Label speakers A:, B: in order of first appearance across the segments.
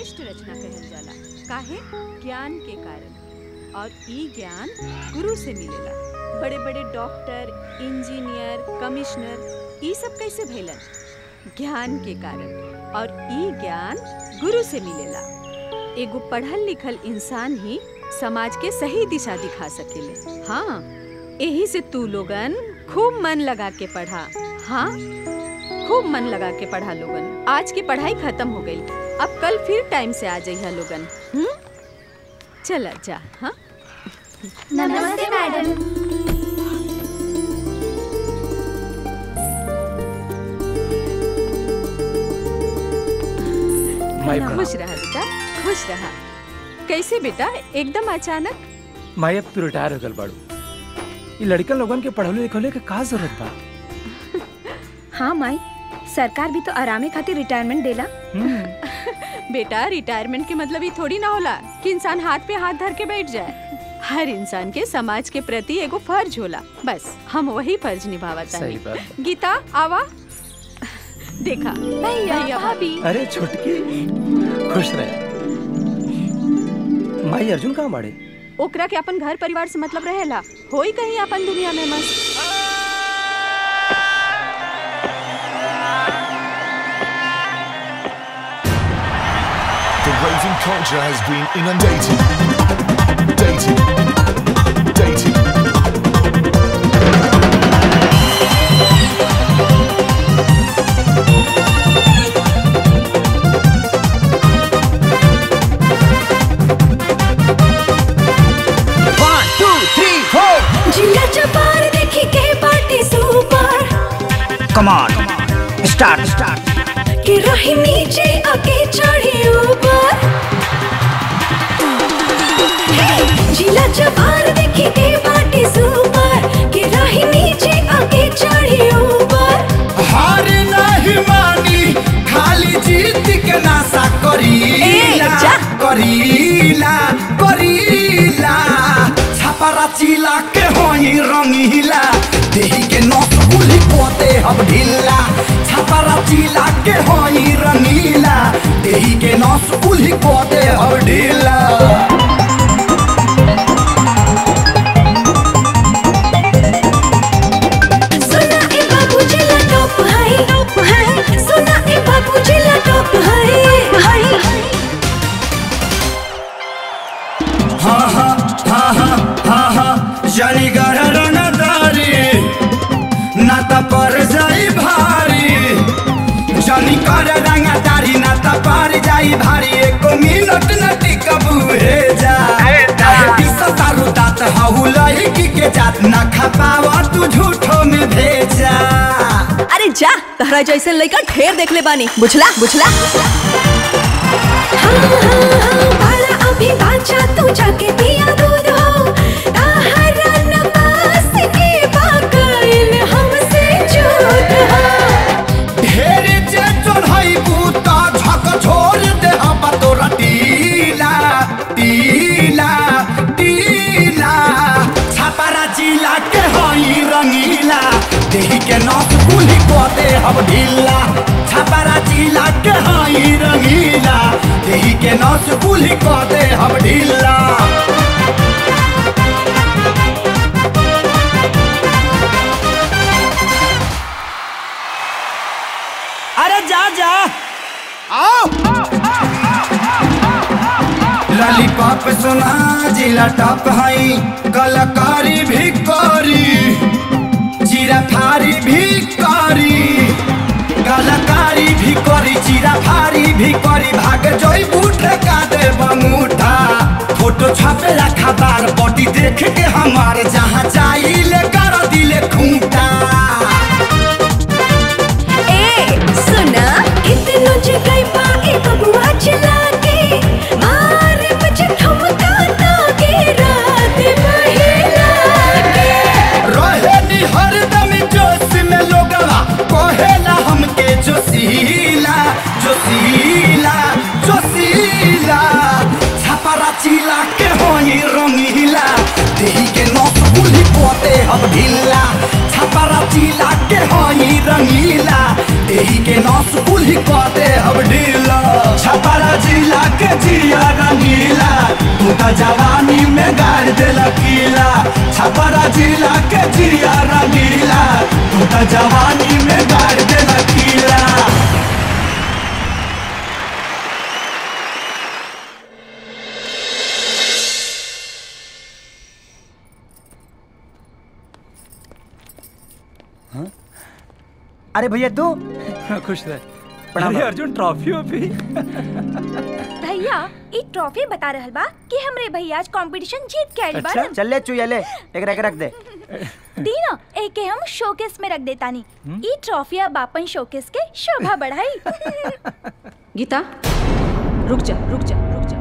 A: श्रेष्ठ रचना कहल जाला काहे ज्ञान के कारण और ई ज्ञान गुरु से मिलेला बड़े बड़े डॉक्टर इंजीनियर कमिश्नर ई सब कैसे भइलन ज्ञान के कारण और ई ज्ञान गुरु से मिलेला एगो पढ़ल लिखल इंसान ही समाज के सही दिशा दिखा सकेले हाँ यही से तू लोगन खूब मन लगा के पढ़ा हाँ खूब मन लगा के पढ़ा लोगन आज की पढ़ाई खत्म हो गई अब कल फिर टाइम से आ जाइए लोगन हम्म चला जा हाँ
B: नमस्ते मैडम
C: माई
A: खुश रहा बेटा खुश रहा कैसे बेटा एकदम अचानक
C: माई अब तू रिटायर हो गल बाड़ू ये लड़कन लोगन के पढ़ले लिखले के का जरूरत बा
B: हाँ माई सरकार भी तो आरामे खातिर रिटायरमेंट देला
A: बेटा रिटायरमेंट के मतलब ये थोड़ी ना होला कि इंसान हाथ पे हाथ धर के बैठ जाए हर इंसान के समाज के प्रति एगो फर्ज होला बस हम वही फर्ज निभावत
C: सही
A: हैं
C: बात
A: गीता आवा देखा
B: भैया भाभी
C: अरे छोटकी खुश रहे माई अर्जुन कहाँ बाड़े
A: ओकरा के अपन घर परिवार से मतलब रहेला होई कहीं अपन दुनिया में मस्त
D: The raving culture has been inundated. Dated. Dated.
E: One, two, three, four.
F: जिला चपार देखी के party super
E: Come on. Start, start.
F: के रही नीचे आके चढ़ी ऊपर हे! जिला चपार देखी के पार्टी सुपर के रही नीचे आके चढ़ी ऊपर
E: हार नहीं मानी खाली जीत के नासा करीला करीला करीला छापरा चिला के होई रंगीला देही के नस गुली पोते हम ढीला छापरा चिला के होई रंगीला देही के नस गुली पोते हम ढीला
F: सुना ए बाबू जिला टॉप है टॉप है सुना ए बाबू जिला टॉप है है
E: हाँ हाँ हाँ हाँ हाँ हाँ जली गढ़ रंगदारी ना त पर जाई भारी जली कर रंगदारी ना त पर जाई भारी एको मिनट न टिकबू हे जा काहे पिस तारू दात हहु लड़की के जात ना खपावा तू झूठो में भेजा
G: अरे जा तहरा जैसे लड़का ढेर देख ले बानी बुझला बुझला
F: बाला अभी बाचा तू जाके पिया दूध हो ताहरा नपास के बाकैल हमसे झूठ हो
E: ढेर जे चढ़ाई बूता झक छोड़ दे हम तोरा टीला टीला टीला छापारा जिला के हई रंगीला देही के नस गुली को दे हम ढीला छापारा जिला के हई रंगीला देही के नस गुली को दे हम ढीला अरे जा जा आओ लॉलीपॉप सुना जिला टॉप हई कलाकारी भी करी जीरा फारी भी करी कलाकारी भी करी जीरा फारी भी करी भाग जोई बूट का दे बंगूठा फोटो छापे रखा बार बॉडी देख के हमार जहाँ जाइले कर दिले खूंटा
F: ए सुना कितनो जगह पाए बबुआ चला के मारे मुझे ठुमका ताके रात महिला के
E: रहे नी हरदम जोश में लोगवा कहेला हमके जोशीला जोशीला जोशीला छापरा चिला के होई रंगीला देही के नस गुली हम ढीला छपरा जिला के हई रंगीला एही के नस कुल्ही क दे हम ढीला छपरा जिला के जिया रंगीला तू त जवानी में गाड़ दे लकीला छपरा जिला के जिया रंगीला तू त जवानी में गाड़ दे लकीला
H: अरे भैया तू
C: खुश रह
H: प्रणाम।
C: अरे अर्जुन ट्रॉफी वॉफी
B: भैया ई ट्रॉफी बता रहल बा कि हमरे भैया आज कंपटीशन जीत के आइल बाड़न
H: चल ले चुया ले एक रख रख दे
B: दीना एके हम शोकेस में रख देतानी ई ट्रॉफी अब अपन शोकेस के शोभा बढ़ाई
A: गीता रुक जा रुक जा रुक जा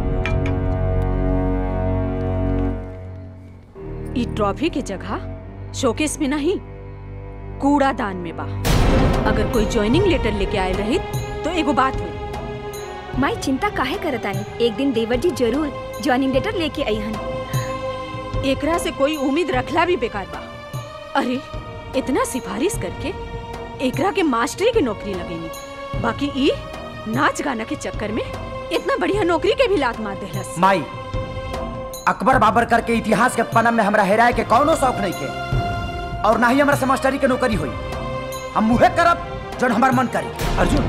A: ई ट्रॉफी के जगह शोकेस में नहीं कूड़ादान में बा अगर कोई ज्वाइनिंग लेटर लेके आए रही तो एगो बात हुई
B: माई चिंता काहे करतानी एक दिन देवर जी जरूर ज्वाइनिंग लेटर लेके आई हन
A: एकरा से कोई उम्मीद रखला भी बेकार बा अरे इतना सिफारिश करके एकरा के मास्टरी की नौकरी लगेनी बाकी ई नाच गाना के चक्कर में इतना बढ़िया नौकरी के भी लात मार देहलस
H: माई अकबर बाबर करके इतिहास के पन्ना में हमरा हेराए के कौनो शौक नहीं के और ना ही हमरा से मास्टरी के नौकरी हुई हम मुहे करब जौन हमार मन करी
C: अर्जुन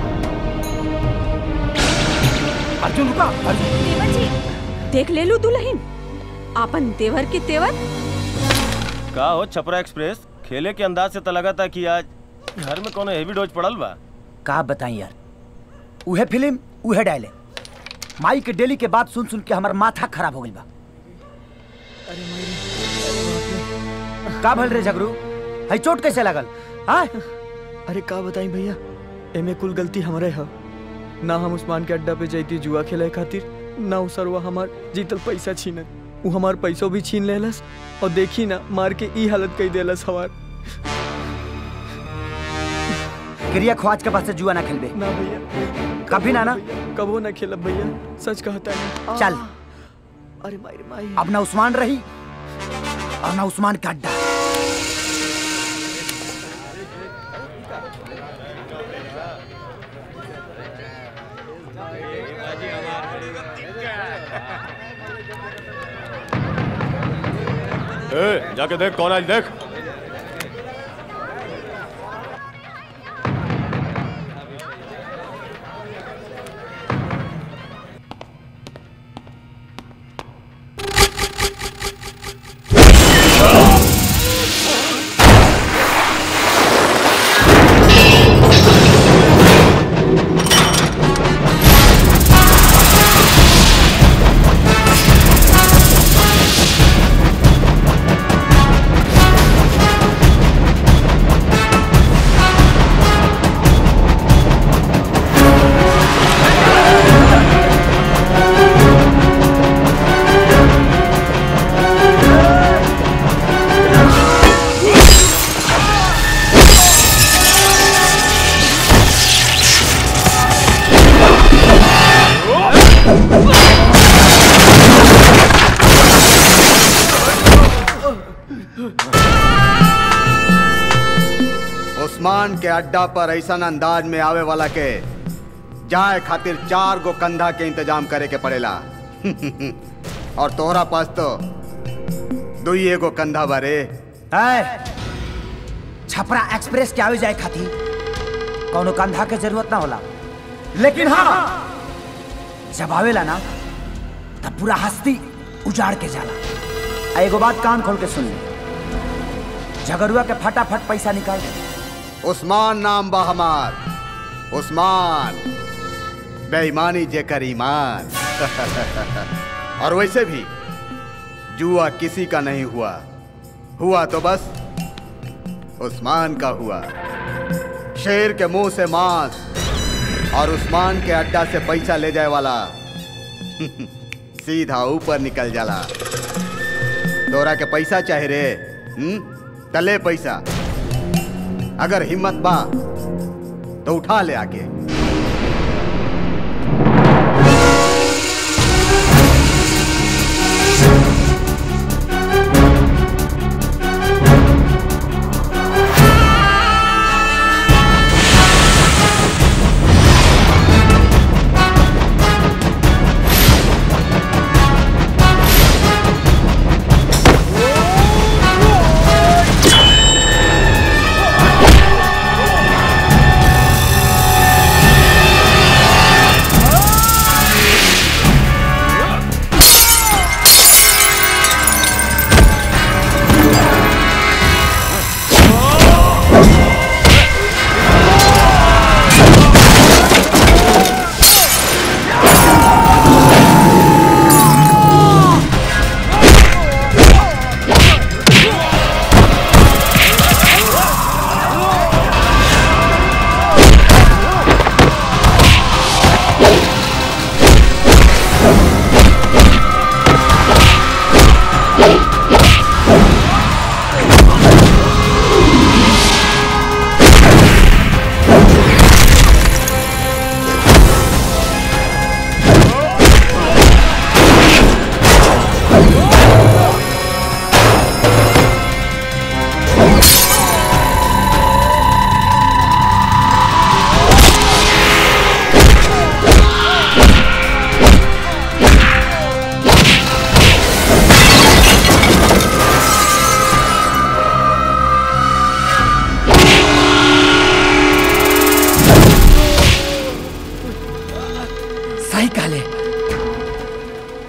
C: अर्जुन रुका अर्जुन
B: देवर जी
A: देख ले लू दुल्हन आपन देवर के तेवर
I: का हो छपरा एक्सप्रेस खेले के अंदाज से तो लगा था कि आज घर में कोनो हेवी डोज पड़ल बा
H: का बताई यार उहे फिल्म उहे डायले माई के डेली के बात सुन सुन के हमार माथा खराब हो गइल बा का भल रे झगड़ू हई चोट कैसे लगल हाँ
J: अरे का बताई भैया एमे कुल गलती हमरे ह ना हम उस्मान के अड्डा पे जैती जुआ खेले खातिर ना उ सरवा हमार जीतल पैसा छीनत उ हमार पैसो भी छीन लेलस और देखी ना मार के ई हालत कई देलस हमार
H: क्रिया ख्वाज के पास से जुआ ना खेलबे
J: ना भैया
H: कभी ना ना
J: कबो ना खेलब भैया सच कहता है
H: चल
J: अरे माई माई
H: अब ना उस्मान रही और ना उस्मान का अड्डा
I: ए, जाके देख कौन आज देख
K: उस्मान के अड्डा पर ऐसा अंदाज में आवे वाला के जाए खातिर चार गो कंधा के इंतजाम करे के पड़ेला और तोहरा पास तो दुई एगो कंधा बारे
H: है छपरा एक्सप्रेस के आवे जाए खातिर कौनो कंधा के जरूरत ना होला लेकिन हाँ जब आवेला ना तब पूरा हस्ती उजाड़ के जाला आ एगो बात कान खोल के सुन ले झगड़ुआ के फटाफट पैसा निकाल दे
K: उस्मान नाम बा हमार उस्मान बेईमानी जेकर ईमान और वैसे भी जुआ किसी का नहीं हुआ हुआ तो बस उस्मान का हुआ शेर के मुंह से मांस और उस्मान के अड्डा से पैसा ले जाए वाला सीधा ऊपर निकल जाला तोरा के पैसा चाहे रे हम्म तले पैसा अगर हिम्मत बा तो उठा ले आके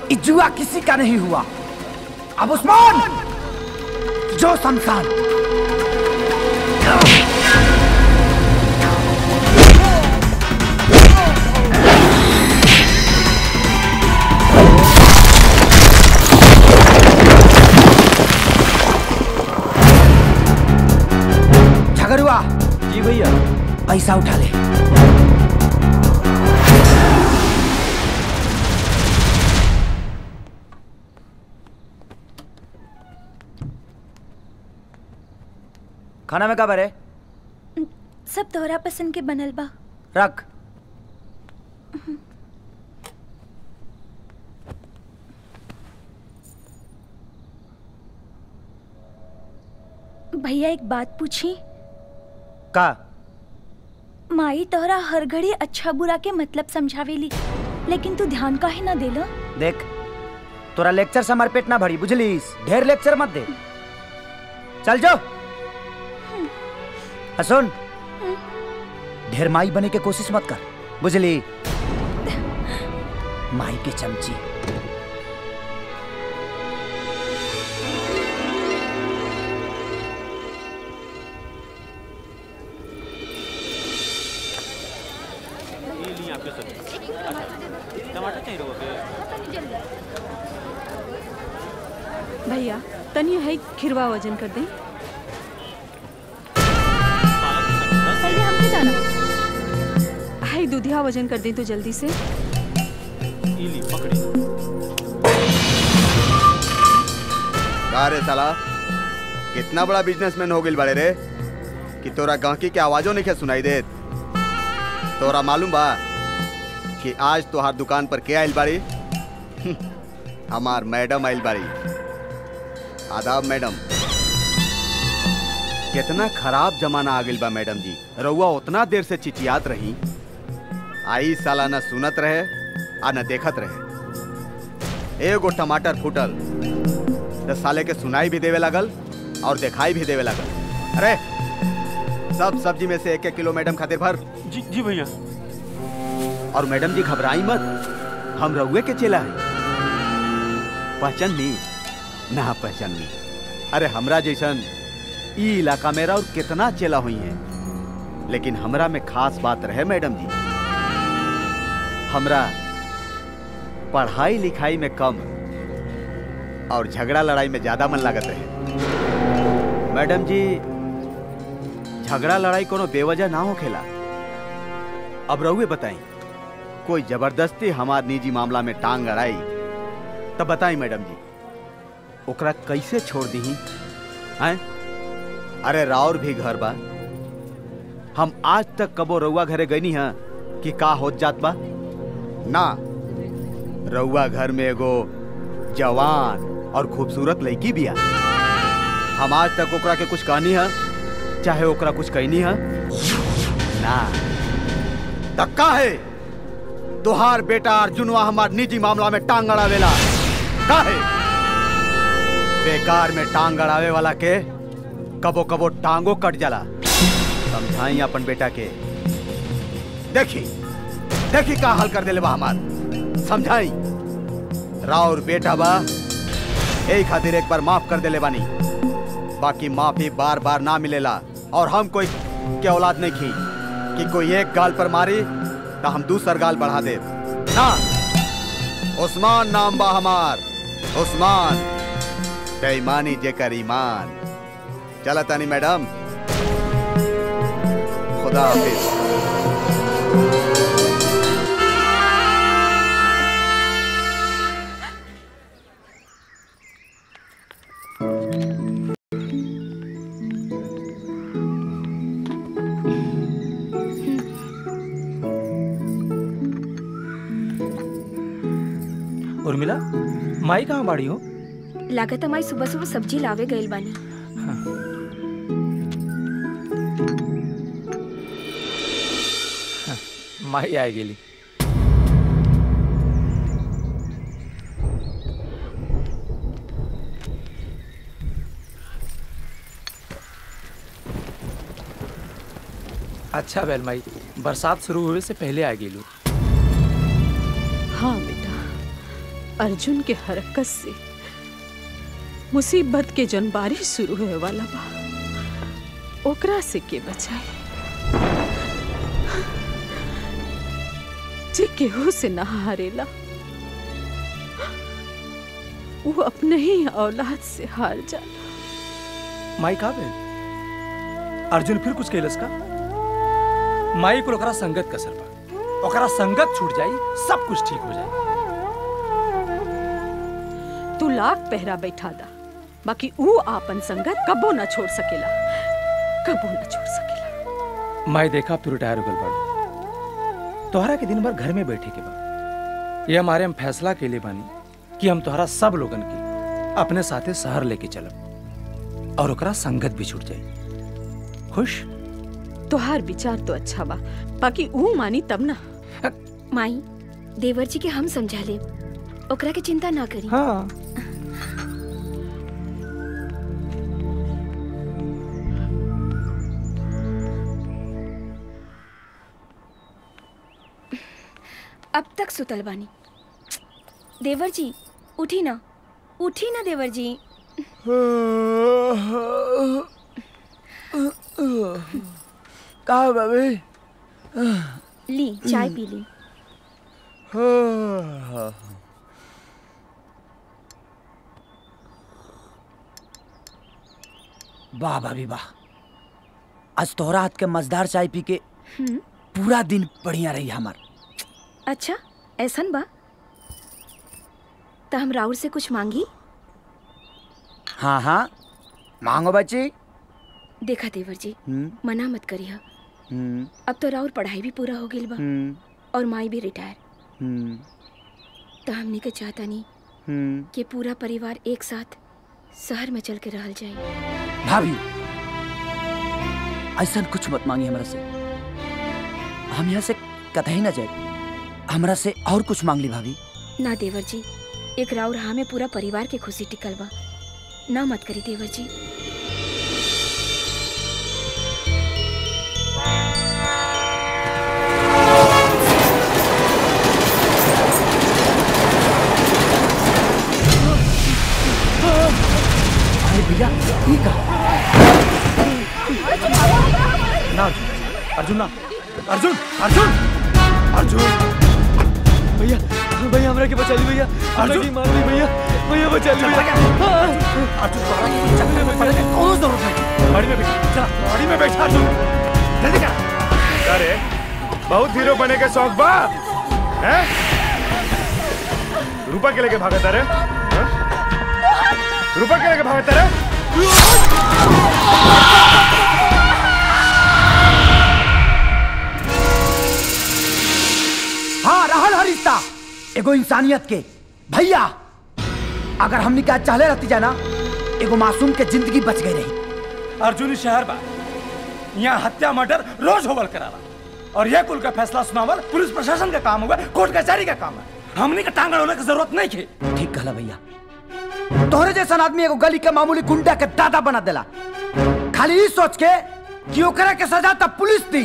H: ये जुआ किसी का नहीं हुआ अब उस्मान जो शमशान झगड़ुआ
C: जी भैया
H: पैसा उठा ले खाना में का भरे
B: सब तोहरा पसंद के बनल बा
H: रख
B: भैया एक बात पूछी
H: का
B: माई तोहरा हर घड़ी अच्छा बुरा के मतलब समझावेली लेकिन तू ध्यान काहे ना देला
H: देख तोरा लेक्चर से हमारे पेट ना भरी बुझलीस ढेर लेक्चर मत दे चल जो आ सुन ढेर माई बने के कोशिश मत कर बुझली माई के चमची
I: टमाटर चाहिए
A: भैया तनी है खिरवा वजन कर दे पहले हमके दाना हाय दूधिया वजन कर दे तो जल्दी से
I: इली पकड़ी
K: का रे साला कितना बड़ा बिजनेसमैन हो गइल बाड़े रे कि तोरा गांकी के आवाजों नहीं सुनाई देत तोरा मालूम बा कि आज तोहार दुकान पर के आइल बाड़ी हमार मैडम आइल बाड़ी आदाब मैडम कितना खराब जमाना आ गइल बा मैडम जी रउआ उतना देर से चिचियात रही आई साला न सुनत रहे आ न देखत रहे एगो टमाटर फूटल तो साले के सुनाई भी देवे लगल और दिखाई भी देवे लगल अरे सब सब्जी में से एक एक किलो मैडम खातिर भर
I: जी जी भैया
K: और मैडम जी घबराई मत हम रउए के चेला है पहचान ली ना पहचान ली अरे हमरा जैसन ई इलाका मेरा और कितना चेला हुई है लेकिन हमरा में खास बात रहे मैडम जी हमरा पढ़ाई लिखाई में कम और झगड़ा लड़ाई में ज्यादा मन लागत रहे मैडम जी झगड़ा लड़ाई कोनो बेवजह ना हो खेला अब रहुए बताई कोई जबरदस्ती हमार निजी मामला में टांग अड़ाई तब बताई मैडम जी ओकरा कैसे छोड़ दी हैं अरे राउर भी घर बा हम आज तक कबो रउआ घरे गईनी हैं कि का होत जात बा ना रउआ घर में एगो जवान और खूबसूरत लड़की बिया हम आज तक ओकरा के कुछ कहनी है चाहे ओकरा कुछ कहनी है ना तक्का है तुहार बेटा अर्जुनवा हमार निजी मामला में टांग अड़ावेला का है बेकार में टांग अड़ावे वाला के कबो कबो टांगो कट जाला समझाई अपन बेटा के देखी देखी का हाल कर देले बा हमार समझाई राउर बेटा बा यही खातिर एक बार माफ कर देले बानी बाकी माफी बार बार ना मिलेला और हम कोई के औलाद नहीं की कि कोई एक गाल पर मारी तो हम दूसर गाल बढ़ा दे ना उस्मान नाम बा हमार उस्मान बेईमानी जेकर ईमान चला तानी मैडम खुदा हाफिज
C: उर्मिला माई कहाँ बाड़ी हो
L: लागत हमारी सुबह सुबह सब्जी लावे गइल बानी
C: माई आए गेली अच्छा बैल माई बरसात शुरू हुए से पहले आ गेलू
A: हाँ बेटा अर्जुन के हरकत से मुसीबत के जन बारिश शुरू होए वाला बा ओकरा से के बचाए जे केहू से ना हारेला वो अपने ही औलाद से हार जाला
C: माई का भेल अर्जुन फिर कुछ कैलस का माई को ओकरा संगत कसर बा ओकरा संगत छूट जाई सब कुछ ठीक हो जाई
A: तू लाख पहरा बैठा दा बाकी ऊ आपन संगत कबो ना छोड़ सकेला कबो ना छोड़ सकेला
C: माई देखा अब तू रिटायर हो गल बाड़ू तोहरा के दिन भर घर में बैठे के बा ये हमारे हम फैसला के लिए बानी कि हम तोहरा सब लोगन की अपने साथे शहर लेके चलब और ओकरा संगत भी छूट जाई खुश
A: तोहार विचार तो अच्छा बा बाकी ऊ मानी तब ना
L: माई देवर जी के हम समझा ले ओकरा के चिंता ना करी
C: हाँ
L: अब तक सुतल बानी देवर जी उठी ना उठी ना देवर जी
J: का बाबे
L: ली चाय पी ली
H: वाह भाभी वाह आज तोहरा हाथ के मजदार चाय पी के
L: हम्म,
H: पूरा दिन बढ़िया रही हमार
L: अच्छा ऐसन बा तो हम राउर से कुछ मांगी
H: हाँ हाँ मांगो बच्ची
L: देखा देवर जी
H: हम्म,
L: मना मत करिए
H: हम्म,
L: अब तो राउर पढ़ाई भी पूरा हो गई बा
H: हम्म,
L: और माई भी रिटायर
H: हम्म,
L: तो हमने के चाहता नहीं
H: हम्म।
L: कि पूरा परिवार एक साथ शहर में चल के रहल जाए
H: भाभी ऐसा कुछ मत मांगी हमरा से हम यहाँ से कतई ना जाए हमरा से और कुछ मांग ली भाभी
L: ना देवर जी एक राउर हाँ में पूरा परिवार के खुशी टिकल बा ना मत करी देवर जी
H: अरे भैया ये का
C: ना अर्जुन अर्जुन ना अर्जुन अर्जुन अर्जुन
J: भैया भैया हमरा के बचा ली भैया हमरा
C: अर्जुन!
J: के मार दी भैया भैया बचा ली भैया
C: अर्जुन तोहरा के चक्कर में पड़ने की कोनो जरूरत नहीं गाड़ी में बैठ चला गाड़ी में बैठा अर्जुन जल्दी कर
M: अरे बहुत हीरो बने के शौक बा हैं रुपा के लेके भागत रे हैं? रुपा के लेके भागत रे
H: हाँ रहल हर रिश्ता एगो इंसानियत के भैया अगर हमनी का चाहले रहती जाना एगो मासूम के जिंदगी बच गई रही
C: अर्जुन शहर बा यहाँ हत्या मर्डर रोज होवल कराला और यह कुल का फैसला सुनावल पुलिस प्रशासन का काम हुआ कोर्ट कचहरी का काम है हमनी का टांगड़ होने की जरूरत नहीं थी
H: ठीक कहला भैया तोहरे जैसा आदमी एगो गली के मामूली गुंडा के दादा बना देला खाली ई सोच के कि ओकरा के सजा तब पुलिस दी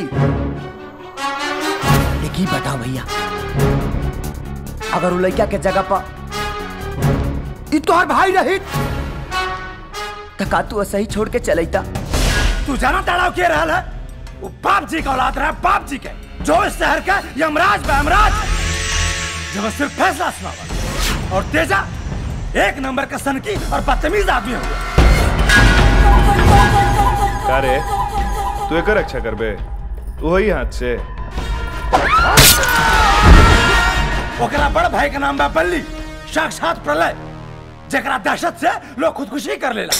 H: एक ही बताओ भैया अगर वो लड़का के जगह पर ई तोहर भाई रही तो का तू ऐसे ही छोड़ के चलैता
C: तू जाना तड़ाव के रहल है वो बाप जी का औलाद रहा है बाप जी के जो इस शहर का यमराज बा यमराज जब सिर्फ फैसला सुनावा और तेजा एक नंबर का सनकी और बदतमीज आदमी हुआ
M: का रे तू एकर रक्षा करबे वही हाथ से
C: ओकरा बड़ भाई का नाम बा बल्ली साक्षात प्रलय जकरा दहशत से लोग खुदकुशी कर लेला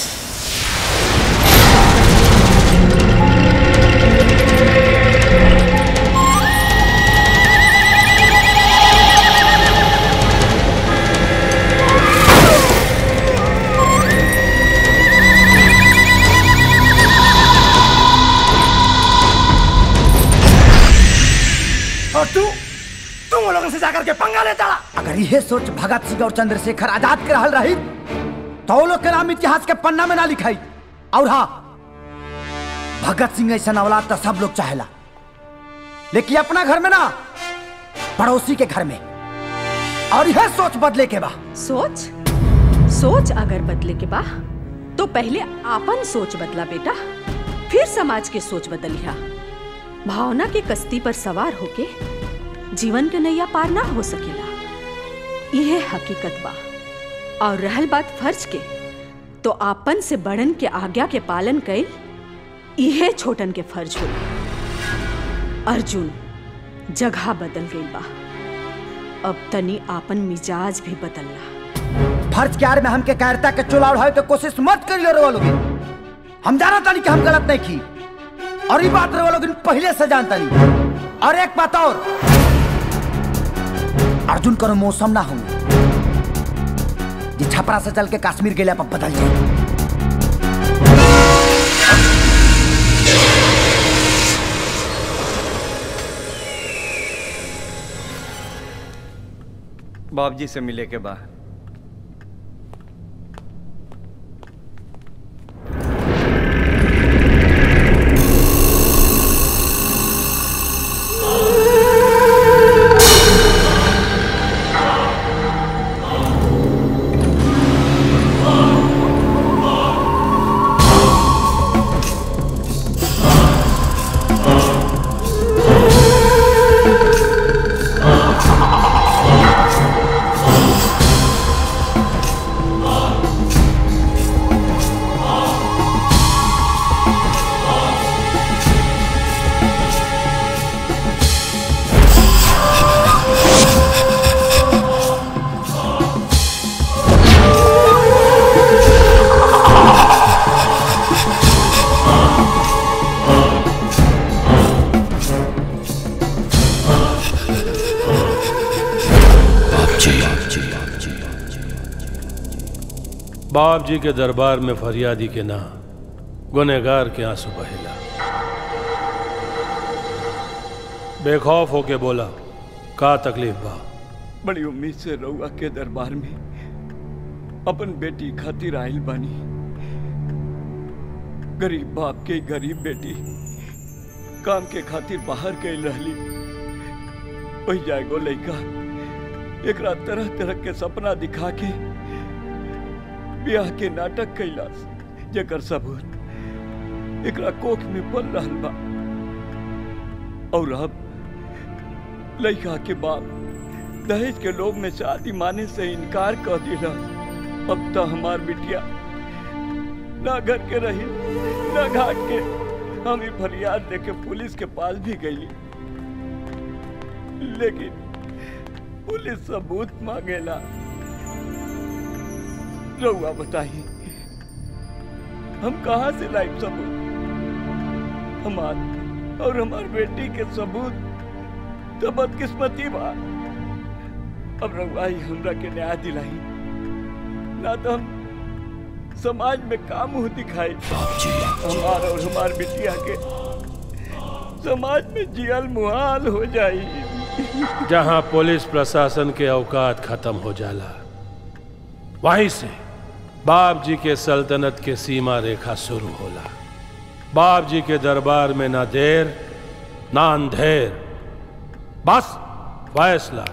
C: और तू तुम वो लोगों से जाकर के पंगा लेता रहा
H: अगर यह सोच भगत सिंह और चंद्रशेखर आजाद के रहल रही तो वो लोग के नाम इतिहास के पन्ना में ना लिखाई और हाँ भगत सिंह ऐसा औलाद तो सब लोग चाहेला लेकिन अपना घर में ना पड़ोसी के घर में और यह सोच बदले के बा
A: सोच सोच अगर बदले के बा तो पहले आपन सोच बदला बेटा फिर समाज के सोच बदलिया भावना के कश्ती पर सवार होके जीवन के नैया पार ना हो सकेला यह हकीकत बा और रहल बात फर्ज के तो आपन से बड़न के आज्ञा के पालन कई यह छोटन के फर्ज हो अर्जुन जगह बदल गई बा अब तनी आपन मिजाज भी बदलला
H: फर्ज के आड़ में हमके कायरता के चोला उड़ावे तो कोशिश मत करियो रे लोगे हम जाना तानी कि हम गलत नहीं की और ये बात रे लोग पहले से जानता नहीं और एक बात और अर्जुन करो मौसम ना हो जे छपरा से चल के कश्मीर के लिए बदल जाए
J: बाप जी से मिले के बाद
N: बाप जी के दरबार में फरियादी के ना गुनहगार के आंसू बहेला बेखौफ होके बोला का तकलीफ बा
J: बड़ी उम्मीद से रउआ के दरबार में अपन बेटी खातिर आइल बानी गरीब बाप के गरीब बेटी काम के खातिर बाहर गई रहली वही जाएगो लड़का एकरा तरह तरह के सपना दिखा के ब्याह के नाटक कैलास जेकर सबूत एकरा कोख में पल रहल बा और अब लड़का के बाप दहेज के लोभ में शादी माने से इनकार कर दिला अब तो हमार बिटिया ना घर के रही ना घाट के हम ही फरियाद देके पुलिस के पास भी गई लेकिन पुलिस सबूत मांगेला रहुआ बताइए हम कहाँ से लाइव सबूत हमार और हमार बेटी के सबूत तो बदकिस्मती बा अब रहुआ ही हमरा के न्याय दिलाई ना तो हम समाज में काम मुंह दिखाई हमार और हमार बिटिया के समाज में जियल मुहाल हो जाई
N: जहां पुलिस प्रशासन के औकात खत्म हो जाला वहीं से बाप जी के सल्तनत के सीमा रेखा शुरू होला बाप जी के दरबार में ना देर ना अंधेर बस फैसला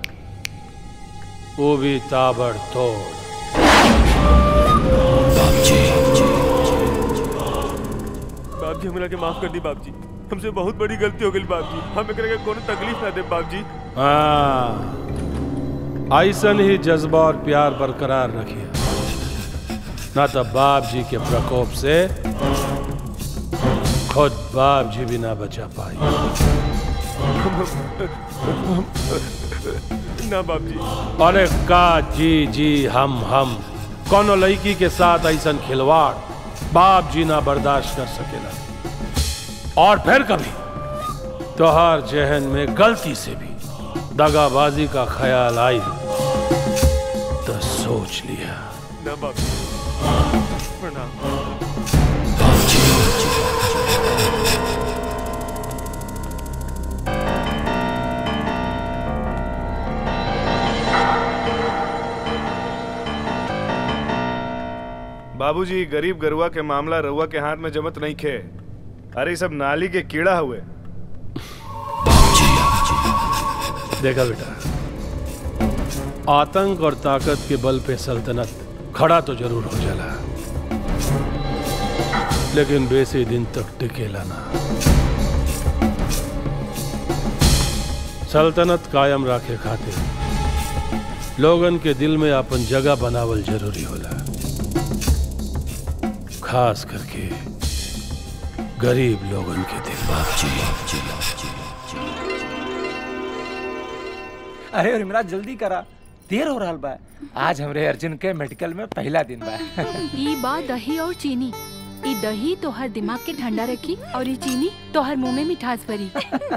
N: वो भी ताबड़तोड़
M: बाप जी हमरा के माफ कर दी बाप जी हमसे बहुत बड़ी गलती हो गई बाप जी हम एकरा के कोनो तकलीफ ना दे बाप जी
N: हाँ ऐसन ही जज्बा और प्यार बरकरार रखिए ना तो बाप जी के प्रकोप से खुद बाप जी भी ना बचा पाई
M: ना बाप जी
N: अरे का जी जी हम हम कोनो लड़की के साथ ऐसन खिलवाड़ बाप जी ना बर्दाश्त कर सकेला और फिर कभी तोहार जहन में गलती से भी दगाबाजी का ख्याल आई तो सोच लिया
M: ना बाप जी प्रणाम
O: बाबूजी गरीब गरुआ के मामला रउआ के हाथ में जमत नहीं खे अरे ई सब नाली के कीड़ा हुए
N: देखा बेटा आतंक और ताकत के बल पे सल्तनत खड़ा तो जरूर हो जाला लेकिन बेसी दिन तक टिकेला ना सल्तनत कायम रखे खातिर लोगन के दिल में अपन जगह बनावल जरूरी होला खास करके गरीब लोगन के दिल
C: अरे उर्मिला जल्दी करा देर हो रहा बा आज हमरे अर्जुन के मेडिकल में पहला दिन बा
P: ई बा दही और चीनी ई दही तोहर दिमाग के ठंडा रखी और ई चीनी तोहर मुंह में मिठास भरी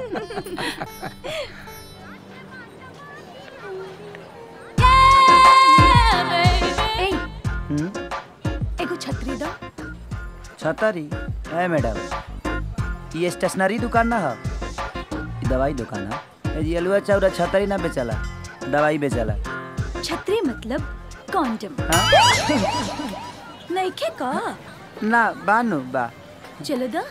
B: ए एगो छतरी दो
H: छतरी है मैडम ये स्टेशनरी दुकान ना है ये दवाई दुकान है ये अलुआ चाउरा छतरी ना बेचला दवाई बेचला
B: छतरी मतलब कॉन्डम नहीं खे का
H: ना बानु बा
B: चलो दा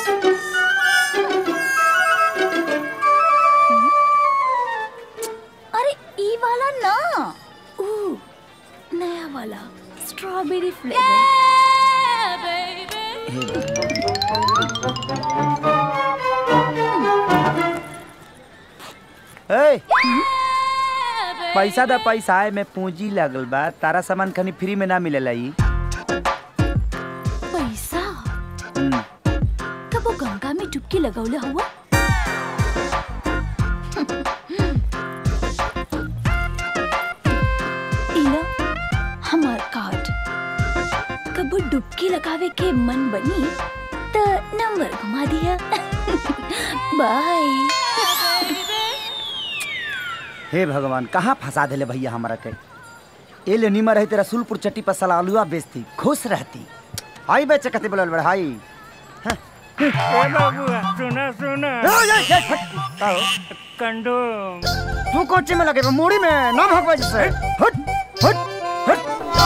B: अरे ई वाला ना ऊ नया वाला स्ट्रॉबेरी
H: ए पैसा दा पैसा है में पूंजी लगल बा तारा सामान खनी फ्री में ना मिलेला ई
B: पैसा
H: हम्म,
B: कब वो गंगा में डुबकी लगौले हुआ इला हमार कार्ड कब वो डुबकी लगावे के मन बनी तो नंबर घुमा दिया बाय
H: हे भगवान कहाँ फंसा देले भैया हमारा के ए ले निमर है तेरा सुलपुर चट्टी पर साला आलूआ बेचती खुश रहती हाई बेचे कते बोलल बड़ हाई
Q: ए बाबूआ सुना सुना कंडोम
H: तू कोचे में लगे मोड़ी में ना भगवा जैसे हट हट हट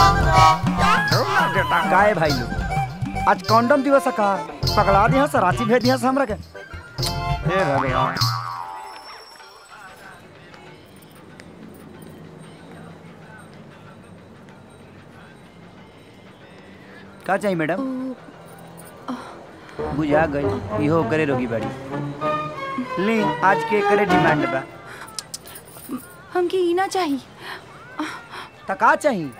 H: काहे भाई लोग आज कॉन्डम दिवस है का पकड़ा दिया सर रांची भेज दिया हमरा के हे भगवान का चाहिए मैडम बुझा गई इहो करे रोगी बड़ी ली आज के करे डिमांड बा
A: हमके ई ना चाहिए
H: त का चाहिए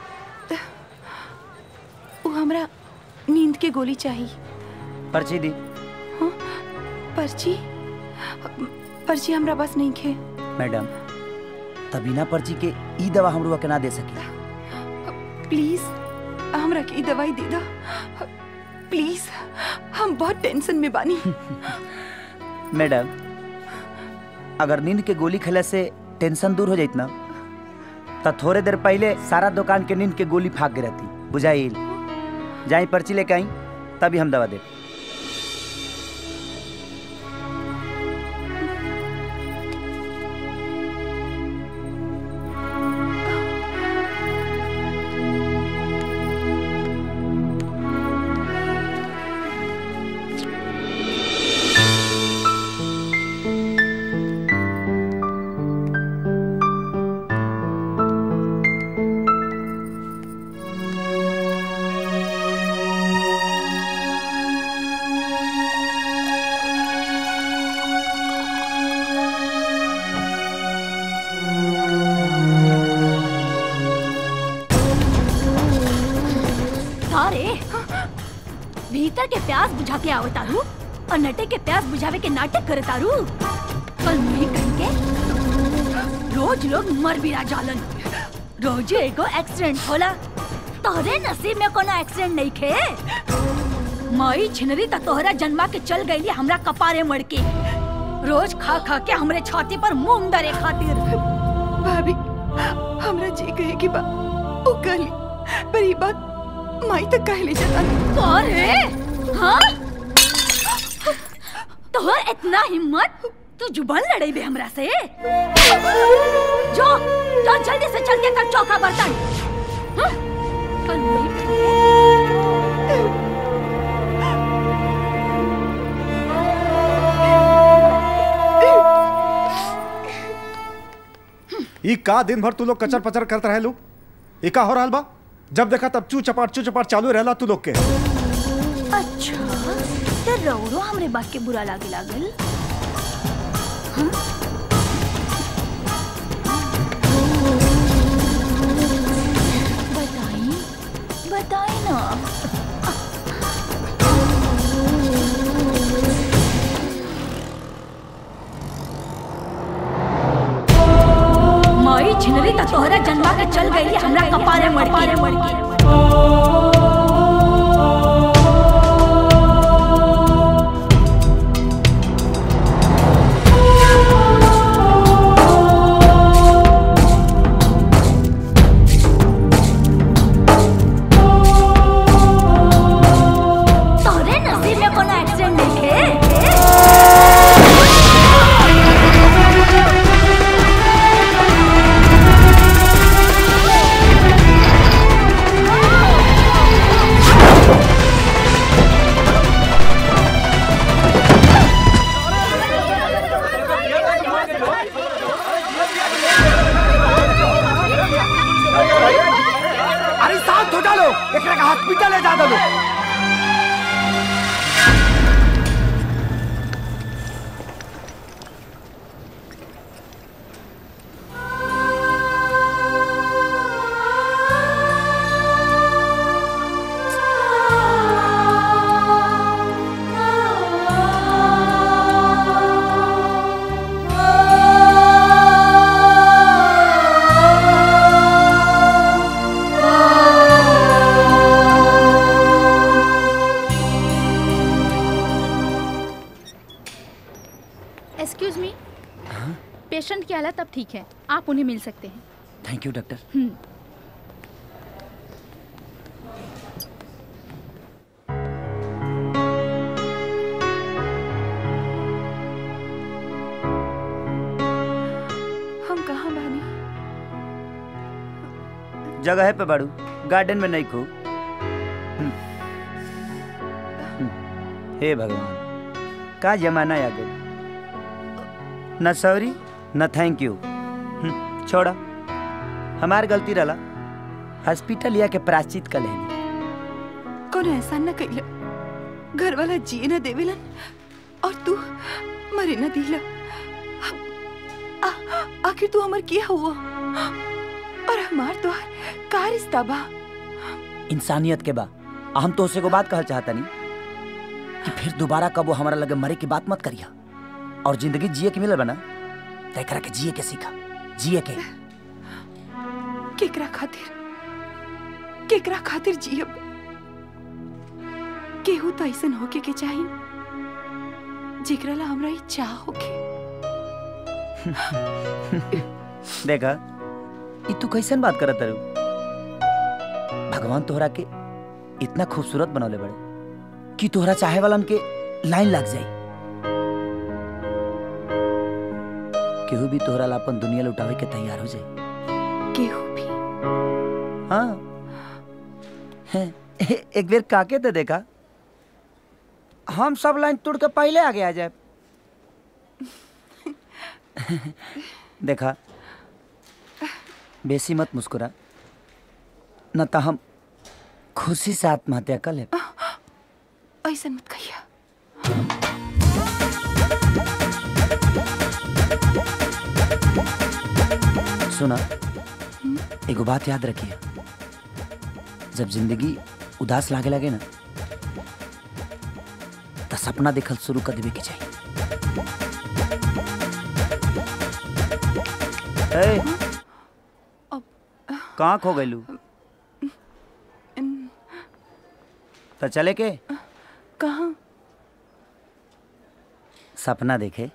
A: वो हमरा नींद के गोली चाहिए
H: पर्ची दी
A: पर्ची पर्ची हमरा बस नहीं खे
H: मैडम तभी ना पर्ची के ई दवा हमरो के ना दे सकी
A: प्लीज हमरा के ई दवाई दे दो प्लीज हम बहुत टेंशन में बानी
H: मैडम अगर नींद के गोली खेले से टेंशन दूर हो जाइत ना तो थोड़े देर पहले सारा दुकान के नींद के गोली फाक के रहती बुझाइल जाई पर्ची लेके आई तभी हम दवा दे
B: सारे भीतर के प्यास बुझा के आओ तारू और नटे के प्यास बुझावे के नाटक करे तारू कल नहीं कहेंगे रोज लोग मर भी जालन रोज एगो एक्सीडेंट होला तोहरे नसीब में कोनो एक्सीडेंट नहीं खे माई छिनरी त तोहरा जन्मा के चल गईली हमरा कपारे मड़ के रोज खा खा के हमरे छाती पर मुंह डरे खातिर
A: भाभी हमरा जी कहे कि बा ओ कहली पर ई बात माई तक कहली जता
B: अरे हाँ तोहर इतना हिम्मत तू जुबान लड़ाई बे हमरा से जो जो जल्दी से चल के कर चौका बर्तन हाँ? कल नहीं
M: ई का दिन भर तू लोग कचर पचर करते रहे लोग ई का हो रहल बा जब देखा तब चू चपाट चू चपाट चालू रहला तू लोग के
B: अच्छा तो रौरो हमरे बात के बुरा लागे लागल हाँ? बताई बताई ना माई छिनरी त तोहरा जन्मा के चल गई हमरा कपारे मर के मर के तोरे नसीब में कोनो एक्सीडेंट नहीं
H: अरे शांत हो जालो एकरा के हॉस्पिटल ले जा दो
P: एक्सक्यूज मी पेशेंट की हालत अब ठीक है आप उन्हें मिल सकते हैं
H: थैंक यू डॉक्टर
P: हम्म।
A: हम कहाँ बानी
H: जगह पे बाड़ू गार्डन में नहीं खो हम्म। हम्म। हे भगवान का जमाना आ गई न सॉरी न थैंक यू हम्म, छोड़ा हमार गलती रहा हॉस्पिटल या के प्राश्चित कर लेनी
A: कोनो एहसान न कैला घर वाला जिए न देवेलन और तू मरे न दिला आ- आखिर तू हमर किया हुआ और हमार तो का रिश्ता बा
H: इंसानियत के बा आ हम तो उसे को बात कहल चाहता नहीं कि फिर दोबारा कब वो हमारा लगे मरे की बात मत करिया और जिंदगी जिए के मिलल बना तय करा के जिए के सीखा जिए के
A: केकरा खातिर केकरा खातिर जियब केहू तो ऐसन होके के चाही जेकरा ला हमरा ई चाह होके
H: देखा ई तू कैसन बात करत रू भगवान तोहरा के इतना खूबसूरत बनौले बड़े कि तोहरा चाहे वालन के लाइन लग जाई केहू भी तोहरा ला अपन दुनिया लुटावे के तैयार हो जाए
A: केहू भी
H: हाँ हैं, एक बेर काके तो देखा हम सब लाइन तोड़ के पहले आगे आ जाए देखा बेसी मत मुस्कुरा न तो हम खुशी से आत्महत्या कर ले
A: ऐसन मत कहिया
H: सुना एगो बात याद रखिए जब जिंदगी उदास लागे लगे ना तो सपना देखल शुरू कर देवे के चाहिए ए, कहाँ खो गइलू तो चले के
A: कहाँ
H: सपना देखे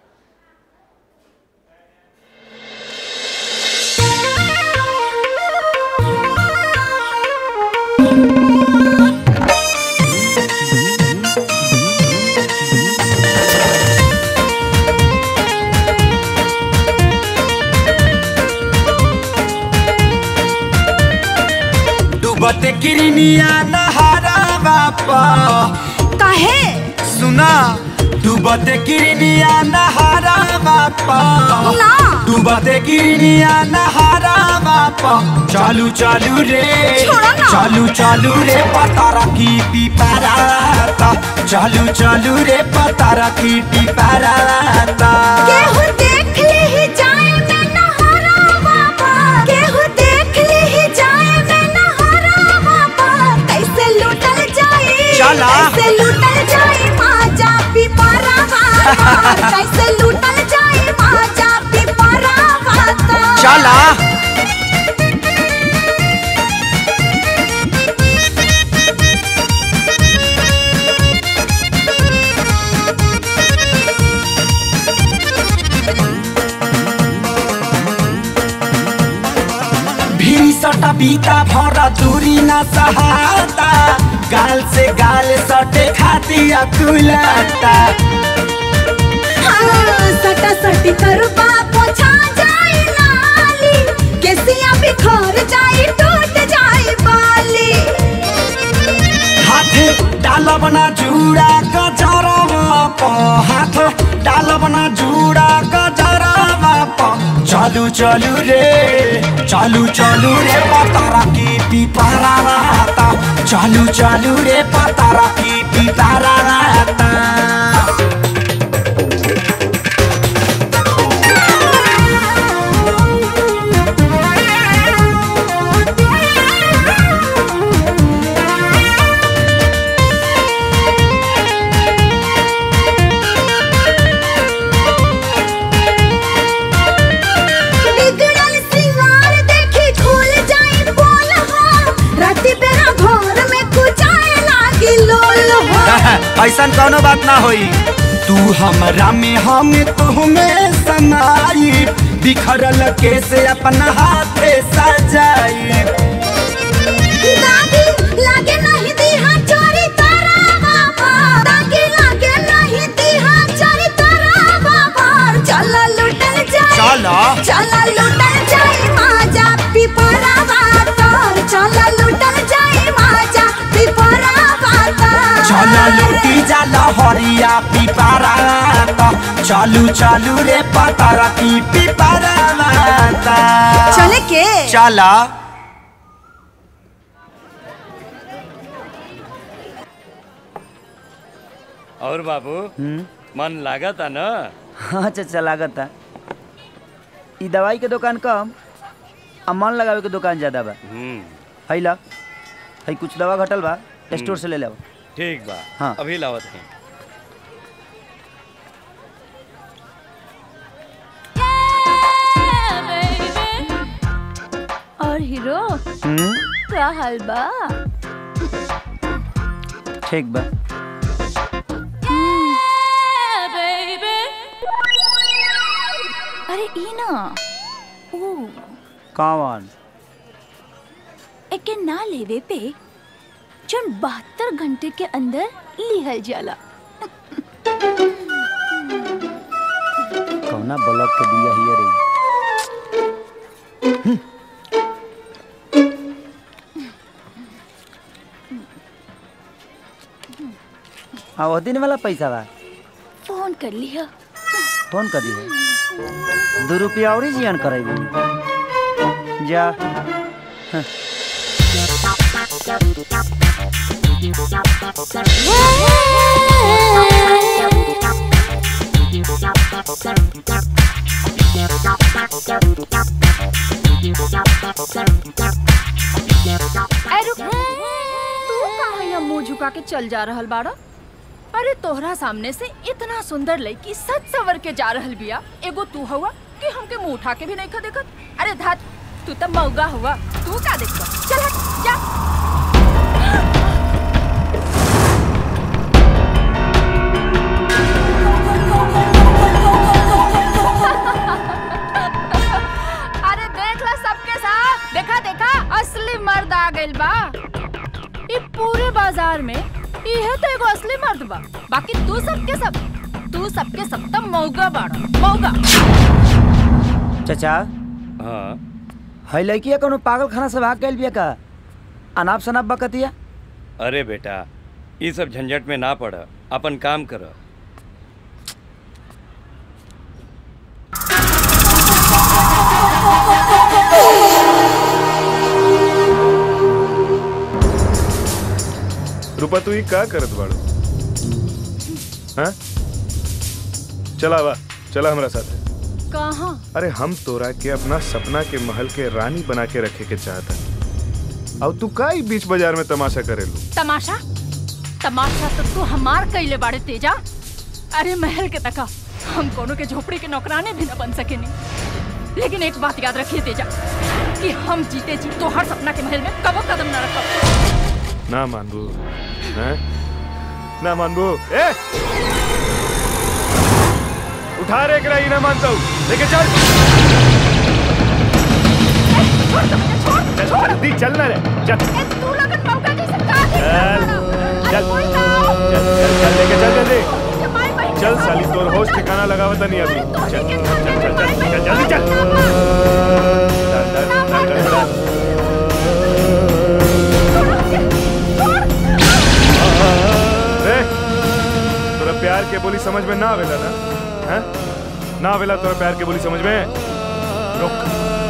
E: डूबते किरनिया नहारा बापा
F: काहे
E: सुना डूबते किरनिया नहारा बापा डूबते किरनिया नहारा बापा चालू चालू रे चालू चालू रे पतारा की पिपराता चालू चालू रे पतारा की पिपराता
F: केहू देख ले ही जाए मैं नहारा बाबा केहू देख ले ही जाए मैं नहारा बाबा कैसे लूटल जाए
E: चला।
F: कैसे लूटल जाए माजा पिपरा बाबा कैसे लूटल जाए माजा पिपरा बाबा
E: चला भीरी सटा बीता भरा दूरी न सहाता गाल से गाल सटे खाती अकुलाता
F: हाँ, सटा सटी करबा पोछा जाए नाली केसिया बिखर जाए टूट जाए बाली
E: हाथ डालब ना जुड़ा गजरवा प हाथ डालब ना जुड़ा गजरवा प चालू चालू रे चालू चालू रे पतारा की पिपारा रहता चालू चालू रे पतारा की पिपारा रहता
F: बिगड़ल सिंगार देखी खुल जाए बोल हो राती बेरा घर में कुचाए लागी लोल हो
E: ऐसा कोनो बात ना होई तू हमरा में हम तुम्हें समाई बिखरल केसे अपना हाथे सजाई
F: दादी लागे नहीं दीहा चोरी तारा बाबा दादी लागे नहीं दीहा चोरी तारा बाबा चला लुटल जाए
E: चला।
F: चला लुटल जाए माजा पिपरा बातर चला लुटल जाए माजा पिपरा बातर
E: चल लूटी जाला हरिया पिपारा चालू चालू रे पतारा की पिपारा माता
F: चले के
E: चला
R: और बाबू मन लागत है ना
H: हाँ चाचा लागत है ई दवाई के दुकान कम आ मन लगावे के दुकान ज्यादा बा है ला है कुछ दवा घटल बा स्टोर से ले ले
R: ठीक बा
H: हाँ।
R: अभी लावत है
B: और हीरो का हाल बा
H: ठीक बा
B: अरे ई ना ओ
H: कौन
B: एके ना लेवे पे जन बहत्तर घंटे के अंदर लिहल जाला
H: कौना ब्लॉक के दिया हियर रे आ वो दिन वाला पैसा बा
B: फोन कर लिया
H: फोन कर दिए दो रुपया और ही जियान करेबी जा हाँ।
A: अरे रुक तू कहाँ यहाँ मुंह झुका के चल जा रहल बाड़ा अरे तोहरा सामने से इतना सुंदर लड़की सच सवर के जा रहल बिया एगो तू हुआ कि हमके मुंह उठा के भी नहीं खा देखत अरे धात तू तो मौगा हुआ तू का देखता चल हट जा अरे देख ला सबके साथ देखा देखा असली मर्द आ गइल बा ई पूरे बाजार में इहे तो एगो असली मर्द बा बाकी तू सबके सब तू सबके सब त मौगा बाड़ा मौगा
H: चाचा
R: हाँ
H: है लड़किया कोनो पागल खाना से भाग गइल बिया का अनाप शनाप बकतिया
R: अरे बेटा ये सब झंझट में ना पड़ अपन काम कर
O: रूपा तू ही का करत बाड़ू हाँ चला बा चला हमरा साथ
P: कहाँ
O: अरे हम तोरा के अपना सपना के महल के रानी बना के रखे के चाहता अब तू का ही बीच बाजार में तमाशा करेलू
P: तमाशा तमाशा तो तू हमार कैले बाड़े तेजा अरे महल के तका हम कोनो के झोपड़ी के नौकराने भी न बन सके नहीं लेकिन एक बात याद रखिए तेजा कि हम जीते जी तो हर सपना के महल में कबो कदम न रखब
O: ना मानबू हैं ना मानबू ए उठा रे एकरा ही ना मानता हूँ लेके चल चल जल्दी चल ना रे चल
P: तू लगन मौका जैसे का
O: चल चल चल चल चल लेके चल जल्दी चल साली तोर होश ठिकाना लगावत नहीं अभी चल चल चल चल चल जल्दी चल चल चल चल चल चल ए, तोरा प्यार के बोली समझ में ना आवेला ना हैं ना आवेला तोरा प्यार के बोली समझ में रुक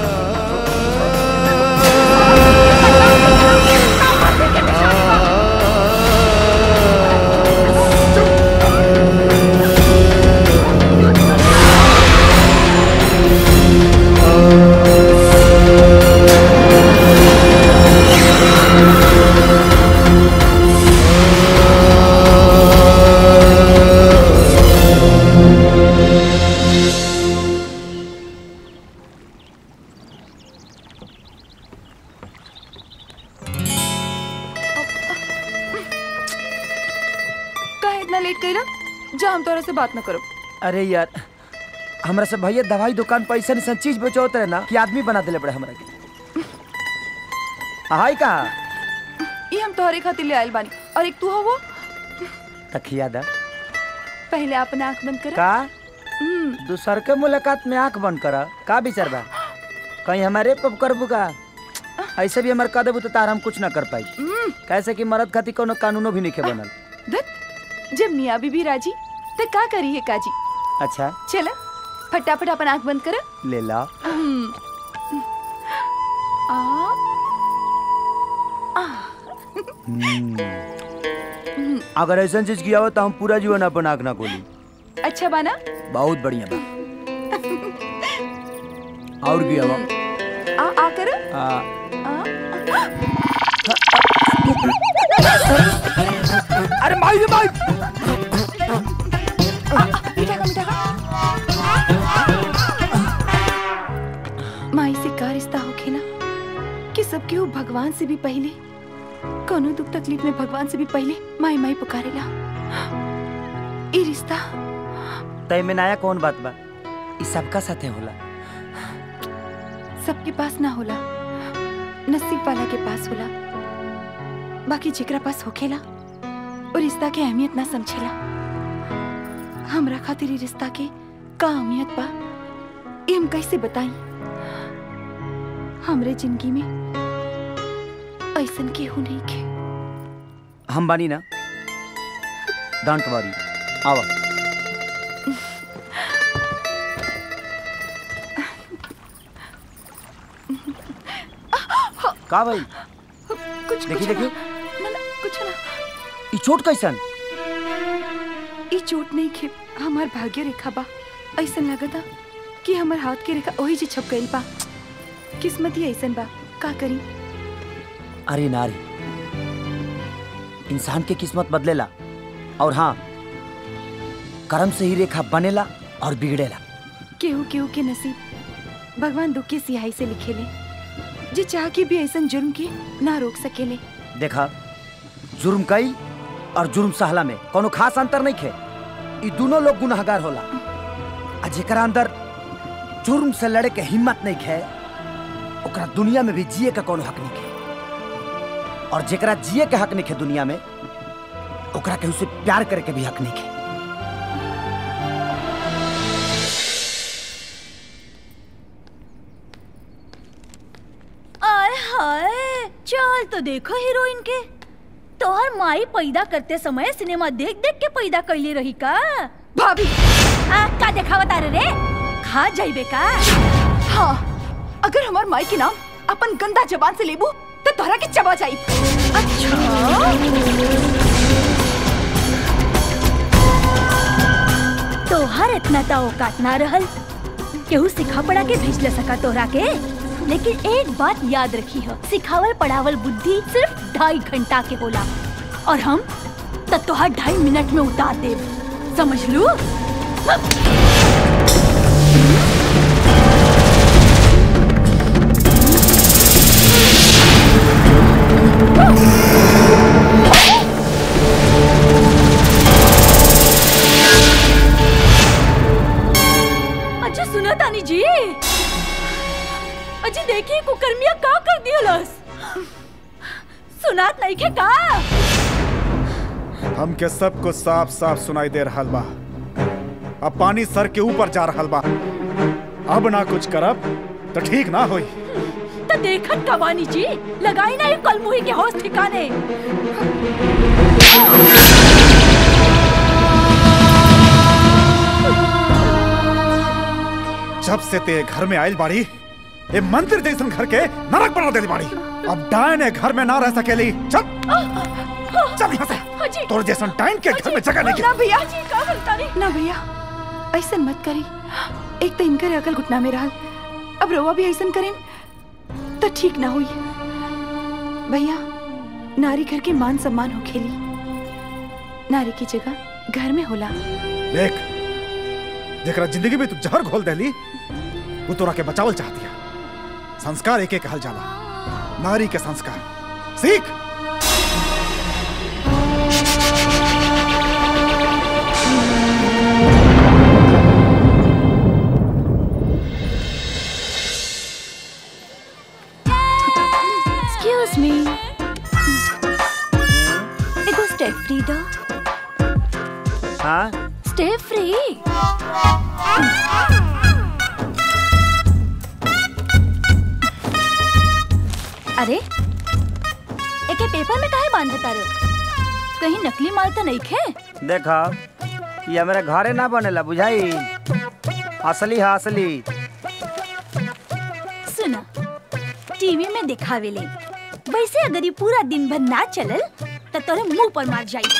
L: काहे इतना लेट कइला जा हम तोरा से बात न करब
H: अरे यार हमरा से भैया दवाई दुकान पर ऐसा ऐसा चीज बेचोत रहे ना कि आदमी बना देले पड़े हमरा के हाय का
L: ये हम तोहरे खातिर ले आइल बानी और एक तू हो वो
H: तखिया दा
L: पहले अपना आंख बंद कर
H: का दूसर के मुलाकात में आंख बंद करा का विचार बा कहीं हमारे पप करबू का ऐसे भी हमारे कह देबू तो तार हम कुछ ना कर पाई कैसे कि मरद खातिर कोनो कानूनो भी नहीं बनल
L: दत जब मियाँ बीबी राजी तो का करी है काजी
H: अच्छा
L: चला फटाफट अपन आंख बंद कर
H: ले ला
L: आ
H: हम्म। अगर ऐसा चीज किया हो तो हम पूरा जीवन अपन आंख ना खोली
L: अच्छा बाना
H: बहुत बढ़िया बा और किया बा
L: आ आ कर
H: आ,
L: अरे माई रे माई मिठा का मिठा का माई से का रिश्ता होखे ना कि सबके वो भगवान से भी पहले कोनो दुख तकलीफ में भगवान से भी पहले माई माई पुकारेला ई रिश्ता
H: तय में नया कौन बात बा ई सबका साथे होला
L: सबके पास ना होला नसीब वाला के पास होला बाकी जेकरा पास होखेला वो रिश्ता के अहमियत ना समझेला हमरा खातिर ई रिश्ता के का अहमियत बा ई हम कैसे बताई हमरे जिंदगी में ऐसन केहू नहीं के
H: हम बानी ना डोंट वरी आवा का भाई
L: कुछ
H: देखी
L: कुछ
H: देखी
L: ना, ना ना कुछ ना
H: ई चोट कैसन
L: ई चोट नहीं खे हमार भाग्य रेखा बा ऐसन लगता कि हमार हाथ के रेखा वही जी छप गइल बा किस्मत ही ऐसन बा का करी
H: अरे नारी इंसान के किस्मत बदलेला और हाँ कर्म से ही रेखा बनेला और बिगड़ेला
L: केहू केहू के नसीब भगवान दुख के सिहाई से लिखेले जे चाह के भी ऐसन जुर्म के ना रोक सकेले
H: देखा जुर्म कई और जुर्म सहला में कोनो खास अंतर नहीं खे ई दोनों लोग गुनाहगार होला आ जेकरा अंदर जुर्म से लड़े के हिम्मत नहीं खे ओकरा दुनिया में भी जिए का कोनो हक नहीं खे और जेकरा जिए के हक नहीं खे दुनिया में ओकरा केहू से प्यार करे के भी हक नहीं खे
B: आय हाय चल तो देखो हीरोइन के तोहर माई पैदा करते समय सिनेमा देख देख के पैदा कैली रही का
L: भाभी
B: आ, का देखावत रे रे खा जाइबे का
L: हाँ अगर हमार माई के नाम अपन गंदा जबान से लेबू तो तो तोहरा के चबा जाई
B: तोहर इतना ता औकात ना रहल केहू सिखा पड़ा के भेज ले सका तोहरा के लेकिन एक बात याद रखी हो सिखावल पढ़ावल बुद्धि सिर्फ ढाई घंटा के होला और हम त तोहर ढाई मिनट में उतार देब समझ लू अच्छा सुना तानी जी अजी देखिए कुकर्मिया का कर दियलस सुनात नहीं के का
M: हमके सबको साफ साफ सुनाई दे रहा बा अब पानी सर के ऊपर जा रहा बा अब ना कुछ करब तो ठीक ना होई
B: तो देखत कवानी जी लगाई ना ये कलमुही के होश ठिकाने
M: जब से ते घर में आयल बाड़ी ए मंदिर जैसन घर के नरक बना देली बाड़ी अब डायन ए घर में ना रह सकेली चल चल यहाँ से तोर जैसन डायन के घर में जगह नहीं
L: ना भैया
B: जी का करता रे
L: ना भैया ऐसा मत करी एक तो इनकर अकल घुटना में रहल अब रोवा भी ऐसा करें तो ठीक ना हुई भैया नारी घर के मान सम्मान हो खेली नारी की जगह घर में होला
M: देख जेकरा जिंदगी में तू जहर घोल देली वो तोरा के बचावल चाहती है संस्कार एक एक कहल जाला नारी के संस्कार सीख
B: एक्सक्यूज मी एगो स्टेप फ्री दो
J: हाँ
B: स्टेप फ्री अरे एके पेपर में काहे बांध तारो कहीं नकली माल तो नहीं खे
H: देखा ये हमारे घरे ना बनेला बुझाई असली है असली
B: सुना टीवी में दिखावे ले वैसे अगर ये पूरा दिन भर ना चलल तो तोरे मुंह पर मार जाई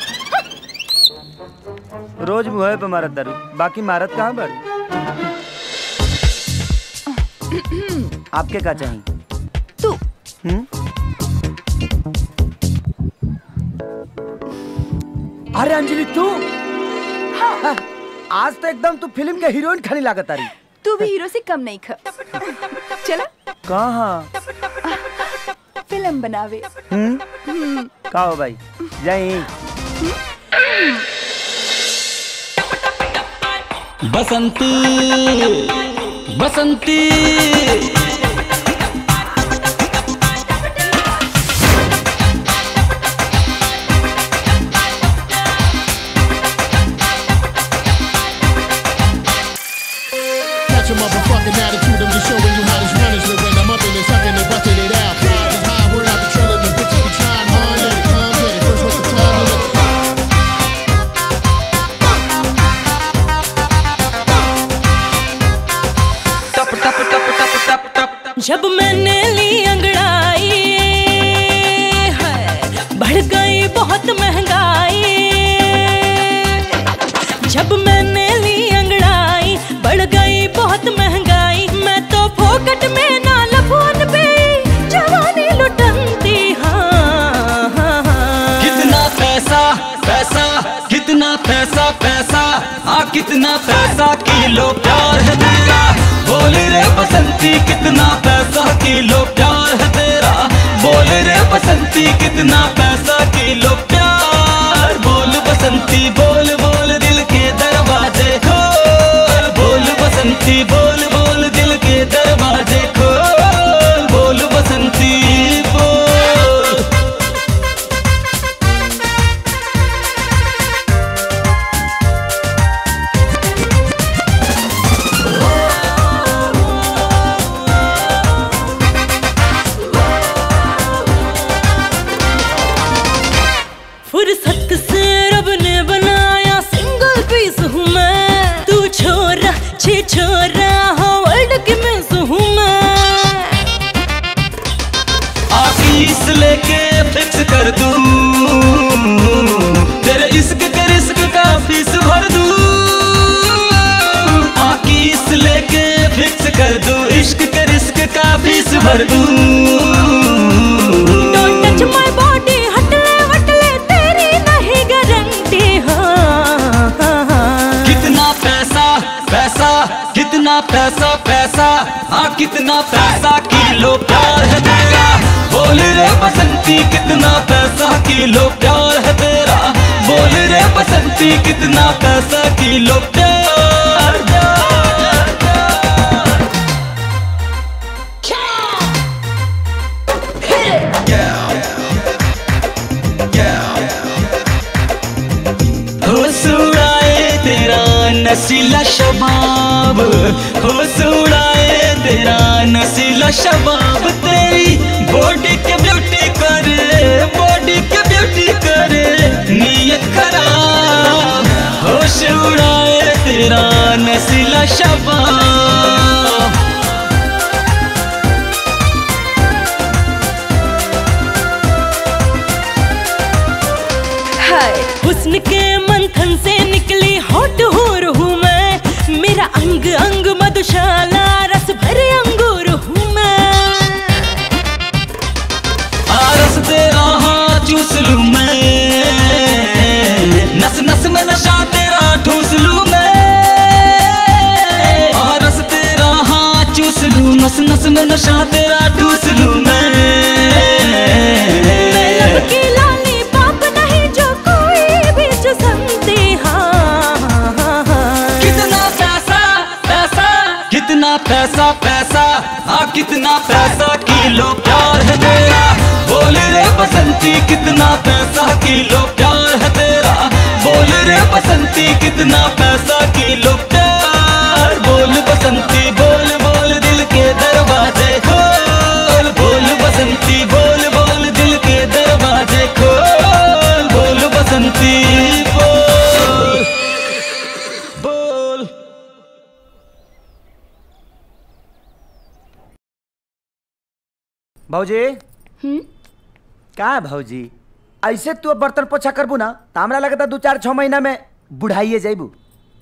H: रोज मुँह पे मारत दारू बाकी मारत कहाँ बड़ी आपके का चाहिए
L: तू
H: हम्म? अरे अंजलि तू हाँ। आज तो एकदम तू फिल्म के हीरोइन खानी लागत आ रही
L: तू भी हीरो से कम नहीं ख चला
H: कहाँ
L: फिल्म बनावे
H: हम्म
L: हम्म,
H: का हो भाई जाई
S: बसंती बसंती
T: Got your motherfucking attitude, I'm just showing you how this run is. But when I'm up in it, sucking it, busting it out. Pride is high, we're out patrolling, the bitches be trying hard. Let it come, get it. First, what's the time? Let it
U: जब मैंने ली अंगड़ाई है बढ़ गई बहुत महंगाई जब मैंने ली अंगड़ाई बढ़ गई बहुत महंगाई मैं तो फोकट में ना लफोन पे जवानी लुटनती हाँ, हाँ, हाँ।
S: कितना पैसा पैसा कितना पैसा पैसा आ कितना पैसा किलो प्यार है तेरा बोल रे बसंती कितना पैसा किलो प्यार है तेरा बोल रे बसंती कितना पैसा किलो प्यार बोल बसंती बोल बोल दिल के दरवाजे खोल बोल बसंती बोल बोल दिल के दरवाजे खोल बोल बसंती बोल
U: फुर्सत से रब ने बनाया सिंगल पीस हूँ मैं तू छोरा छे छोरा हो वर्ल्ड की मिस हूँ मैं
S: आशीष फिक्स कर दूं तेरे इश्क के रिस्क का फीस भर दूं आकी इस लेके फिक्स कर दूं इश्क के रिस्क का फीस भर दूं
U: डोंट टच माय बॉडी हटले वटले तेरी नहीं गारंटी हाँ
S: कितना पैसा पैसा कितना पैसा पैसा हाँ कितना पैसा किलो प्यार है तेरा बोल रे बसंती कितना पैसा किलो प्यार है तेरा बोल रे बसंती कितना पैसा किलो प्यार प्यार, प्यार। होश उड़ाए तेरा नसीला शबाब होश उड़ाए तेरा नसीला शबाब तेरी बॉडी के ब्यूटी करे बॉडी के ब्यूटी करे नीयत खराब होश उड़ाए तेरा नसीला शबाब
U: हाय हुस्न के मंथन से निकली हॉट हूर हूँ मैं मेरा अंग अंग मधुशाला रस भरे अंगूर हूँ मैं
S: आरस तेरा हाँ चूस लूं मैं नस नस में नशा तेरा ठूस लूं मैं आरस तेरा हाँ चूस लूं नस नस में नशा तेरा ठूस लूं मैं
U: मैं लब की लाली पाप नहीं जो कोई भी चुसमती हाँ
S: कितना पैसा पैसा कितना पैसा पैसा हाँ कितना पैसा किलो प्यार है तेरा बोल रे बसंती कितना पैसा किलो प्यार है तेरा बोल रे बसंती कितना पैसा किलो प्यार बोल बसंती बोल बोल दिल के दरवाजे खोल बोल बसंती बोल बोल दिल के दरवाजे खोल बोल बसंती बोल बोल
H: भौजी का भौजी ऐसे तू अब बर्तन पोछा करबू ना तो हमरा लगता दू चार छह महीना में बुढ़ाइए जाइबू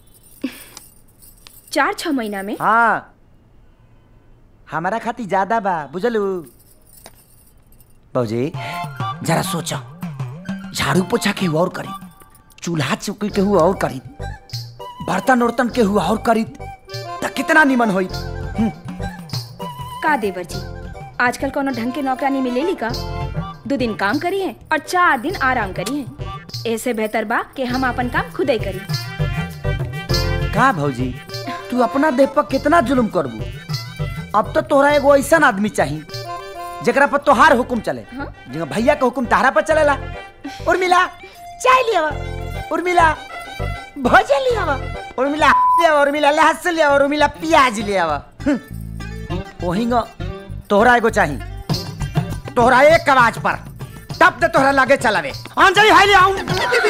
L: चार छह महीना में
H: हाँ हमारा खाती ज्यादा बा बुझलू भौजी जरा सोचो झाड़ू पोछा केहू और करी चूल्हा चौकी केहू और करी बर्तन उर्तन केहू और करी तो कितना निमन होई
L: का देवर जी आजकल कोनो ढंग के नौकरानी मिलेली का दो दिन काम करी है और चार दिन आराम करी है ऐसे बेहतर बा कि हम अपन काम खुद ही करी
H: का भौजी तू अपना देह पर कितना जुल्म करबू अब तो तोहरा एगो ऐसा आदमी चाहिए जेकरा पर तोहार हुकुम चले जिंगा भैया के हुकुम तहरा पर चलेला उर्मिला चाय लिया उर्मिला भोजन लिया उर्मिला लिया उर्मिला लहसुन लिया उर्मिला प्याज लिया ओहिंगा तोहरा एगो चाहिए तोहरा एक आवाज पर तब तो तोहरा लागे चलावे अंजलि हाय ले आऊं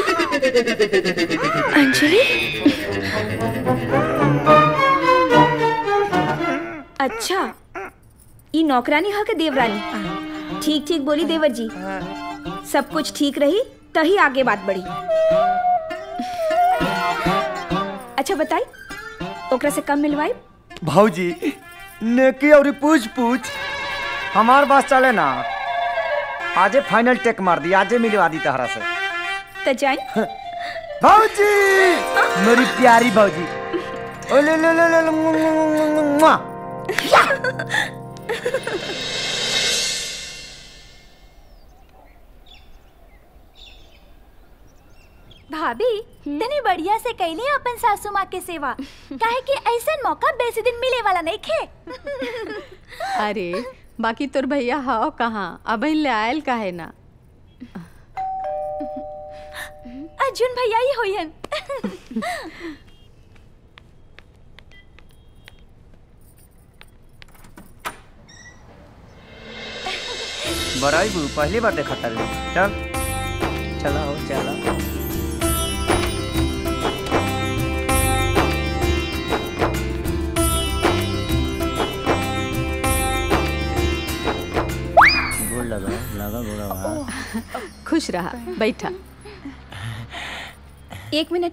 L: अंजलि अच्छा ई नौकरानी ह के देवरानी ठीक ठीक बोली देवर जी सब कुछ ठीक रही तही आगे बात बढ़ी अच्छा बताई ओकरा से कम मिलवाई
H: भौजी नेकी और पूछ पूछ हमार बात चले ना आजे फाइनल टेक मार दी आजे मिलवा दी तहरा से
L: तो जाई
H: भौजी मेरी प्यारी भौजी ओ ले ले ले ले ले, मुआ, मुआ, मुआ, मुआ। या!
B: भाभी तनी बढ़िया से कैली अपन सासू माँ के सेवा काहे कि ऐसा मौका बेसी दिन मिले वाला नहीं खे
A: अरे बाकी तोर भैया हाओ कहाँ अब ले आयल काहे ना
B: अर्जुन भैया ही होयन
H: बड़ाई बू पहली बार देखा था चल चला हो चला गोड़ लगा लगा गोड़ा वहाँ
A: खुश रहा बैठा
L: एक मिनट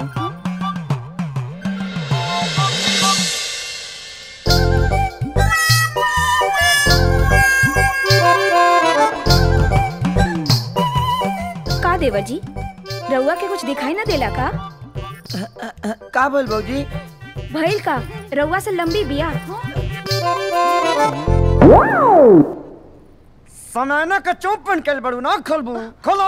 L: का देवर जी रउआ के कुछ दिखाई ना देला का
H: का बोल बौजी
L: भइल का रउआ से लंबी बिया
H: सनाना का चोप पहन के बड़ू ना खोलबू खोलो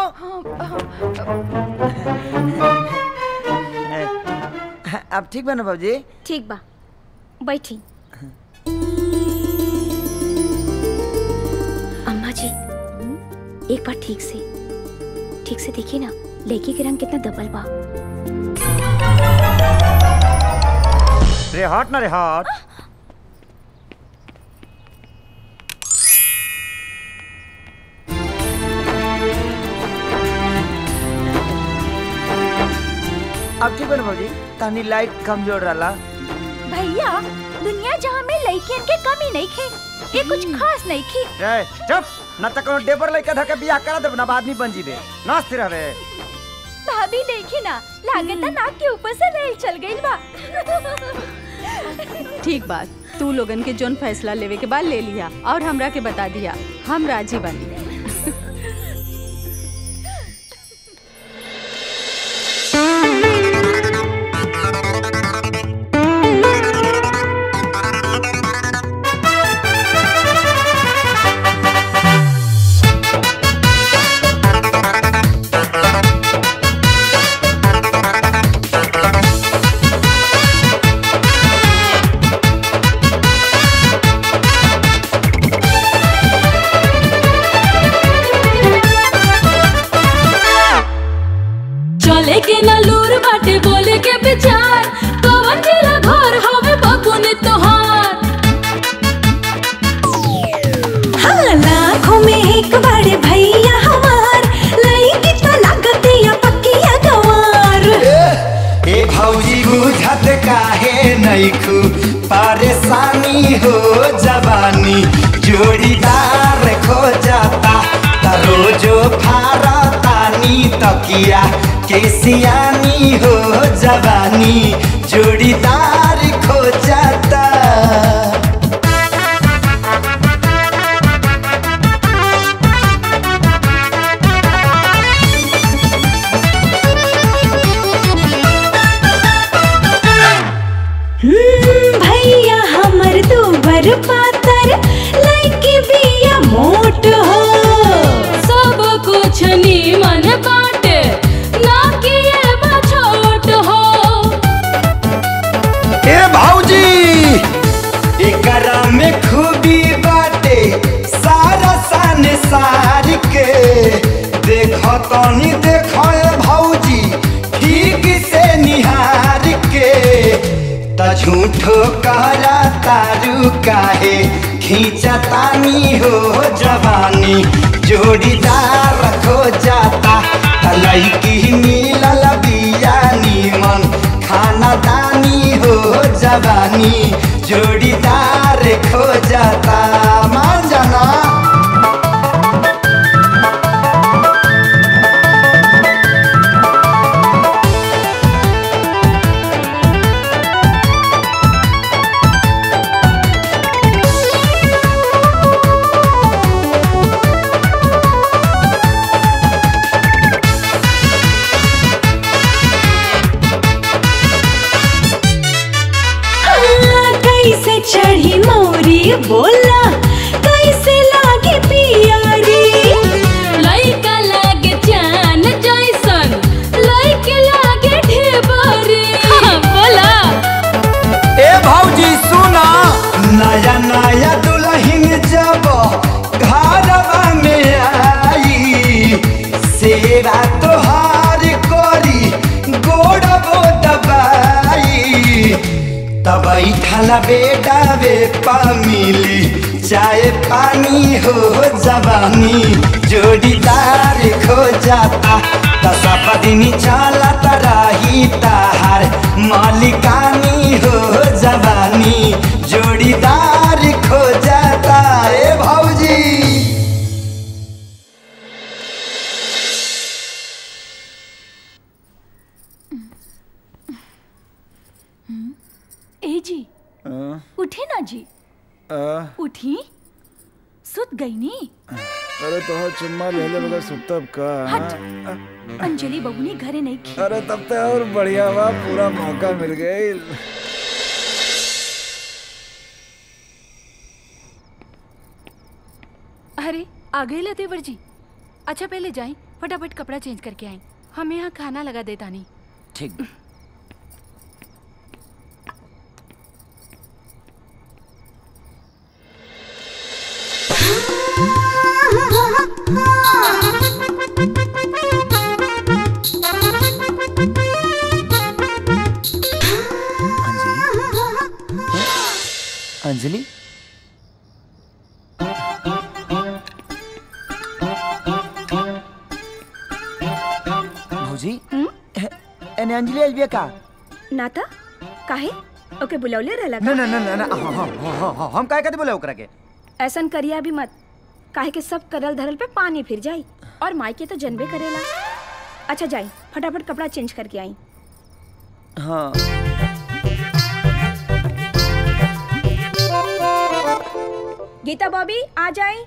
H: अब ठीक बा ना बाबूजी
L: ठीक बा बैठी अम्मा जी एक बार ठीक से ठीक से देखिए ना लड़की के रंग कितना दबल बा
H: रे हट ना रे हट अब ठीक बा ना बाबूजी तहनी लाइट कमजोर रहला
B: भैया दुनिया जहाँ में लड़कियन के कमी नहीं खे ये कुछ खास नहीं खी
H: ए चुप ना त कोनो डेबर लइका धके बियाह करा देब ना आदमी बन जीबे नाचते रहबे
B: भाभी देखी ना लागत नाक के ऊपर से रेल चल गई बा
A: ठीक बात तू लोगन के जोन फैसला लेवे के बाद ले लिया और हमरा के बता दिया हम राजी बनी
U: चले के ना लूर बाटे बोले के विचार कवन जिला घर हवे बकुने तोहार
F: हाँ लाखों में एक बड़े भैया हमार लईकी तो लागत या पक्किया गवार
E: ए भौजी बुझत काहे नैखू परेशानी हो जवानी जोड़ीदार खो जाता त रोजो फारतानी तकिया के सियानी हो जवानी जोड़ीदार खो जाता
F: हम्म, भैया हमर दूबर पातर लईकी बिया मोट हो
U: सब कुछ नीमन बाटे ना किए बा छोट हो
E: ए भौजी एकरा में खूबी बाटे सारा संसार के देखो तनी देखो ए भौजी ठीक से निहार के त झूठो करा तारू काहे खींचा तानी हो जवानी जोड़ीदार खो जाता त लईकी मिलल बिया नीमन खाना दानी हो जवानी जोड़ीदार खो जाता मान जाना
F: हाँ, कैसे चढ़ी मोरी बोला कैसे लागे पियारी
U: लइका लागे जान जैसन लइके लागे ढेबरी बोला
E: ए भौजी सुना नया नया दुल्हन जब घरवा में आई सेवा तोहार करी गोड़बो दबाई तब बैठल बेटा वे पा मिली चाय पानी हो जवानी जोड़ीदार खो जाता दसप दिन चलत रही ताहार मालिकानी हो जवानी जोड़ीदार खो जाता ए भौजी
B: जी उठी ना जी उठी सुत गई नी
M: अरे तो चुम्मा ले ले बगैर सुतब का
B: हट। अंजलि बबुनी घरे नहीं खी
M: अरे तब तो और बढ़िया बा पूरा मौका मिल गई
P: अरे आ गए ला देवर जी अच्छा पहले जाए फटाफट कपड़ा चेंज करके आए हम यहाँ खाना लगा देता नहीं
H: ठीक अंजलि भौजी एने अंजलि आइल बिया का
L: नाता काहे ओके बुलौले रहला
H: ना ना ना ना ना हाँ, हाँ, हाँ, हाँ, हाँ, हम काहे कहते बोले ओकरा के
L: ऐसन करिया भी मत काहे के सब करल धरल पे पानी फिर जाई और माई के तो जनबे करेला अच्छा जाई फटाफट कपड़ा चेंज करके आई
H: हाँ
L: गीता बॉबी आ जाए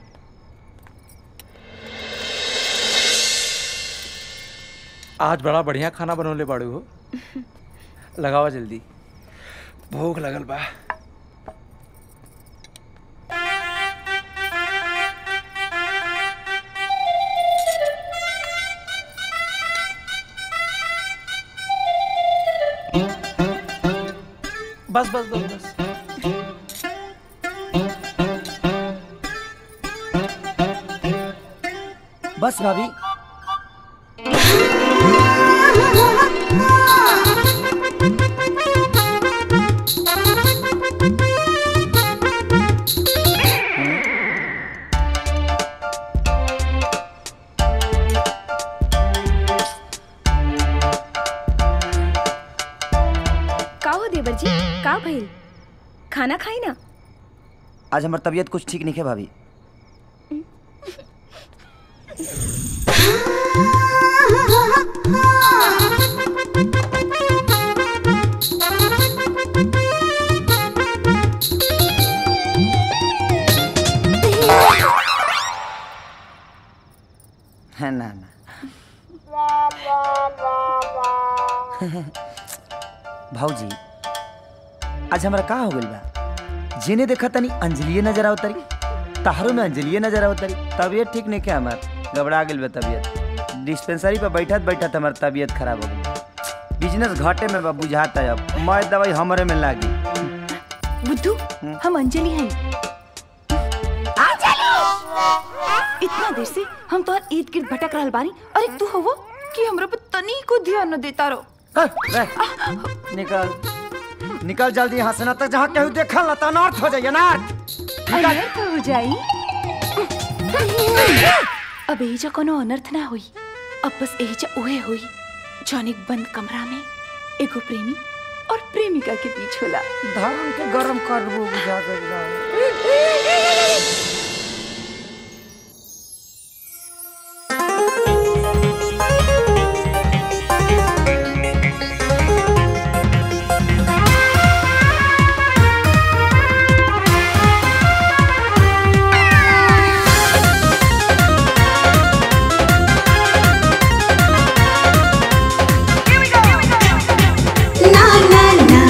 C: आज बड़ा बढ़िया खाना बनौले बाड़ू हो लगावा जल्दी भूख लगल बा बस बस बस बस
H: बस भाभी
L: का हो देवर जी का भइल खाना खाई ना
H: आज हमार तबीयत कुछ ठीक नहीं है भाभी है ना ना भाऊजी आज हमरा का हो गइल बा जेने देखा तनी अंजलिए नजर आवतरी तारो में अंजलिए नजर आवतरी तबीयत ठीक नहीं के हमार घबरा गेल बा तबीयत डिस्पेंसरी पे बैठत बैठत हमार तबीयत खराब हो गई बिजनेस घाटे में बा बुझाता है अब मैं दवाई हमरे में लागी
L: बुद्धू हम अंजलि हैं
B: इतना देर से हम तोहर ईद गिर्द भटक रहल बानी अरे तू होवो कि हमरा पर तनी को ध्यान न देता रो
H: निकल निकल जल्दी यहाँ से ना तक जहाँ केहू देखल ना तो अनर्थ हो जाइए ना
B: अनर्थ हो जाई अब एजा कोनो अनर्थ ना हुई अब बस एजा उहे हुई जौन एक बंद कमरा में एगो प्रेमी और प्रेमिका के बीच होला
H: धर्म के गरम करबो बुझा कर
F: ना ना ना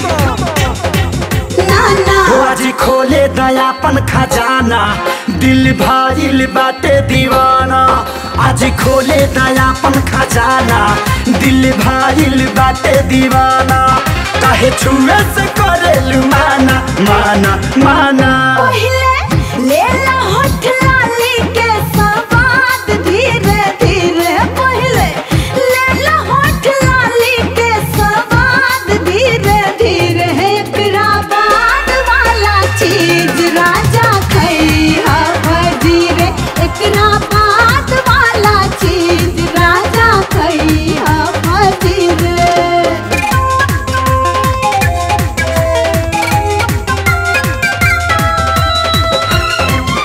F: ना ना
E: हो आज खोले दयापन खजाना दिल भाइल बाटे दीवाना आज खोले दयापन खजाना दिल भाइल बाटे दीवाना काहे छुए से करे माना माना माना
F: पहिले ले ला होठ लाली के सवाद धीरे धीरे पहिले ले ला होठ लाली के सवाद धीरे धीरे एकरा बाद वाला चीज राजा खैहा धीरे एकरा बाद वाला चीज राजा खैहा धीरे
E: हो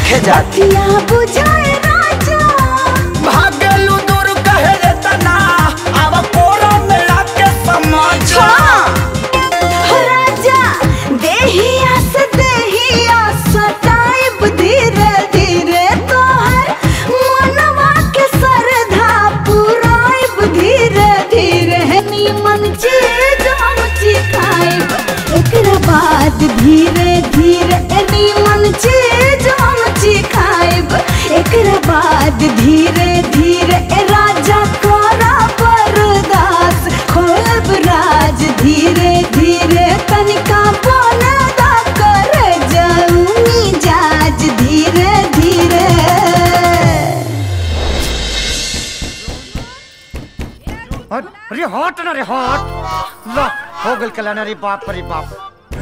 E: नइखे जाती
F: बतिया बुझाए राजा
E: भागलू दूर कहे रे तना अब कोरा मेरा के समझा
F: राजा देहिया से देहिया सताइब धीरे धीरे तोहर मनवा के सरधा पुराइब धीरे धीरे नीमन चीज हम चिखाइब एकरा बाद धीरे धीरे नीमन चीज हम चिखाइब एकरा बाद धीरे धीरे राजा कोरा बरदास खोलब राज धीरे धीरे तनिका बोलदा कर जाऊनी जाज धीरे धीरे
H: हट, अरे हट ना रे हट ला हो गल कल्याण रे बाप रे बाप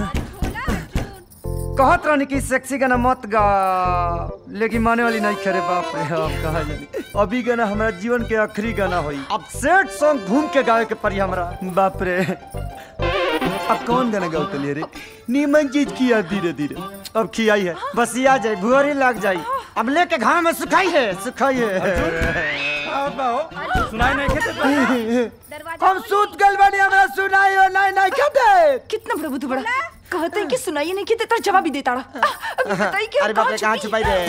H: कहत रहनी कि सेक्सी गाना मत गा लेकिन माने वाली नहीं खरे बाप रे हम कहा जानी अभी गाना हमारा जीवन के आखिरी गाना होई अब सेट सॉन्ग घूम के गावे के पड़ी हमरा बाप रे अब कौन गाना गाओ तलिए रे नीमन चीज किया धीरे धीरे अब खियाई है बस ये आ जाए भुअरी लग जाई अब लेके घाम में सुखाई है सुखाई है
C: सुनाई नहीं खेते
H: हम सूत गल बनी हमरा सुनाई हो नहीं नहीं कहते
L: कितना प्रभु तू बड़ा कहते हैं कि सुनाइए नहीं कि तेरा जवाब ही देता रहा अभी बताइए कि
H: अरे बाप रे कहाँ छुपाई रे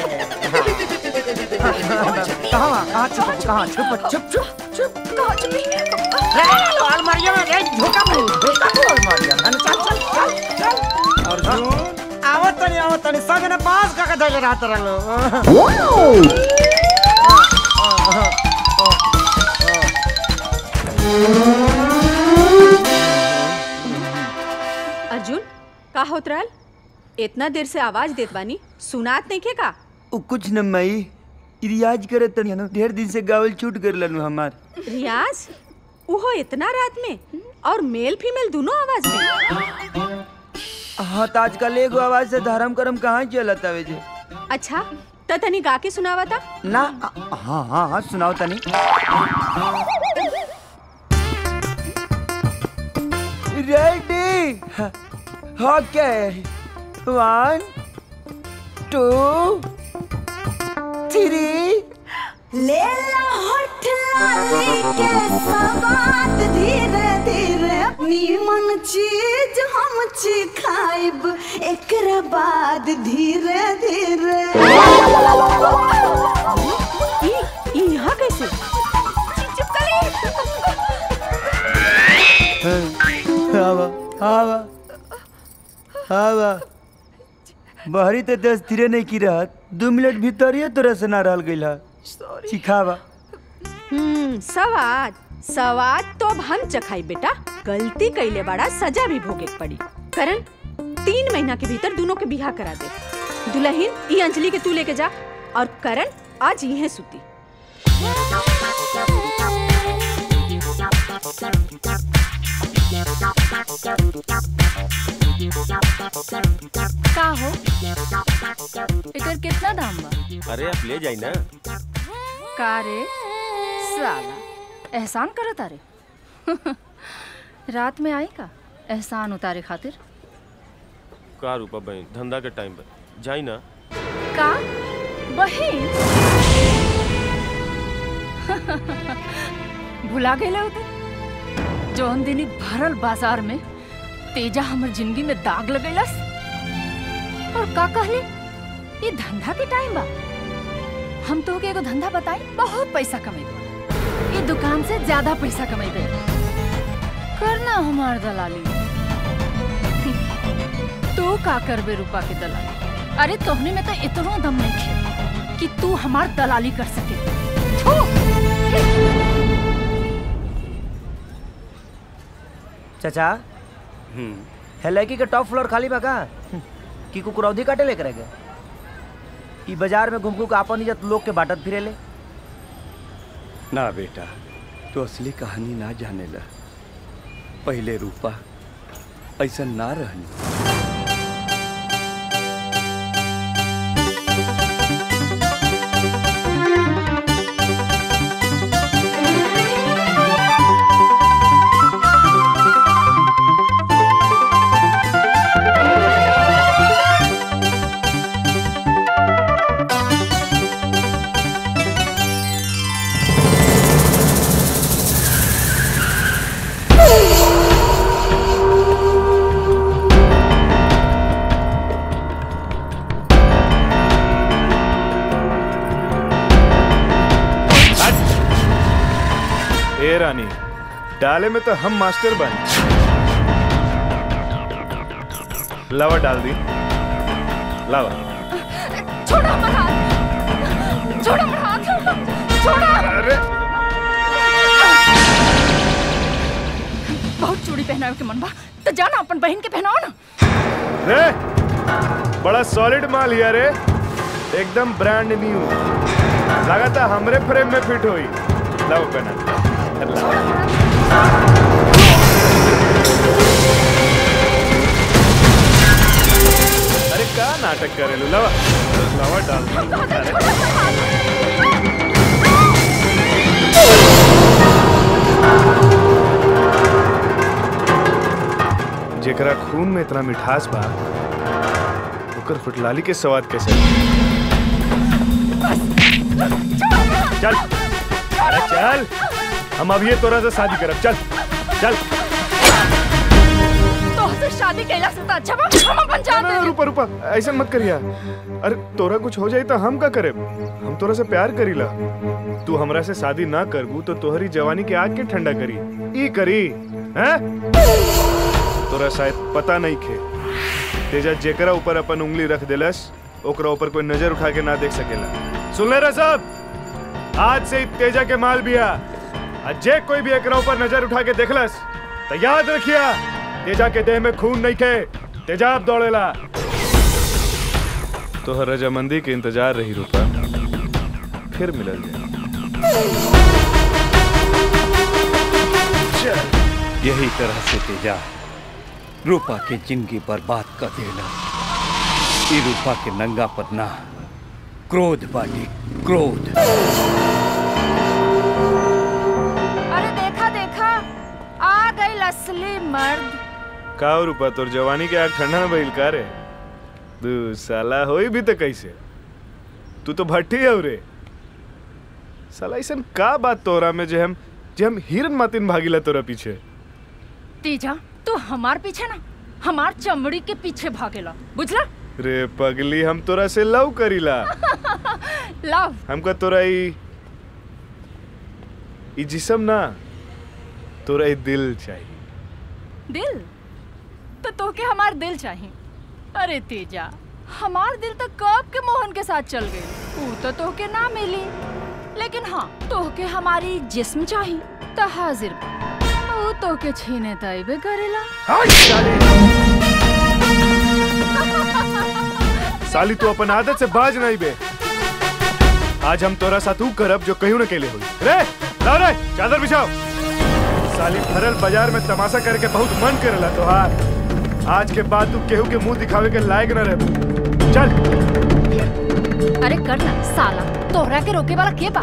H: कहाँ कहाँ छुप कहाँ छुप छुप छुप छुप
L: कहाँ छुपी
H: अलमारिया में रे झोका में झोका में अलमारिया में चल चल चल चल अर्जुन आवत तनी आवत तनी संग ने पास का का धैले रहत रहलो
A: अर्जुन का होत रहल इतना देर से आवाज देत बानी सुनात नहीं के का
J: उ कुछ न मई रियाज करे तनी न ढेर दिन से गावल छूट कर लनु हमार
A: रियाज उहो इतना रात में और मेल फीमेल दोनों आवाज में
J: हाँ तो आजकल एगो आवाज से धर्म करम कहाँ चलत आवे जे
A: अच्छा त तनी गा के सुनावा था
H: ना हाँ हाँ हाँ सुनाओ तनी
J: ready okay one two three
F: ले ला होठ लाली के सवाद धीरे धीरे नीमन चीज हम चिखाइब एकरा बाद धीरे धीरे
A: ई यहाँ कैसे
J: हवा हवा हवा बहरी तो दस धीरे नहीं की रहत दू मिनट भीतर ही तोरा से ना रहल गइल है सिखावा
A: हम्म सवाद सवाद तो अब हम चखाई बेटा गलती कैले बड़ा सजा भी भोगे के पड़ी करण तीन महीना के भीतर दोनों के बिहा करा दे दुल्हन ई अंजलि के तू लेके जा और करण आज यहीं सुती
P: का हो एकर कितना दाम बा
I: अरे आप ले जाई ना
P: का रे साला एहसान करत अरे रात में आई का एहसान उतारे खातिर
I: का रूपा बहन धंधा के टाइम पर जाई ना
P: का बहिन भुला गए होते जौन दिन भरल बाजार में तेजा हमर जिंदगी में दाग लगेलस और का कहले ये धंधा के टाइम बा हम तो के एगो धंधा बताई बहुत पैसा कमेबे ये दुकान से ज्यादा पैसा कमेबे करना हमार दलाली तू का करबे रूपा के दलाली अरे तोहने में तो इतनो दम नहीं खे कि तू हमार दलाली कर सके थू!
H: चाचा है लड़की के टॉप फ्लोर खाली बा का कि कुकुरौधी काटे लेकर गए ई बाजार में घूम घूम के आपन इज्जत लोग के बांटत फिरेले
D: ना बेटा तो असली कहानी ना जानेला पहले रूपा ऐसा ना रहनी
O: डाले में तो हम मास्टर बन लावा डाल दी लावा
P: छोड़ो हमारा हाथ छोड़ो हमारा हाथ छोड़ो
O: अरे
P: बहुत चूड़ी पहनावे के मन बा तो जाना अपन बहन के पहनाओ ना
O: रे बड़ा सॉलिड माल हिया रे एकदम ब्रांड न्यू लगाता हमरे फ्रेम में फिट होई लाओ पहना लाओ। अरे का नाटक करेलू लावा लावा डाल दी। अरे जेकरा खून में इतना मिठास बा ओकर फुटलाली के स्वाद कैसे चल अरे चल हम अब ये तोरा से शादी करब चल चल
P: तो से शादी कैला से तो अच्छा बा हम अपन जान दे
O: रुपा रुपा ऐसा मत करिया अरे तोरा कुछ हो जाई तो हम का करे हम तोरा से प्यार करीला तू हमरा से शादी ना करबू तो तोहरी जवानी के आग के ठंडा करी ई करी हैं तोरा शायद पता नहीं खे तेजा जेकरा ऊपर अपन उंगली रख देलस ओकरा ऊपर कोई नजर उठा के ना देख सकेला सुन ले रे सब आज से ही तेजा के माल बिया आ जे कोई भी एकरा ऊपर नजर उठा के देखलस तो याद रखिया तेजा के देह में खून नहीं खे तेजाब दौड़ेला तोहर रजामंदी के इंतजार रही रूपा फिर मिलल जाए
D: यही तरह से तेजा रूपा के जिंदगी बर्बाद कर देना ई रूपा के नंगा पर ना क्रोध बाटी क्रोध
P: अरे देखा देखा आ गई असली मर्द
O: का हो रूपा तोर जवानी के आग ठंडा में भइल का रे तू साला होई भी तो कैसे तू तो भट्टी है रे साला ऐसन का बात तोरा में जे हम जे हम हिरन मातिन भागीला तोरा पीछे
P: तीजा तू हमार पीछे ना हमार चमड़ी के पीछे भागेला बुझला
O: रे पगली हम तोरा से लव करीला
P: लव
O: हमका तोरा ई ई जिसम ना तोरा ई दिल चाहिए
P: दिल तो तोके हमार दिल चाहिए अरे तेजा हमार दिल तो कब के मोहन के साथ चल गई ऊ तो तोके ना मिली लेकिन हाँ तोके हमारी जिस्म चाहिए तो हाजिर बा। ऊ तोके छीने तैबे करेला
O: साली तू अपन आदत से बाज नहीं बे आज हम तोरा साथ ऊ करब जो कहीं न केले होई रे लाओ रे चादर बिछाओ साली भरल बाजार में तमाशा करके बहुत मन करेला तोहार आज के बाद तू केहू के मुंह दिखावे के लायक न रह चल
P: अरे कर ना साला तोहरा के रोके वाला के बा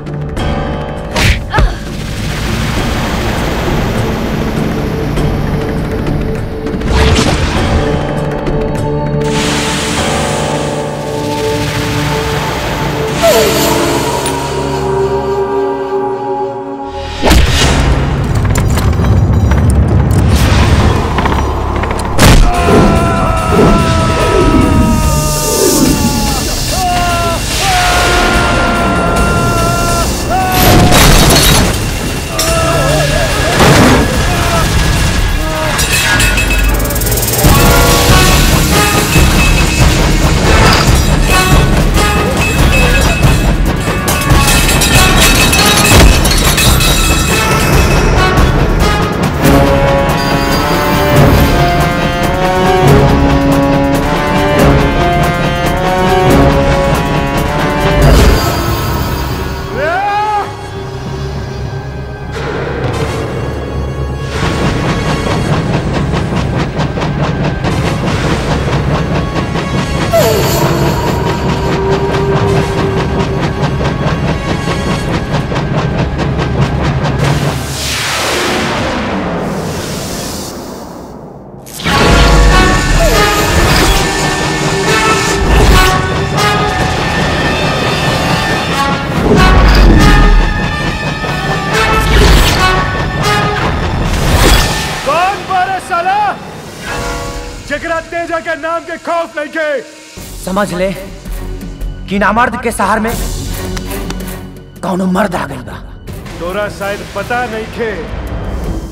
O: कौन बारे साला जकरा तेजा के नाम के खौफ नहीं के
H: समझ ले कि नामर्द के सहार में कौनो मर्द आ गइल बा
O: तोरा शायद पता नहीं खे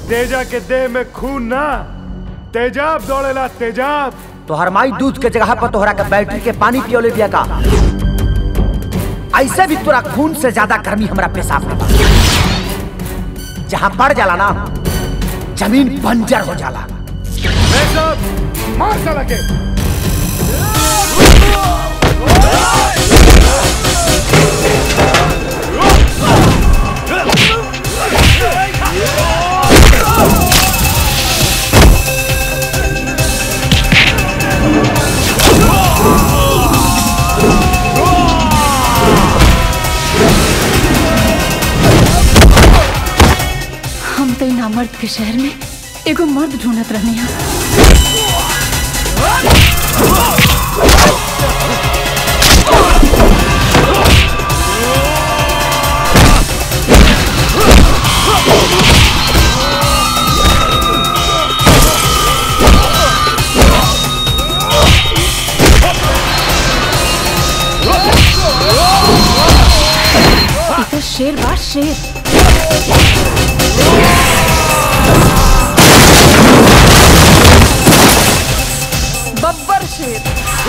O: तेजा के देह में खून ना तेजाब दौड़ेला तेजाब
H: तोहर माई दूध के जगह पर तोहरा के बैटरी के पानी पियोले बिया का ऐसे भी तोरा खून से ज्यादा गर्मी हमरा पेशाब में बा जहाँ पड़ जाला ना जमीन बंजर हो जाला
O: मार साला के
P: हम तो इन मर्द के शहर में एगो मर्द ढूंढत रहनी है ये तो शेर बा शेर
F: बब्बर शेर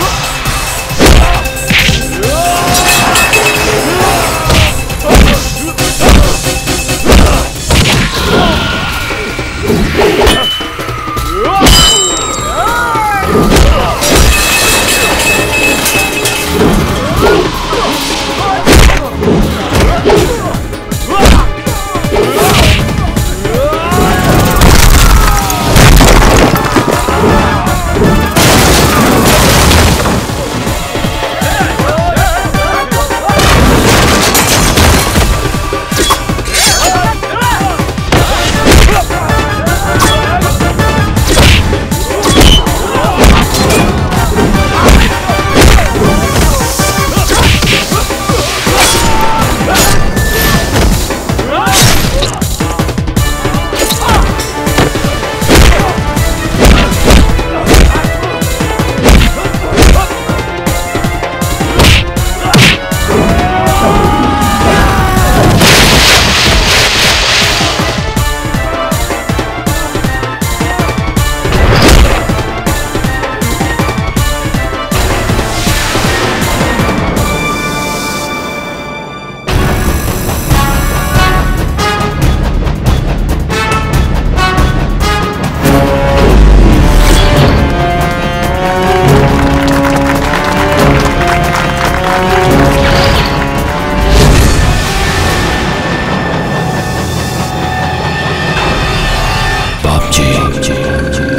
S: बाप जी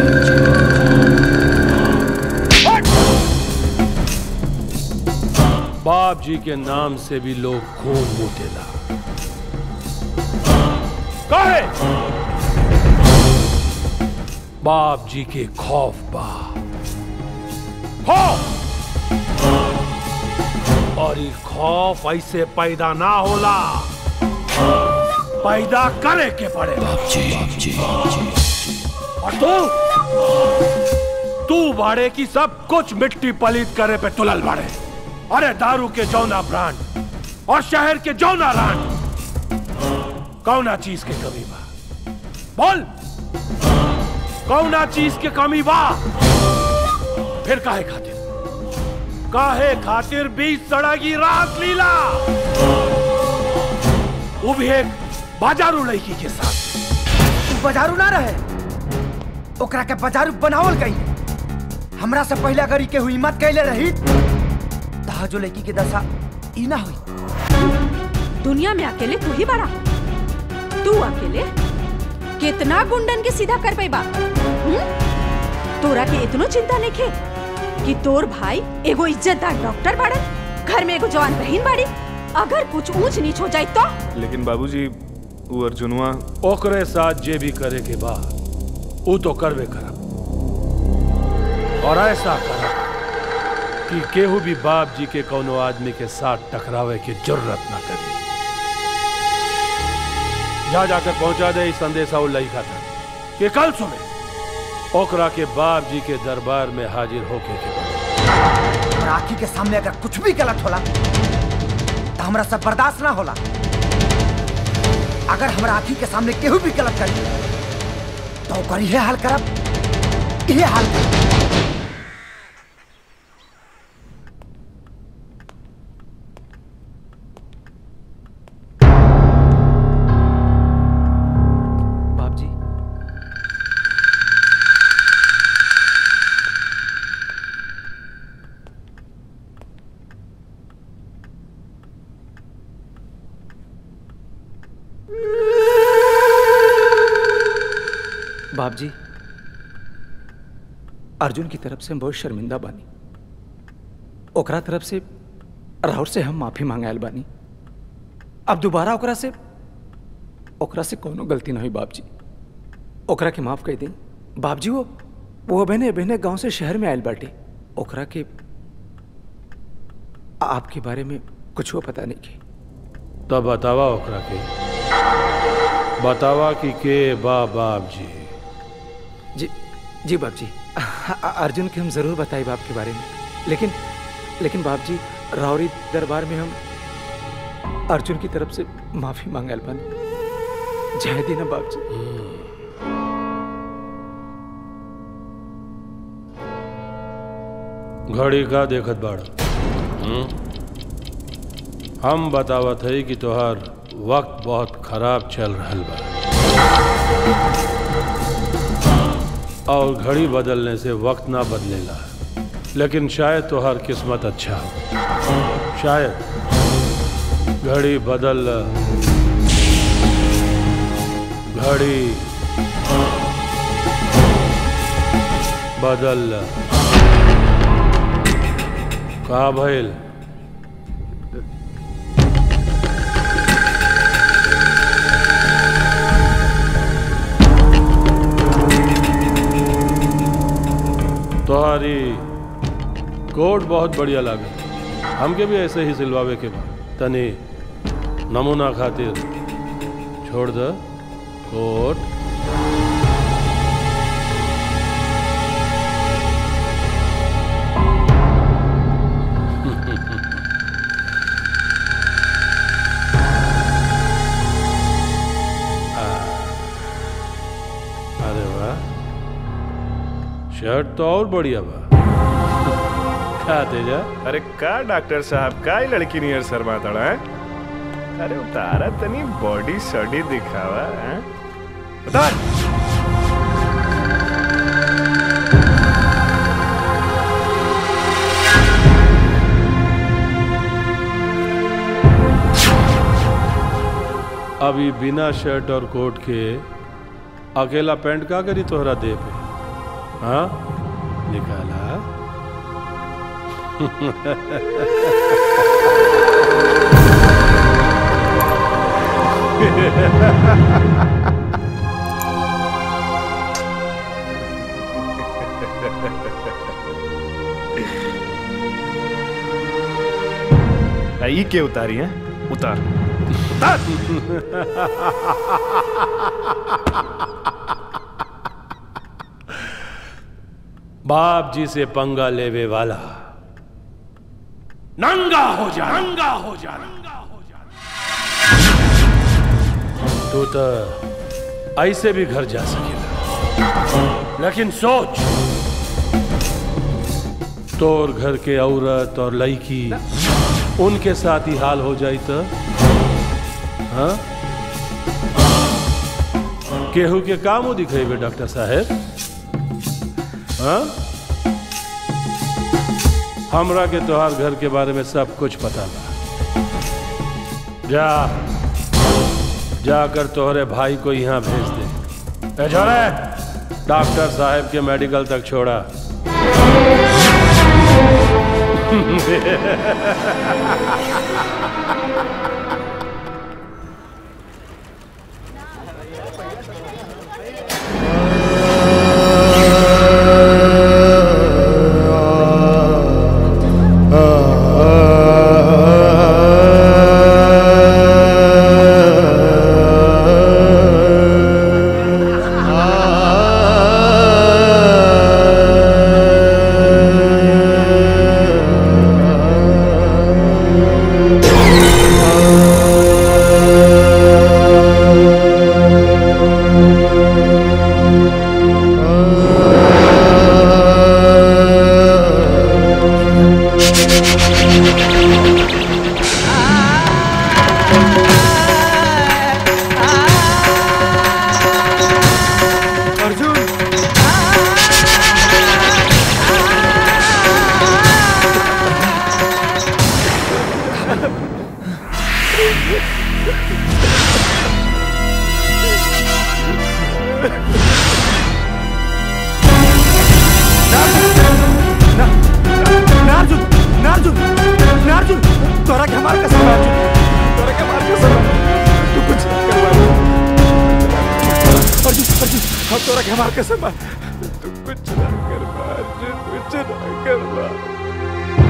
N: बाप जी के नाम से भी लोग खून मूतेला काहे बाप जी के खौफ बा खौफ और ये खौफ ऐसे पैदा ना होला पैदा करे के पड़े और तू तू बाड़े की सब कुछ मिट्टी पलीत करे पे तुलल बाड़े अरे दारू के जौना ब्रांड और शहर के जौना रांड कौना चीज के कमी बा बोल कौना चीज के कमी बा फिर काहे खातिर काहे खातिर बीच सड़गी रात लीला वो भी एक बाजारू लड़की के साथ
H: तू बाजारू ना रहे ओकरा के बाजारू बनावल गई हमरा से पहले अगर ई के हुई मत कैले रही तहा जो लड़की के दशा ई ना हुई
A: दुनिया में अकेले तू ही बड़ा तू अकेले कितना गुंडन के सीधा कर पैबा हम्म? तोरा के इतनो चिंता नहीं खे कि तोर भाई एगो इज्जतदार डॉक्टर बाड़न घर में एगो जवान बहन बाड़ी अगर कुछ ऊंच नीच हो जाए तो
O: लेकिन बाबूजी वो अर्जुनवा
N: ओकरे साथ जे भी करे के बा वो तो करबे करब और ऐसा करब कि केहू भी बाप जी के कोनो आदमी के साथ टकरावे की जरूरत ना करी जा जाकर पहुंचा दे इस संदेशा वो लइका था कि कल सुबह ओकरा के बाप जी के दरबार में हाजिर होके के पड़ी।
H: और आखी के सामने अगर कुछ भी गलत होला तो हमरा सब बर्दाश्त ना होला अगर हमरा आखी के सामने केहू भी गलत करी तो ओकर इहे हाल करब इहे हाल करब
C: बाप जी बाप जी अर्जुन की तरफ से हम बहुत शर्मिंदा बानी ओकरा तरफ से राहुल से हम माफी मांगायल बानी अब दोबारा ओकरा से ओकरा से कोनो गलती ना हुई बाप जी ओकरा के माफ कर दी बाप जी वो वो बहने बहने गांव से शहर में आयल बाटे ओकरा के आपके बारे में कुछ वो पता नहीं की
N: तब बतावा ओकरा के बतावा कि के बा बाप जी
C: जी जी बाप जी अ- अर्जुन के हम जरूर बताए बाप के बारे में लेकिन लेकिन बाप जी रावरी दरबार में हम अर्जुन की तरफ से माफी मांगल बानी जय दीना बाप जी
N: घड़ी का देखत बाड़ा हम्म? हम बतावत है कि तोहार वक्त बहुत खराब चल रहल बा और घड़ी बदलने से वक्त ना बदलेला लेकिन शायद तोहार किस्मत अच्छा हो शायद घड़ी बदल घड़ी बदल का भइल तोहारी कोट बहुत बढ़िया लागे हमके भी ऐसे ही सिलवावे के बा तनी नमूना खातिर छोड़ द कोट अरे वाह शर्ट तो और बढ़िया बा का तेजा
O: अरे का डॉक्टर साहब का ही लड़की नियर शर्मा तड़ा है अरे उतारा तनी बॉडी सॉडी दिखावा हैं उतार
N: अभी बिना शर्ट और कोट के अकेला पैंट का करी तोहरा दे पे हाँ निकाला
O: ई के उतारी है उतार
N: बाप जी से पंगा लेवे वाला नंगा हो जा नंगा हो जा तू तो ऐसे भी घर जा सकेला लेकिन सोच तोर घर के औरत और लड़की उनके साथ ही हाल हो जाई तो हाँ केहू के काम दिखेबे डॉक्टर साहेब हाँ हमरा के तोहार घर के बारे में सब कुछ पता बा जा जाकर तोहरे भाई को यहाँ भेज दे ए छोड़े डॉक्टर साहब के मेडिकल तक छोड़ा
E: आ
M: हमरा के हमार कसम बा तू कुछ ना कर बा अर्जुन कुछ ना कर बा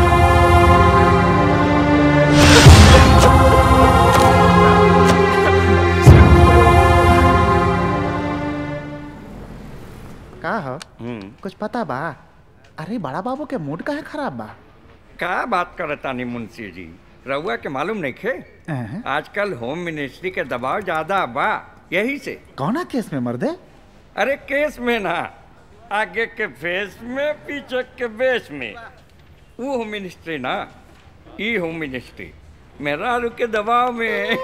K: का हो कुछ पता बा अरे बड़ा बाबू के मूड काहे खराब बा
G: का बात करतानी मुंशी जी रउआ के मालूम नहीं खे
K: अहं।
G: आजकल होम मिनिस्ट्री के दबाव ज्यादा बा यही से
K: कौना केस में मर्दे
G: अरे केस में ना आगे के फेस में पीछे के बेस में वो होम मिनिस्ट्री ना ई होम मिनिस्ट्री मेरा रू के दबाव में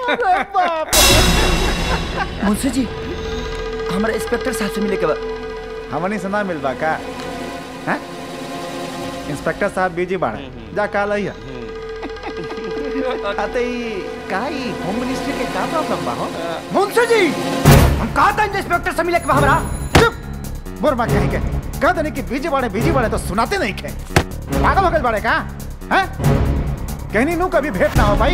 H: मुंशी जी हमारा इंस्पेक्टर साहब से मिले के बाद
K: हमनी से ना मिलबा का हैं? इंस्पेक्टर साहब बिजी बाड़े जा काल आइया अते ई का ई होम मिनिस्ट्री के का प्रॉब्लम बा हो
H: मुंशी जी हम कहा था इंस्पेक्टर से मिले के बा हमरा
K: बुरमा कहीं के कह देने कि बिजी बाड़े बिजी बाड़े तो सुनाते नहीं खे पागल वगल बाड़े का हैं कहनी नू कभी भेंट ना हो भाई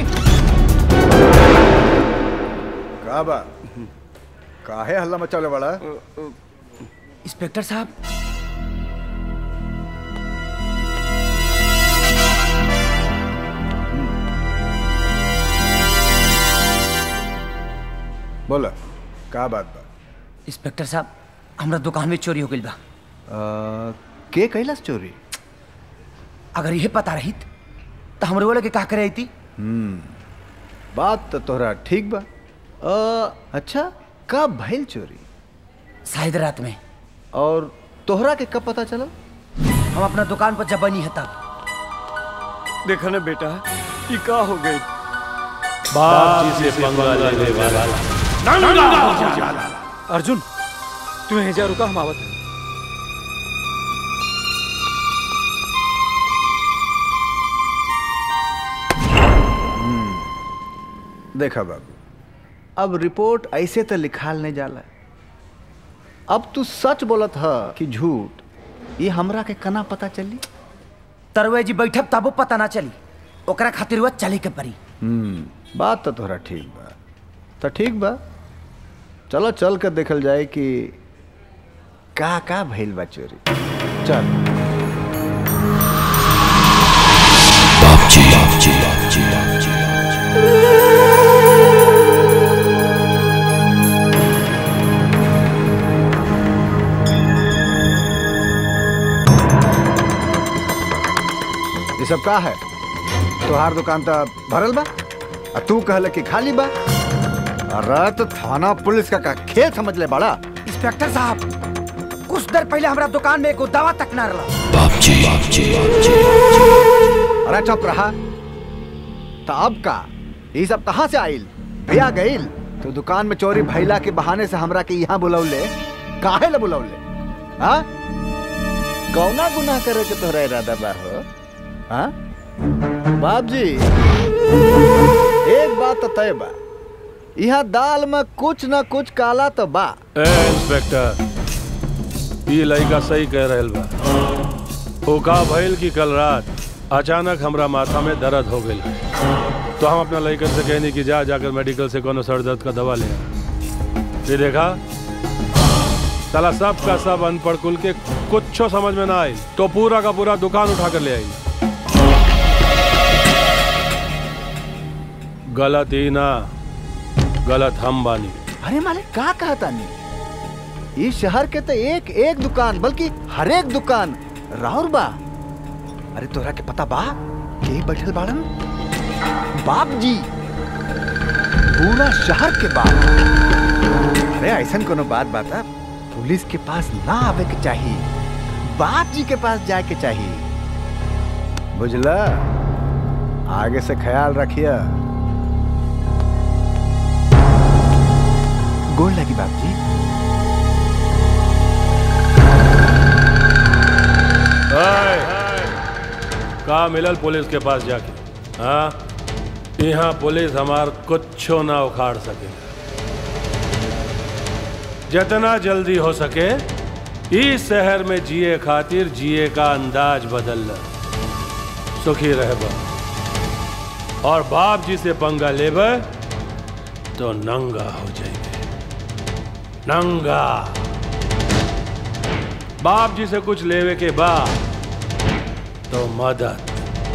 M: का बा काहे हल्ला मचाले वाला
H: इंस्पेक्टर साहब
M: बोला का बात बा
H: इंस्पेक्टर साहब हमरा दुकान में चोरी हो गई बा
K: के कैलाश चोरी
H: अगर यह पता रहित तो हमरे वाले के का करे थी
M: हम्म बात तो तोहरा ठीक बा
K: अ, अच्छा कब भइल चोरी
H: शायद रात में
K: और तोहरा के कब पता चला
H: हम अपना दुकान पर जब बनी है तब
G: देखा ना बेटा ये का हो गई
N: बाप जी से पंगा लेने वाला नंगा हो जाला
C: अर्जुन तू यहीं जा रुका हम आवत हैं
M: देखा बाबू
K: अब रिपोर्ट ऐसे तो लिखाल नहीं जाला अब तू सच बोलत ह कि झूठ ये हमरा के कना पता चली
H: तरवे जी बैठब तबो पता ना चली ओकरा खातिर वह चले के परी
M: हम्म बात तो तोहरा ठीक बा तो ठीक बा चलो चल कर देखल जाए कि
K: का का भइल बा चोरी
M: चल ये सब का है तोहार दुकान तो भरल बा आ तू कहले कि खाली बा अरे तो थाना पुलिस का, का खेल समझ ले बड़ा
H: इंस्पेक्टर साहब कुछ देर पहले हमारा दुकान में एगो दवा तक ना रहा
M: अरे चुप रहा तो अब का ये सब कहाँ से आइल भैया गइल तो दुकान में चोरी भैला के बहाने से हमरा के यहाँ बुलौले काहे ला बुलौले हाँ
K: कौना गुनाह करे के तोहरा इरादा बा हो हाँ बाप जी एक बात तो तय बा यहाँ दाल में कुछ न कुछ काला तो बा
N: ए इंस्पेक्टर ये लड़का सही कह रहल बा ओ का भइल कि कल रात अचानक हमरा माथा में दर्द हो गई तो हम अपना लड़कन से कहनी कि जा जाकर मेडिकल से कोनो सर दर्द का दवा ले आ। ये देखा साला सब का सब अनपढ़ कुल के कुछ समझ में ना आई तो पूरा का पूरा दुकान उठा कर ले आई गलत ही ना गलत हम बानी
K: अरे मालिक का कहता नहीं इस शहर के तो एक एक दुकान बल्कि हर एक दुकान राउर बा अरे तोरा के पता बा के बैठल बाड़न बाप जी पूरा शहर के बाप अरे ऐसा कोनो बात बाता पुलिस के पास ना आवे के चाहिए बाप जी के पास जाए के चाहिए
M: बुझला आगे से ख्याल रखिए
K: गोल लगी बाप जी
N: का मिलल पुलिस के पास जाके हाँ यहाँ पुलिस हमार कुछो ना उखाड़ सके जितना जल्दी हो सके इस शहर में जिए खातिर जिए का अंदाज बदल ल सुखी रह और बाप जी से पंगा लेब तो नंगा हो जाएंगे नंगा बाप जी से कुछ लेवे के बाद तो मदद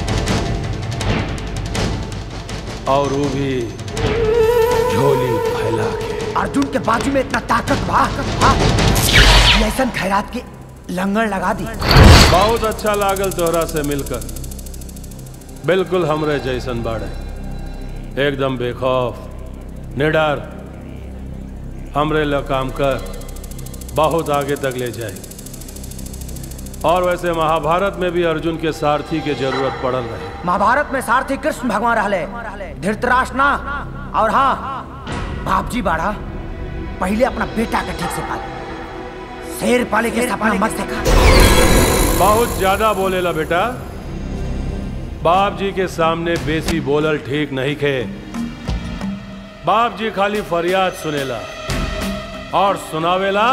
N: और वो भी झोली फैला के
H: अर्जुन के बाजू में इतना ताकत बा हाँ? कि ऐसन खैरात के लंगर लगा दी
N: बहुत अच्छा लागल तोहरा से मिलकर बिल्कुल हमरे जैसन बाड़े एकदम बेखौफ निडर हमरे ल काम कर बहुत आगे तक ले जाए और वैसे महाभारत में भी अर्जुन के सारथी के जरूरत पड़ल रहे
H: महाभारत में सारथी कृष्ण भगवान रहले धृतराष्ट्र ना और हाँ बाप जी बाड़ा पहले अपना बेटा के ठीक से पाले शेर पाले के सपना मत देखा
N: बहुत ज्यादा बोलेला बेटा बाप जी के सामने बेसी बोलल ठीक नहीं खे बाप जी खाली फरियाद सुनेला और सुनावेला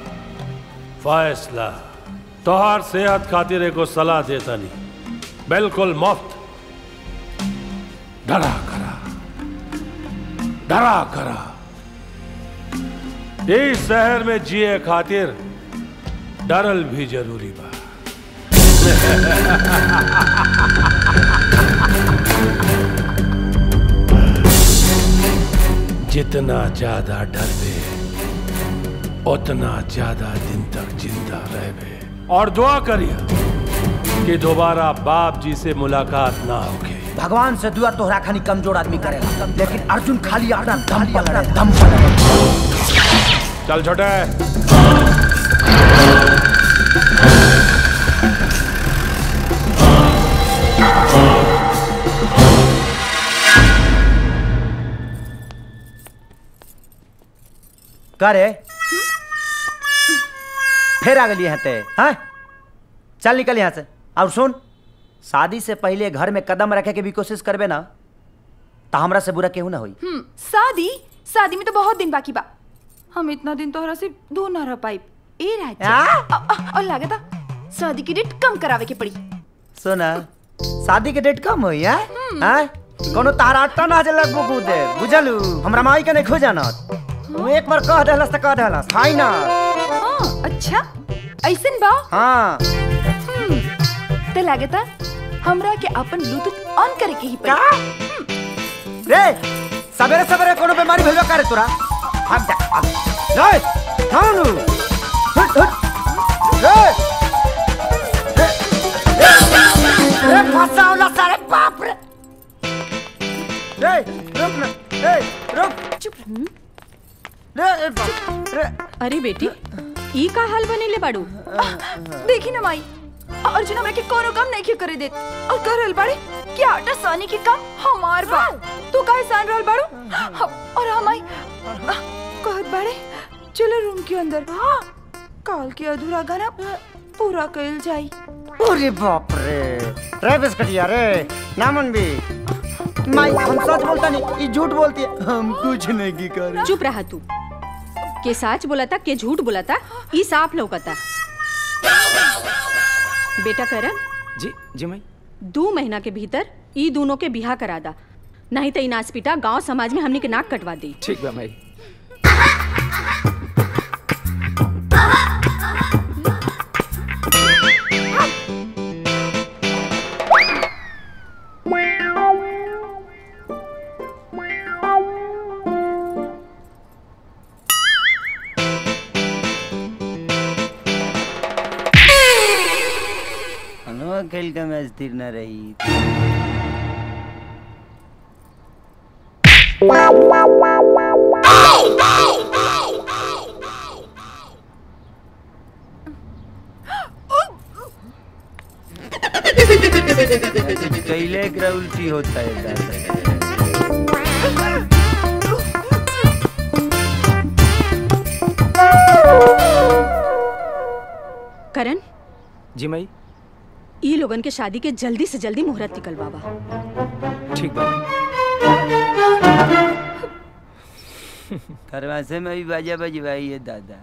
N: फैसला तोहार सेहत खातिर एगो सलाह देता नहीं बिल्कुल मुफ्त डरा करा डरा करा इस शहर में जिए खातिर डरल भी जरूरी बा जितना ज्यादा डरबे उतना ज्यादा दिन तक जिंदा रहबे और दुआ करिए कि दोबारा बाप जी से मुलाकात ना होगी
H: भगवान से दुआ तोहरा खानी कमजोर आदमी करेगा लेकिन अर्जुन खाली अपना दम पर लड़े दम पर लड़े
N: चल छोटे
H: करे फिर आ गई हैं ते हाँ चल निकल यहाँ से और सुन शादी से पहले घर में कदम रखे के भी कोशिश करबे ना तो हमरा से बुरा केहू ना होई
L: हम्म शादी शादी में तो बहुत दिन बाकी बा हम इतना दिन तोहरा से दूर ना रह पाई ए राजा अ- अ- और लागता शादी की डेट कम करावे के पड़ी
H: सुना शादी के डेट कम होई है हैं कोनो तारा अट्टा ना जल लगबो दे बुझलू हमरा माई के नहीं खो जाना तू एक बार कह देहलस त कह देहलस फाइनल
L: हाँ अच्छा ऐसन बा
H: हाँ
L: हम्म, ते लागता हमरा के अपन ब्लूटूथ ऑन करे के ही पड़ी
H: रे सवेरे सवेरे कोनो बीमारी भेलवा करे तोरा भाग जा भाग। रे थानु हट हट रे रे रे रे फसावला सारे बाप रे रे रुक ना रे रुक
A: चुप
H: रे रे बाप रे
A: अरे बेटी ई का हाल बनेले बाड़ू
L: देखी ना माई अर्जुन हमरा के कोनो काम नहीं करे देत और कर रहल बाड़े कि आटा सानी के काम हमार बा तू काहे सान रहल बाड़ू हम- और हमाई कहत बाड़े चलो रूम के अंदर काल के अधूरा गाना पूरा कइल जाई
H: अरे बाप रे रे बिस्कटिया रे नामन भी माई हम सच बोलता नहीं ये झूठ बोलती है हम कुछ नहीं की करे
A: चुप रहा तू के सच बोलता के झूठ बोलता ई साफ लौकता बेटा करण
C: जी जी माई
A: दो महीना के भीतर ई दोनों के बिहा करा दा नहीं तो ई नाच पिटा गांव समाज में हमनी के नाक कटवा दी
C: ठीक बा माई
H: हनुआ खेल का मैच स्थिर न रही कैले एकरा उल्टी होता है दादा।
A: करण
C: जी माई
A: ई लोगन के शादी के जल्दी से जल्दी मुहूर्त निकलवावा
C: ठीक बा
H: खरवासे में भी बाजा बजवाई है दादा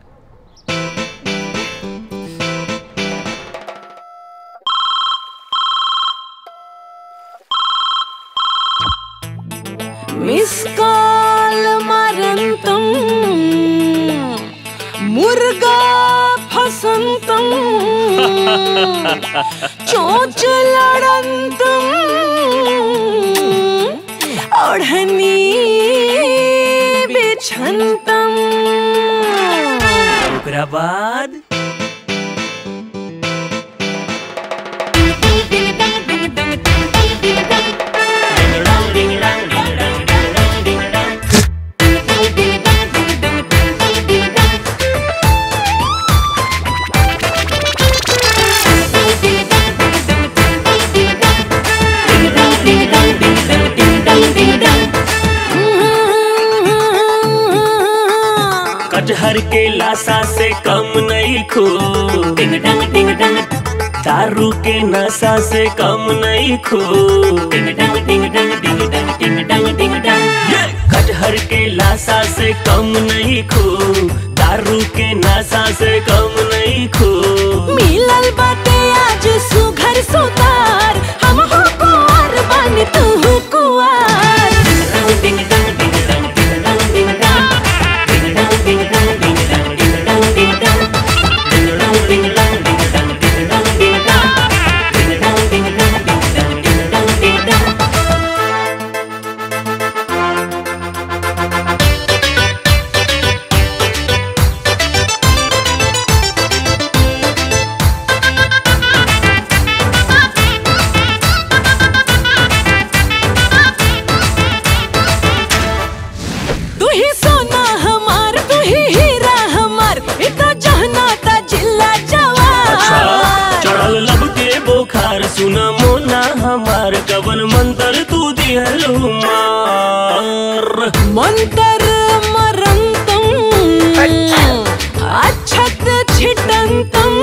U: मिस कॉल मरंतम मुर्गा फसंतम चोच लड़ंतम ओढ़नी बिछंतम
S: ओकरा बाद कटहर के लाशा से कम नहीं खो डिंग डंग डिंग डंग दारू के नशा से कम नहीं खो डिंग डंग डिंग डंग डिंग डंग डिंग डंग डिंग डंग ये! कटहर के लाशा से कम नहीं खो दारू के नशा से कम नहीं खो
U: मिलल बाटे आज सुघर सुतार हम हो कुंवर बन तू हो कुंवर
S: डिंग डंग डिंग डंग डिंग डंग डिंग डंग डिंग डंग डिंग डंग डिंग डंग डिंग डंग डिंग डंग डिंग डंग डिंग डंग डिंग डंग डिंग डंग डिंग डंग डिंग डंग डिंग डंग डिंग डंग डिंग डंग
U: तू ही सोना हमार तू ही हीरा हमार इतना जहना ता जिल्ला जवार
S: चढ़ल लब के बोखार सुना मोना हमार कवन मंत्र तू दिहलु मार
U: मंतर मरंतम अच्छत छिटंतम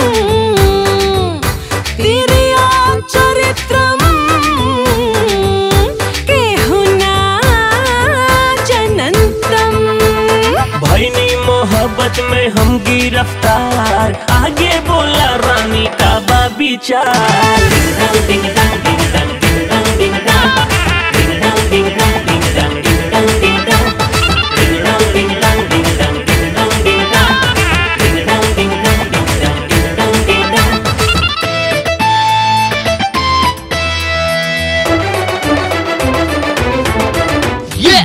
U: तिरिया चरित्रम केहुना जनंतम
S: भैनी मोहब्बत में हम गिरफ्तार आगे बोला रानी का बा विचार डिंग डंग डिंग डंग डिंग डंग डिंग डंग डिंग डंग डिंग डंग डिंग डंग डिंग डंग डिंग डंग डिंग डंग डिंग डंग डिंग डंग डिंग डंग डिंग डंग डिंग डंग डिंग डंग डिंग डंग डिंग डंग
T: Yeah!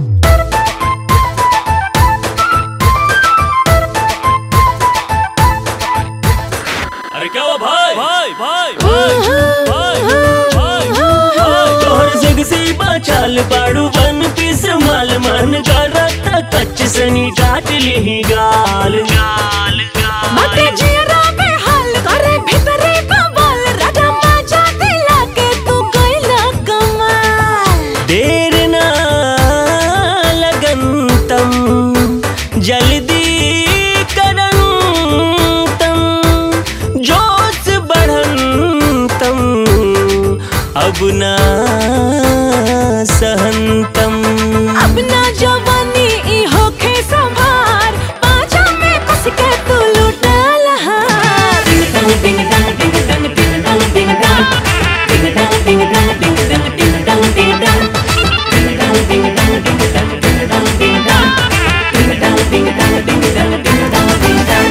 S: अरे क्या हुआ भाई भाई भाई भाई भाई भाई तोहर जग से बचाल बाड़ू वन पीस माल मन करता कच्च सनी डाट ली गाल गाल
U: मते जियरा पे हाल करे भीतरे कमाल राजा माजा दिला के तू गइला कमाल
S: देर ना लगन तम जल्दी करन तम जोश बढ़न तम अब ना सहनतम
U: अब ना जवानी ई होखे संभार पाछा में कस के तू लुटाल हार
S: डिंग डंग डिंग डंग डिंग डंग डिंग डंग डिंग डंग डिंग डंग डिंग डंग डिंग डंग डिंग डंग डिंग डंग डिंग डंग डिंग डंग डिंग डंग डिंग डंग डिंग डंग डिंग डंग डिंग डंग डिंग डंग डिंग डंग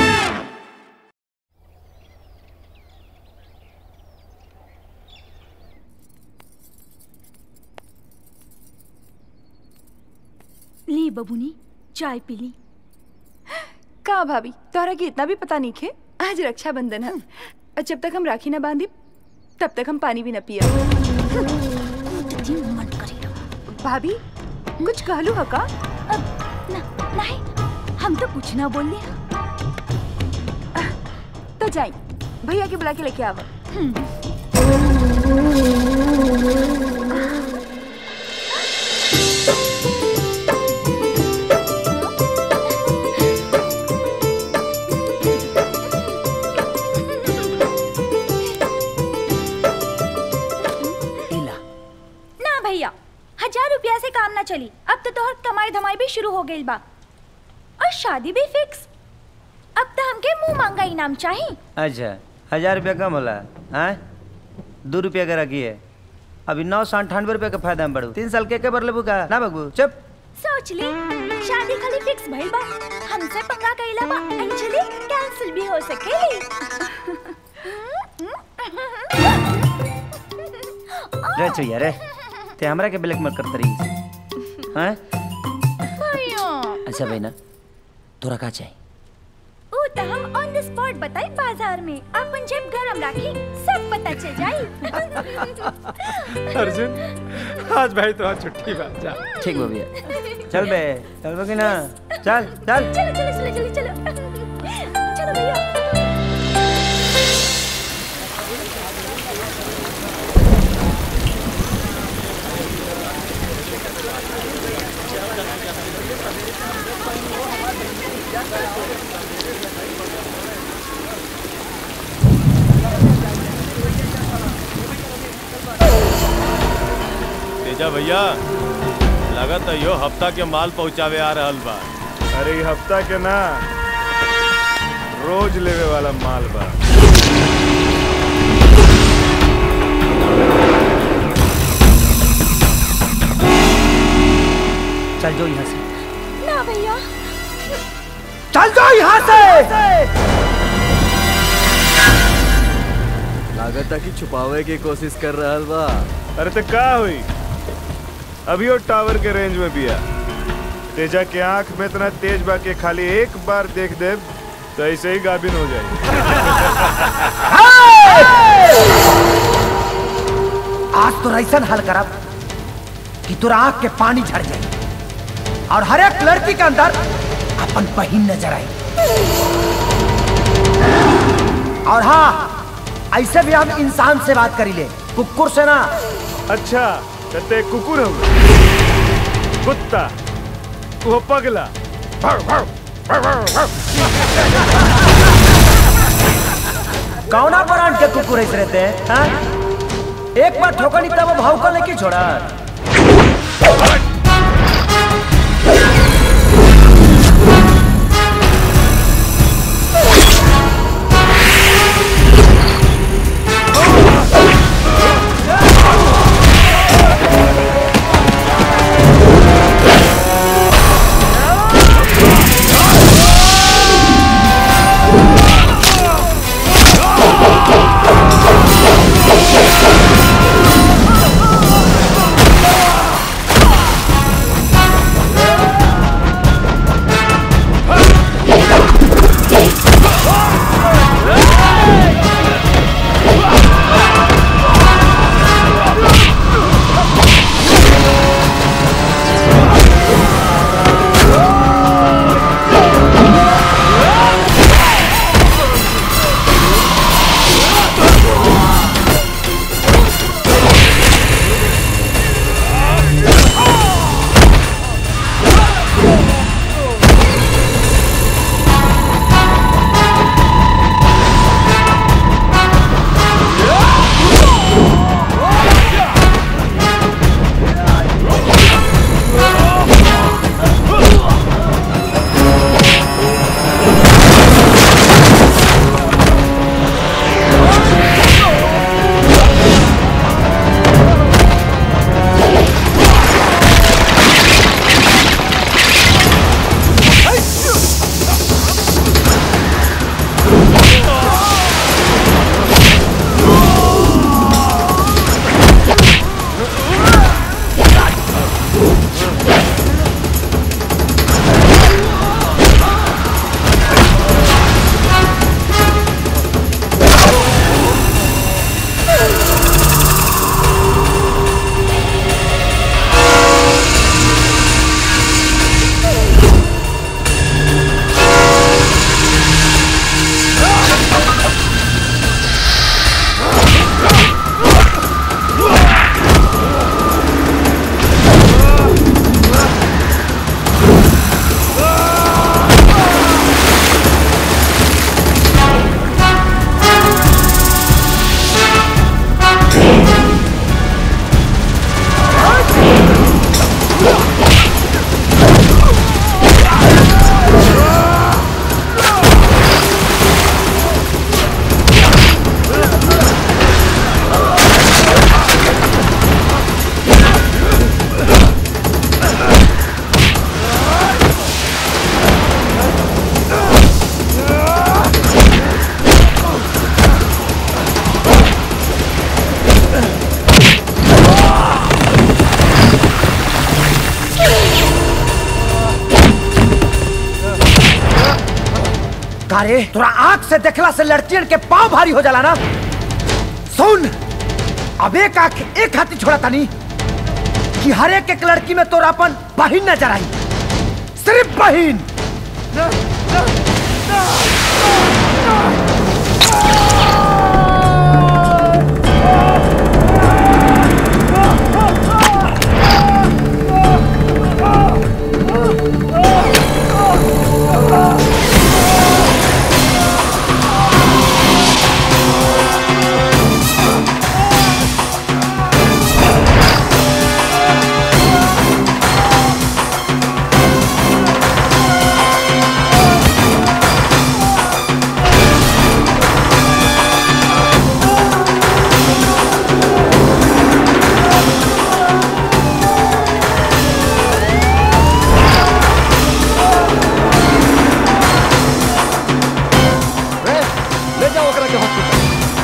B: ली बबुनी चाय पी ली
L: का भाभी तोहरा के इतना भी पता नहीं खे आज रक्षाबंधन है और जब तक हम राखी ना बांधी तब तक हम पानी भी न पिया भाभी कुछ कहलू है का
B: नहीं हम तो कुछ ना बोल
L: तो जाई भैया के बुला के लेके आवा
B: ना भैया हजार रुपया से काम ना चली अब तो तोहर कमाई धमाई भी शुरू हो गई बा और शादी भी फिक्स अब तो हमके मुंह मांगा इनाम चाहिए
H: अच्छा हजार रुपया कम होला हाँ दो रुपया का रखिए अभी नौ सौ अंठानवे रुपया का फायदा में बढ़ू तीन साल के के बर लेबू का ना बगबू चुप
B: सोच ले शादी खाली फिक्स भइल बा हमसे पंगा कइला बा एक्चुअली कैंसिल भी हो सकेली
H: रे चुया रे ते हमरा के ब्लैक मत करत रही हैं अच्छा भाई ना तोरा का चाहिए
B: ऊ त हम ऑन द स्पॉट बताई बाजार में अपन जेब गरम राखी सब पता चल जाई
C: अर्जुन आज भाई तो आज छुट्टी बा जा
H: ठीक बा भैया चल बे चल बे कि ना चल चल
B: चलो चलो चलो चलो चलो चलो भैया
I: तेजा भैया लगत है यो हफ्ता के माल पहुंचावे आ रहल बा
O: अरे ई हफ्ता के ना रोज लेवे वाला माल बा
H: चल जो यहाँ से
B: ना भैया
H: चल जाओ यहाँ से
J: लागत है कि छुपावे की कोशिश कर रहा बा
O: अरे तो का हुई अभी वो टावर के रेंज में बिया तेजा के आंख में इतना तेज बा के खाली एक बार देख दे तो ऐसे ही गाभिन हो जाए
H: आज तो ऐसा हल करब कि तोरा आंख के पानी झड़ जाए और हर एक लड़की के अंदर अपन बहिन नजर आई और हाँ ऐसे भी हम इंसान से बात करी ले कुकुर से ना
O: अच्छा ते कुकुर हो कुत्ता वो पगला
H: कौना ब्रांड के कुकुर ऐसे रहते हैं हाँ? एक बार ठोकर नहीं तब वो भाव को लेके छोड़ा
F: Oh!
H: कारे तोरा आंख से देखला से लड़कियन के पाँव भारी हो जाला ना सुन अब एक आंख एक हाथी छोड़ा तानी कि हर एक एक लड़की में तोरा अपन बहिन नजर आई सिर्फ बहिन
M: रे, ले जाओ ओकरा के हॉस्पिटल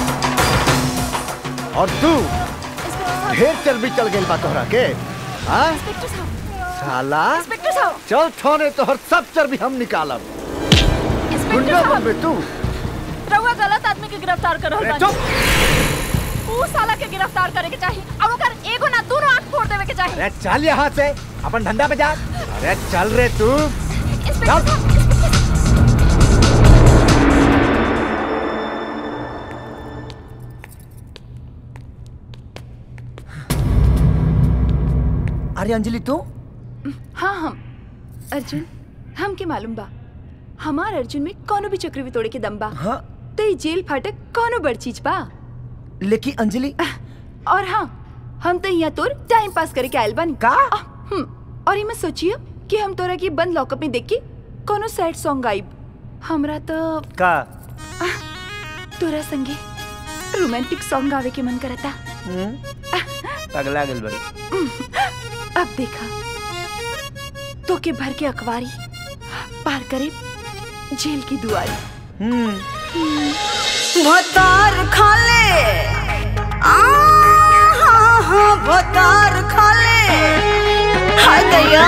M: और तू ढेर चर्बी चल गई बा तोहरा के हाँ साला
B: इंस्पेक्टर साहब
M: चल थाने तोहर सब चर्बी हम निकालब
B: इंस्पेक्टर
M: गुंडा
B: साहब
M: बनबे तू
B: रउआ गलत आदमी के गिरफ्तार कर रहल
M: अरे
B: बानी ऊ साला के गिरफ्तार करे के चाहिए और ओकर एगो ना दोनों आंख फोड़ देवे के चाहिए
M: अरे चल यहाँ से अपन धंधा पे जा अरे चल रे तू चल
H: अरे अंजलि तू
L: हाँ हम अर्जुन हम के मालूम बा हमार अर्जुन में कोनो भी चक्रवी तोड़े के दम बा
H: हाँ
L: तो ई जेल फाटक कोनो बड़ चीज बा
H: लेकिन अंजलि
L: और हाँ हम तो यहाँ तोर टाइम पास करे के आयल बानी
H: का
L: हम्म और ये मैं सोचिए कि हम तोरा की बंद लॉकअप में देख के कोनो सैड सॉन्ग गाइब हमरा तो
H: का
L: तोरा संगे रोमांटिक सॉन्ग गावे के मन करता
H: पगला गेल बड़ी
L: अब देखा तो के भर के अखबारी पार करे जेल की दुआरी
F: भतार खाले आ हाँ हाँ भतार खाले हाय दैया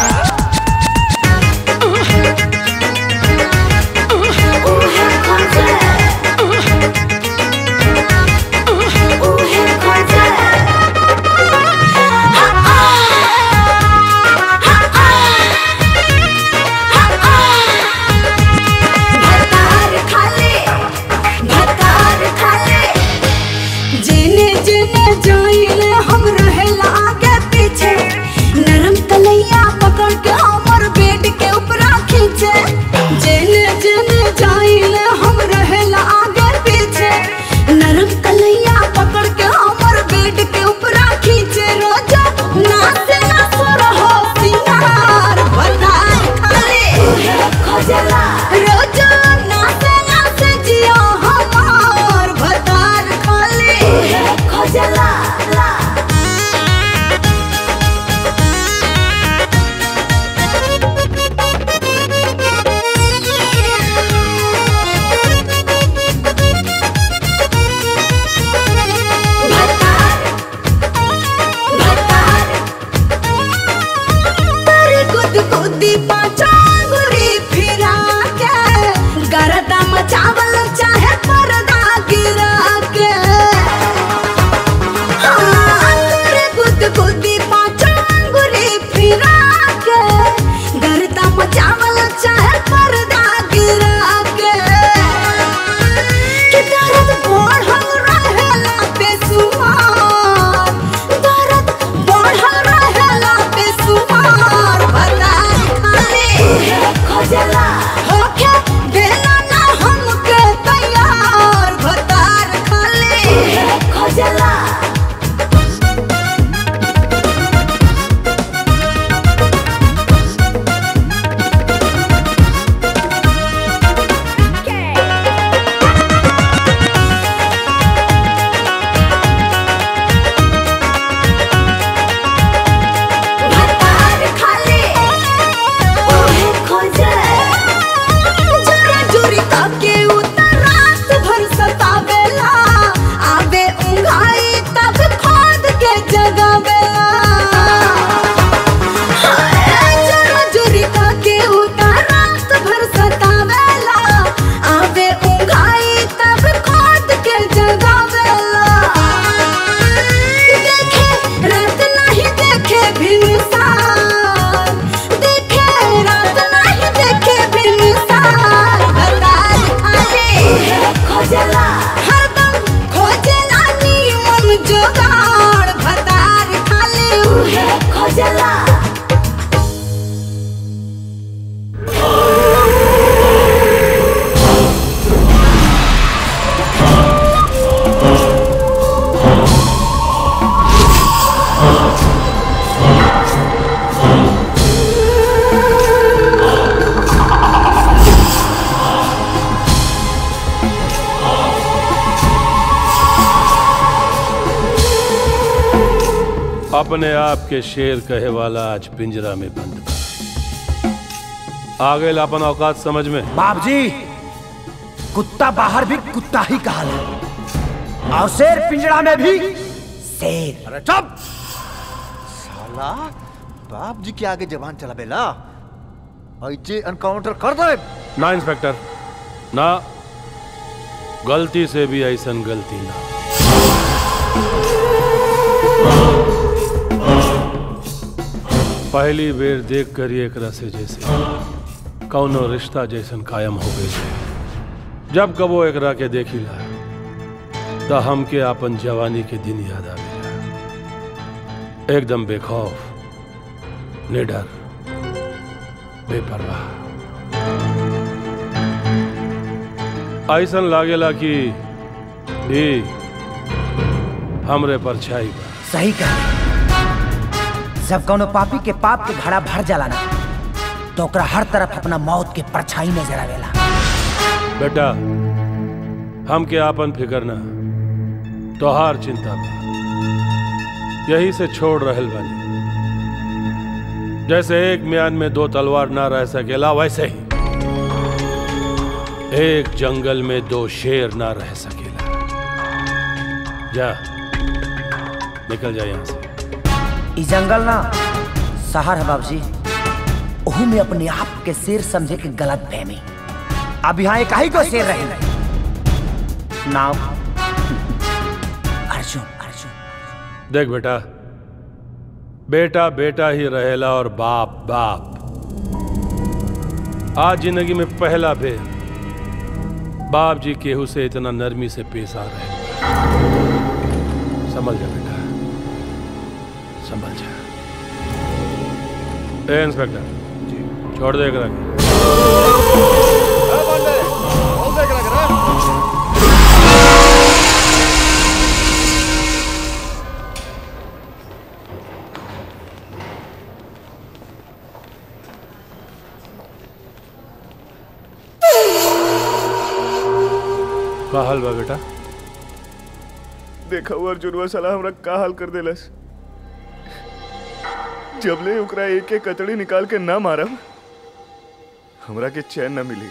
F: भतार खाले भतार खाले जेने जेने जाइले हम रहेला आगे पीछे नरम तलैया पकड़ के हमर बेड के ऊपर खींचे जेने जेने जाइले हम रहेला आगे पीछे नरम तलैया पकड़ के हमर बेड के ऊपर खींचे रोजा नाचे ना सुर हो सिंगार भतार खाले खोजला रोजा नाचे नाचे जियो हमार भतार खाले खोजला ला
N: अपने आप के शेर कहे वाला आज पिंजरा में बंद बा आ गए अपन औकात समझ में
H: बाप जी कुत्ता बाहर भी कुत्ता ही कहा और शेर पिंजरा में भी शेर
M: अरे चुप साला बाप जी के आगे जबान चला बेला ऐसे एनकाउंटर कर दे
N: ना इंस्पेक्टर ना गलती से भी ऐसन गलती ना पहली बेर देख कर ही एकरा से जैसे कौनो रिश्ता जैसन कायम हो गए जब कबो एकरा के देखिला तो हमके आपन जवानी के दिन याद आ गया एकदम बेखौफ निडर बेपरवाह ऐसन लागेला कि ई हमरे परछाई बा
H: सही कहा जब कोनो पापी के पाप के घड़ा भर जाला ना तो ओकरा हर तरफ अपना मौत के परछाई नजर आवेला
N: बेटा हमके आपन फिकर ना तोहार चिंता बा यही से छोड़ रहल बानी जैसे एक म्यान में दो तलवार ना रह सकेला वैसे ही एक जंगल में दो शेर ना रह सकेला जा निकल जा यहां से
H: ई जंगल ना शहर है बाबूजी ओहू में अपने आप के शेर समझे के गलत फहमी अब यहाँ एक ही को शेर रहे नाम अर्जुन अर्जुन
N: देख बेटा बेटा बेटा ही रहेला और बाप बाप आज जिंदगी में पहला बेर बाप जी केहू से इतना नरमी से पेश आ रहे समझ जा बेटा समझ जा ए इंस्पेक्टर जी छोड़ दे एकरा के। का हाल बा बेटा
O: देखा हुआ अर्जुनवा साला हमरा का हाल कर देलस जबले ओकरा एक एक कचड़ी निकाल के ना मारब हमरा के चैन ना मिली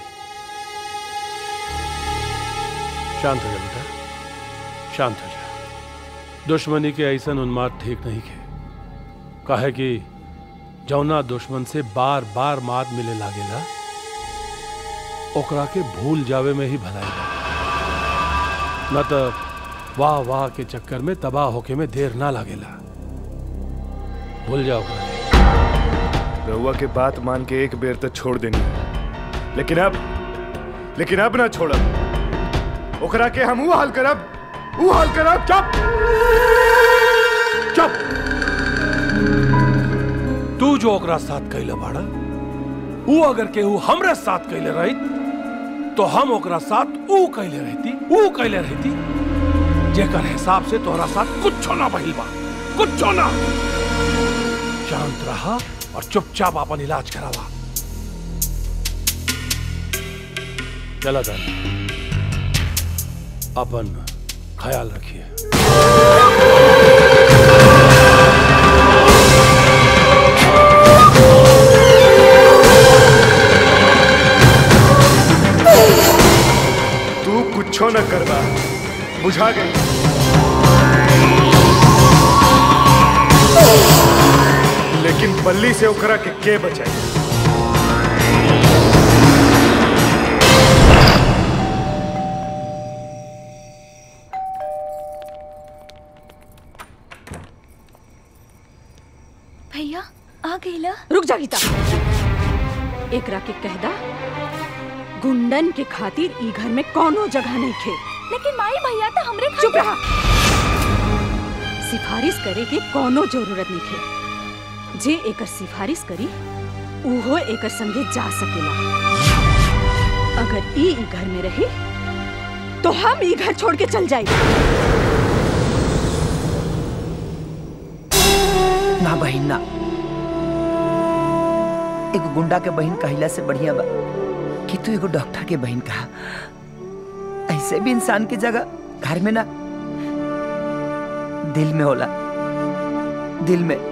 N: शांत हो जा बेटा शांत हो जा दुश्मनी के ऐसन उन्माद ठीक नहीं के काहे कि जौना दुश्मन से बार बार मात मिले लागेला ओकरा के भूल जावे में ही भलाई बा न तो वाह वाह के चक्कर में तबाह होके में देर ना लागेला भूल जाओ ओकरा के।
O: रहुआ के बात मान के एक बेर तक छोड़ देनी है। लेकिन अब लेकिन अब ना छोड़ब ओकरा के हम ऊ हाल करब ऊ हाल करब चुप
N: चुप तू जो ओकरा साथ कैले बाड़ा ऊ अगर केहू हमरे साथ कैले रही तो हम ओकरा साथ ऊ कैले रहती ऊ कैले रहती जेकर हिसाब से तोहरा साथ कुछ ना बहिल बा कुछ ना शांत रहा और चुपचाप अपन इलाज करावा चला दानी अपन ख्याल रखिए
O: तू कुछो न करबा बुझा गई लेकिन बल्ली से ओकरा के के बचाई
B: भैया आ गईला
A: रुक जा गीता एकरा के कहदा गुंडन के खातिर ई घर में कोनो जगह नहीं खे
B: लेकिन माई भैया तो हमरे
A: चुप रहा सिफारिश करे के कोनो जरूरत नहीं खे जे एकर सिफारिश करी उहो एकर संगे जा सकेला अगर ई ई घर में रही तो हम ई घर छोड़ के चल जाए
H: ना बहिन ना एगो गुंडा के बहन कहिला से बढ़िया बा कि तू एगो डॉक्टर के बहन कहा ऐसे भी इंसान की जगह घर में ना दिल में होला
J: दिल में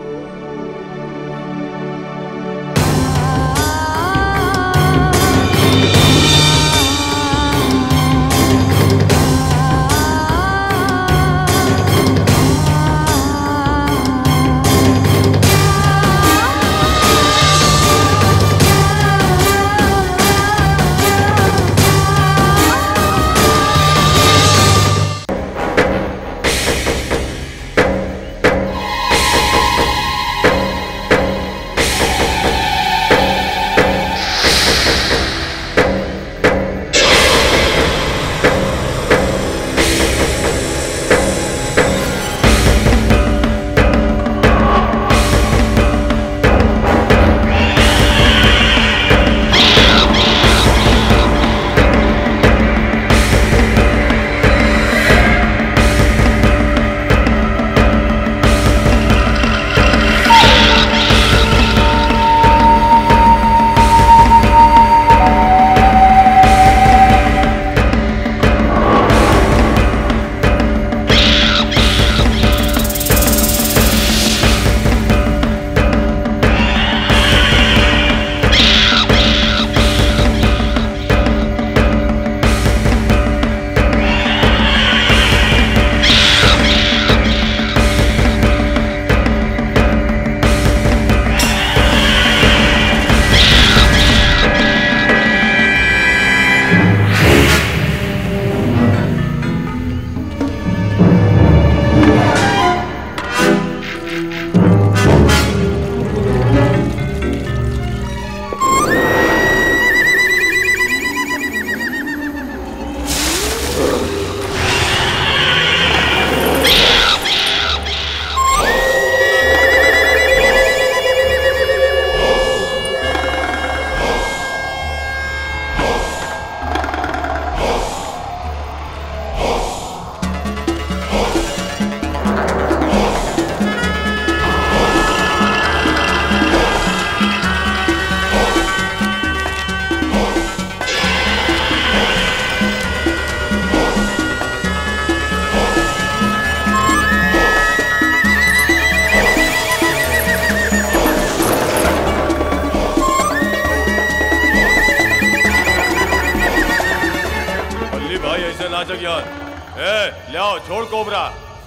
O: अल्ली भाई ऐसे नाचक यार ए ले आओ छोड़ कोबरा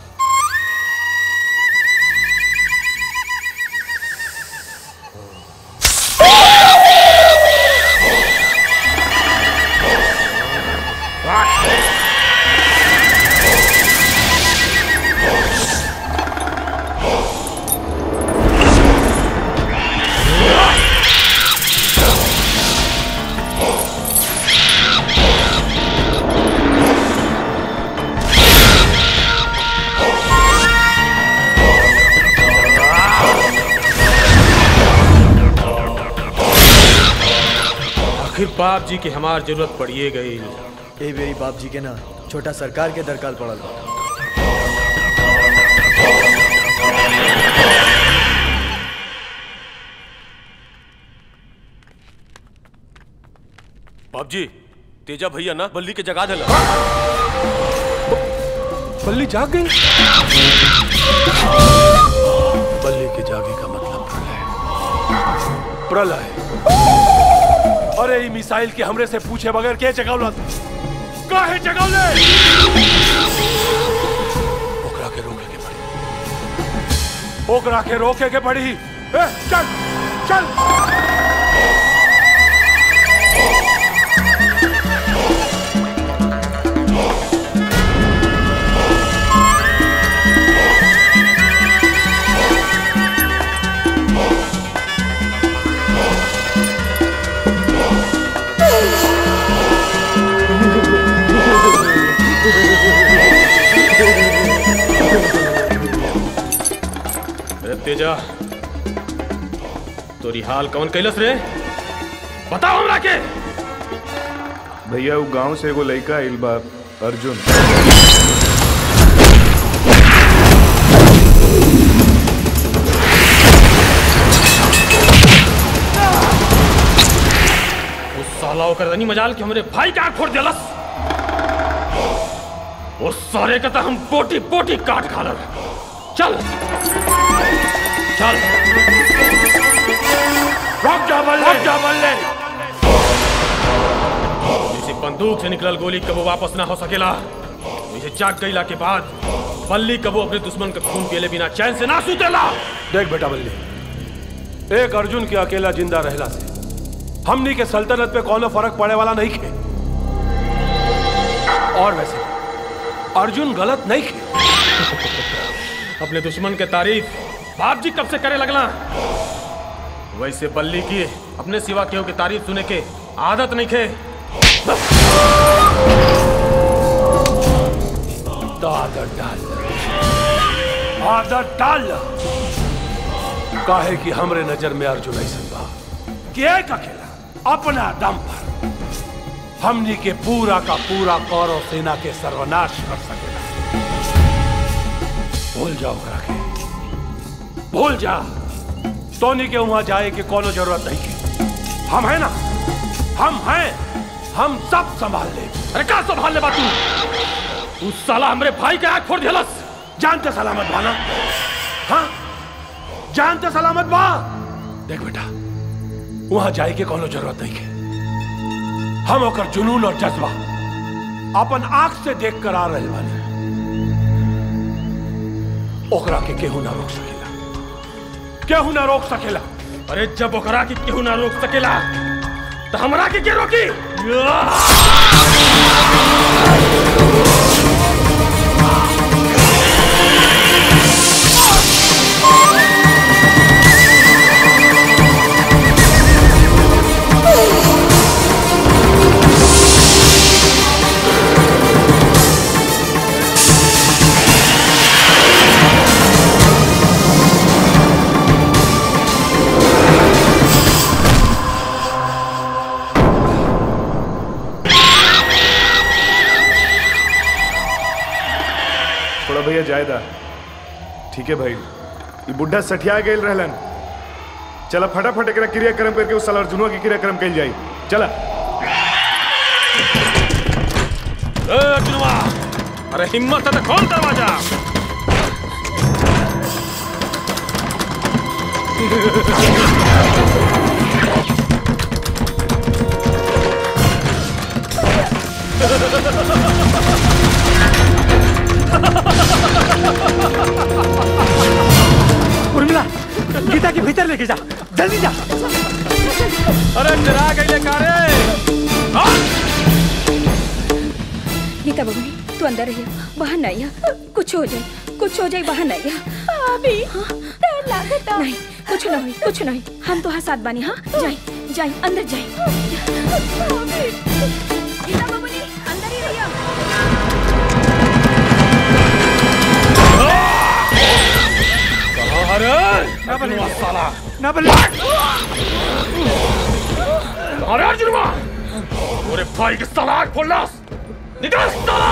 N: आखिर बाप जी की हमार जरूरत पड़िए गई
J: ए मेरी बाप जी के ना छोटा सरकार के दरकाल पड़ल बा
I: बाप जी तेजा भैया ना बल्ली के जगा देला
N: बल्ली जाग गई बल्ली के जागे का मतलब प्रलय प्रलय अरे ई मिसाइल के हमरे से पूछे बगैर के जगावला काहे जगावले ओकरा के रोके के पड़ी ओकरा के रोके के पड़ी ए चल चल अरे तेजा तोरी हाल कौन कैलस रे बताओ हमरा के
O: भैया वो गांव से एगो लड़का आइल बा अर्जुन
N: उस साला ओकर तनी मजाल के हमरे भाई का आँख फोड़ देलस उस सारे का तो हम पोटी पोटी काट खालर चल चल रुक जा बल्ले रुक जा बल्ले किसी बंदूक से निकलल गोली कबो वापस ना हो सकेला इसे जाग गईला के बाद बल्ली कबो अपने दुश्मन का खून पियले बिना चैन से ना सुतेला देख बेटा बल्ली एक अर्जुन के अकेला जिंदा रहला से हमनी के सल्तनत पे कोनो फर्क पड़े वाला नहीं खे और वैसे अर्जुन गलत नहीं खे अपने दुश्मन के तारीफ बाप जी कब से करे लगला वैसे बल्ली की अपने सिवा केहू की तारीफ सुने के आदत नहीं खे तो आदत डाल आदत डाल काहे कि हमरे नजर में अर्जुन ऐसा बा कि एक अकेला अपना दम पर हमनी के पूरा का पूरा कौरव सेना के सर्वनाश कर सकेला भूल जाओ ओकरा के भूल जा सोनी के वहां जाए के कोनो जरूरत नहीं के हम है ना हम हैं हम सब संभाल ले अरे का संभाल ले बातू उस साला हमरे भाई के आंख फोड़ दिलस जानते सलामत बाना हाँ जानते सलामत बा देख बेटा वहां जाए के कोनो जरूरत नहीं के हम ओकर जुनून और जज्बा अपन आंख से देख कर आ रहे बानी ओकरा के केहू ना रोक सकेला केहू ना रोक सकेला अरे जब ओकरा के केहू ना रोक सकेला तो हमरा के के रोकी
O: थोड़ा भैया जायदा ठीक है भाई ये बुढ़ा सठिया गेल रहलन चला फटाफट एकरा क्रियाक्रम करके उस साल अर्जुनवा के क्रियाक्रम कल जाई चला
N: ए अर्जुनवा अरे हिम्मत है तो खोल दरवाजा
C: उर्मिला गीता के भीतर लेके जा जल्दी जा
N: अरे डरा गई कारे
B: गीता बबनी तू अंदर रहिए बाहर नहीं आ कुछ हो जाए कुछ हो जाए बाहर नहीं आ अभी डर लागता नहीं कुछ नहीं कुछ नहीं हम तो साथ बानी हाँ जाए जाए अंदर जाए गीता बबनी अंदर ही रहिए
N: अरे अर्जुनवा साला
C: ना बल्ले
N: अरे अर्जुनवा अरे भाई के साला आग खोल निकल साला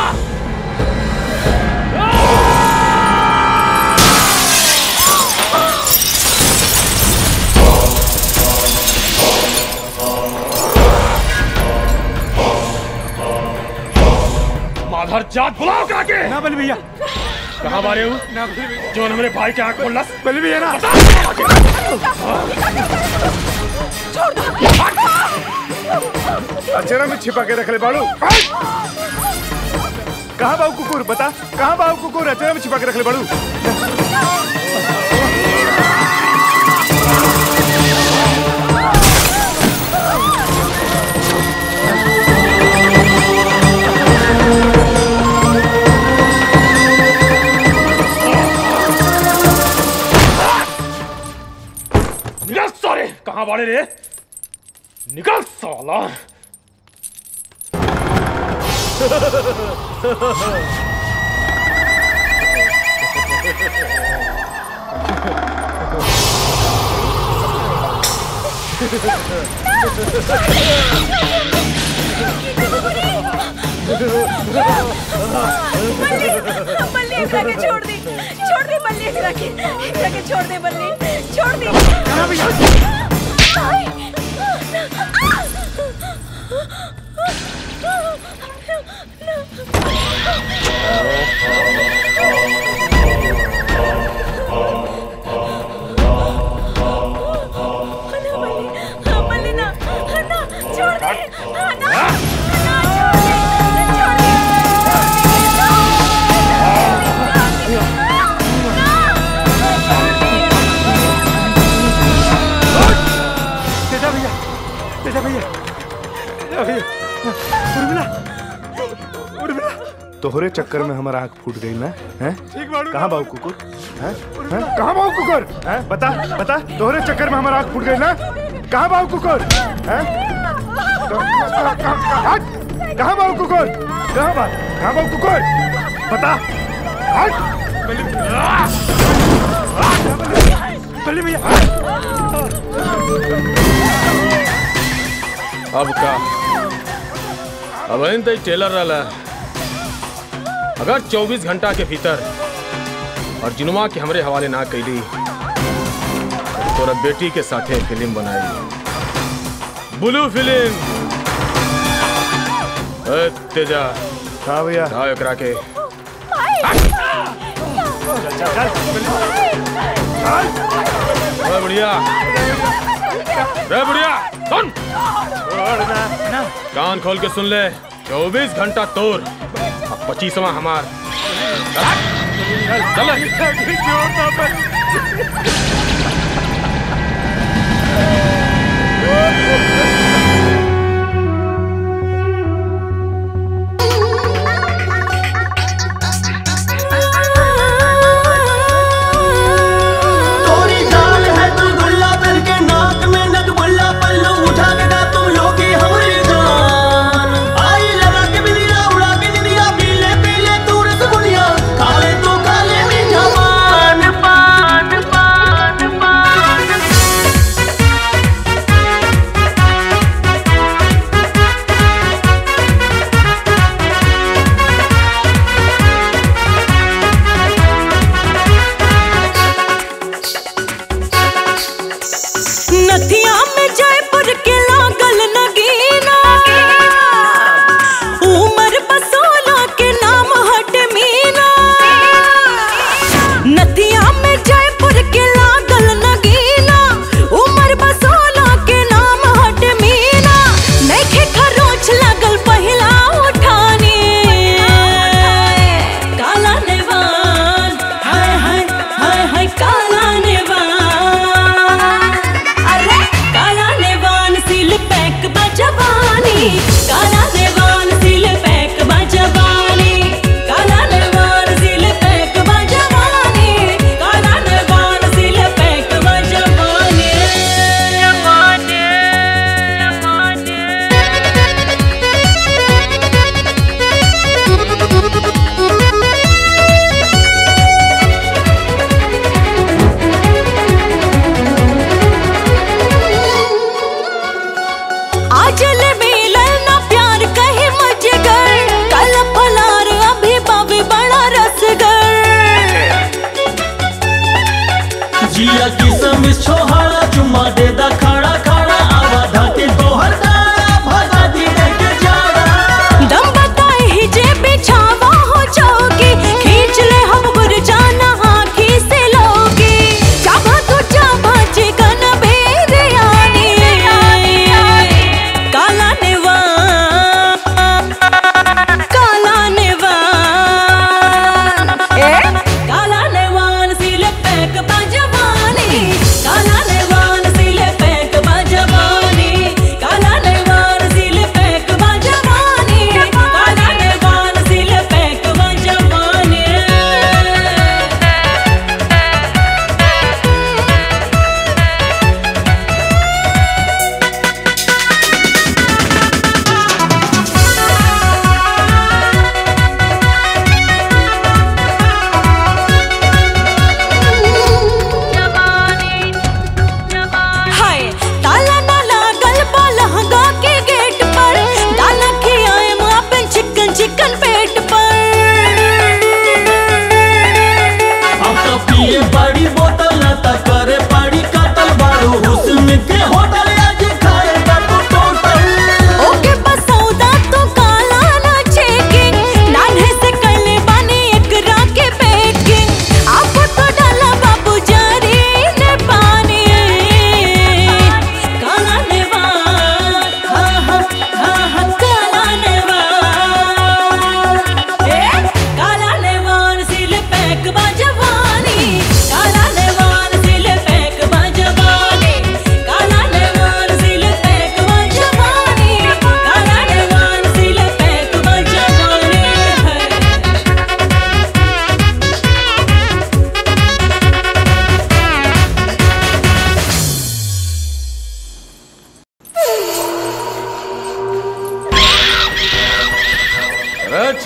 N: माधर जात बुलाओ करा के
C: ना बल भैया
N: कहाँ मारे हूँ
C: ना बल भैया
N: जो मेरे भाई के आंख खोल
C: बल भैया ना
O: अचरा में छिपा के रख ले बाड़ू कहाँ बाबू कुकुर बता कहाँ बाबू कुकुर अचरा में छिपा के रख ले बाड़ू
N: निकल सारे कहाँ बाड़े रे निकल साला
B: बल्ली बल्ली एकरा के छोड़ दी छोड़ दी बल्ली एकरा के एकरा के छोड़ दे बल्ली छोड़ दी
O: उर्मिला उर्मिला तोहरे चक्कर में हमारा आंख फूट गई ना हैं कहाँ बाबू कुकुर हैं हैं? कहाँ बाबू कुकुर हैं बता बता तोहरे चक्कर में हमारा आंख फूट गई ना कहाँ बाबू कुकुर हैं तो- कहाँ- कहाँ- हट! कहाँ बाबू कुकुर कहाँ बा कहाँ बाबू कुकुर बता हट बल्ली भैया
N: अब का अब इन तई टेलर रहला अगर 24 घंटा के भीतर और जिनुआ के हमरे हवाले ना कैली तो तोरा बेटी के साथे फिल्म बनाई ब्लू फिल्म ए, तेजा
O: हाँ भैया
N: हाँ एकरा के ए, बुढ़िया रे बुढ़िया सुन कान खोल के सुन ले चौबीस घंटा तोर अब पच्चीसवा हमार चल
S: तोरी जान है तू गुल्ला बन के नाक में नग बुल्ला पल्लू उठा के गा तुम लोगी हमारी जान आई लगा के बिलिया उड़ा के दिलिया पीले पीले तू रसगुल्लिया काले तू काले मीठा पान पान पान पान
U: नथिया में जयपुर के लागल नगीना उमर बसोला के नाम हट मीना नथिया में जयपुर के लागल नगीना उमर बसोला के नाम हट मीना नैखे खरोच लागल पहिला उठानी काला नेवान हाय हाय हाय हाय काला नेवान अरे काला नेवान सिल पैक बजवानी काला नेवान सिल पैक बजवानी काला नेवान सिल पैक बजवानी काला नेवान सिल पैक बजवानी जवानी आजल मिलल ना प्यार कहे मजगर कल फलार अभी बाबे बड़ा रसगर
S: जिया किसम छोहाड़ा चुम्मा दे दा खाड़ा खाड़ा आवा धाके तोहर दाड़ा भगा दी दे के जाड़ा
U: दम बताए ही जे बिछावा हो जाओगे खींच ले हम गुर जाना आँखी से लोगे चाबा तो चाबा चिकन भेद आनी काला नेवान काला नेवान ए काला नेवान सिल पैक बजवानी काला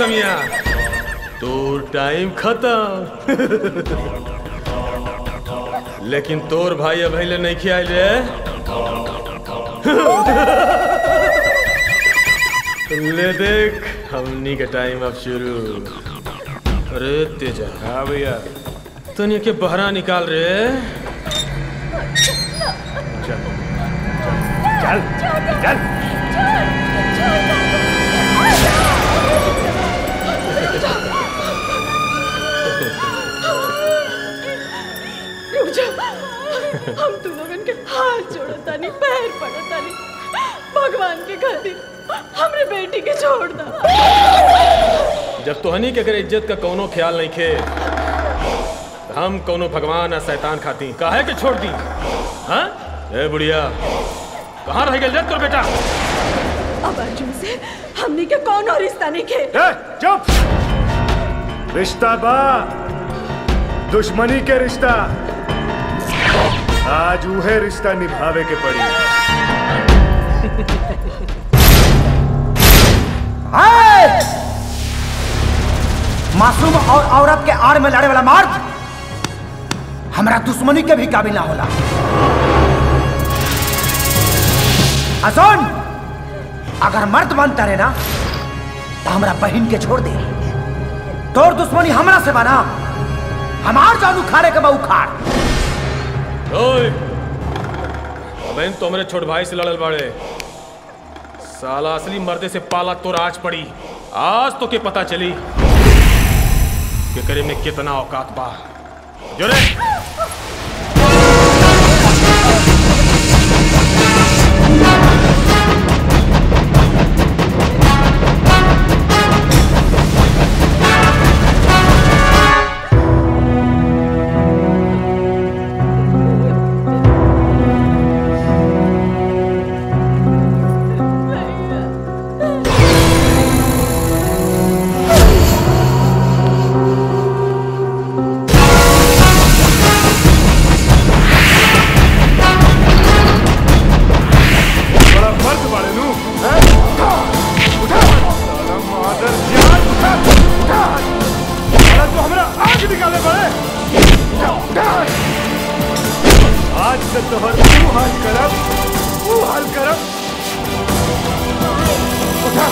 O: कमिया तो टाइम खत्म लेकिन तोर भाई अब ले नहीं खियाल रे ले देख हमनी के टाइम अब शुरू अरे तेजा हाँ भैया तनिया के बहरा निकाल रे चल चल चल
P: रुक जा हम तू लोगन के हाथ जोड़तानी पैर पड़तानी भगवान के खातिर हमरे बेटी के छोड़ दा
O: जब तोहनी के अगर इज्जत का कोनो ख्याल नहीं खे तो हम कोनो भगवान या शैतान खाती काहे के छोड़ दी हाँ ए बुढ़िया कहाँ रह गए तोर बेटा
P: अब अर्जुन से हमनी के कौन और रिश्ता नहीं खे
O: चुप
Q: रिश्ता बा दुश्मनी के रिश्ता आज उहे रिश्ता निभावे के पड़ी
H: हाय! मासूम और औरत के आड़ में लड़े वाला मर्द हमारा दुश्मनी के भी काबिल ना होला अजोन अगर मर्द बनता रहे ना तो हमारा बहन के छोड़ दे तोर दुश्मनी हमरा से बना हमार जान उखाड़े के बा उखाड़
O: ओए बहन तो मेरे छोट भाई से लड़ल बाड़े साला असली मर्दे से पाला तो राज पड़ी आज तो के पता चली कि करे में कितना औकात बा जो रे
Q: बड़ा मर्द बाड़े नू हैं? उठा साला मादर जान उठा उठा साला तो हमरा आग निकाले बड़े उठा उठा आज से तोहर तू हाल करब तू हाल करब उठा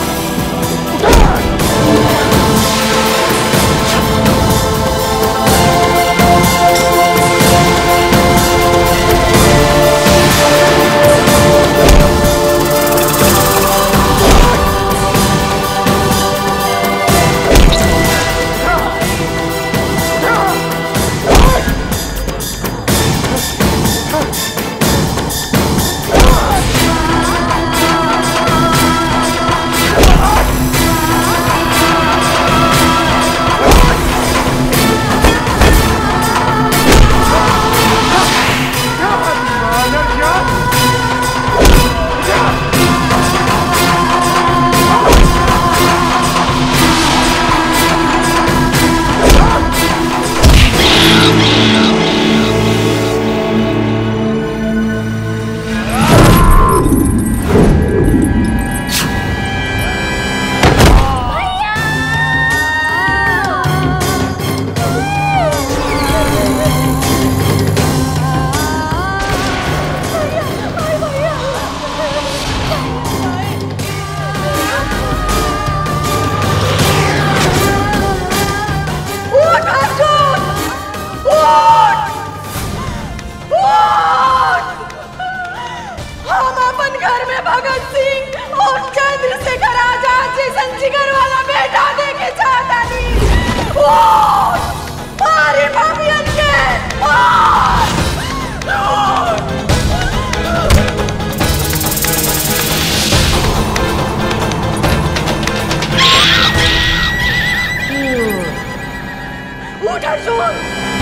P: उठ अर्जुन उठ उठ हम अपन घर में भगत सिंह और चंद्रशेखर आजाद जैसन जिगर वाला बेटा देके चाहता नहीं उठ मारे भाभियन के उठ उठ उठ अर्जुन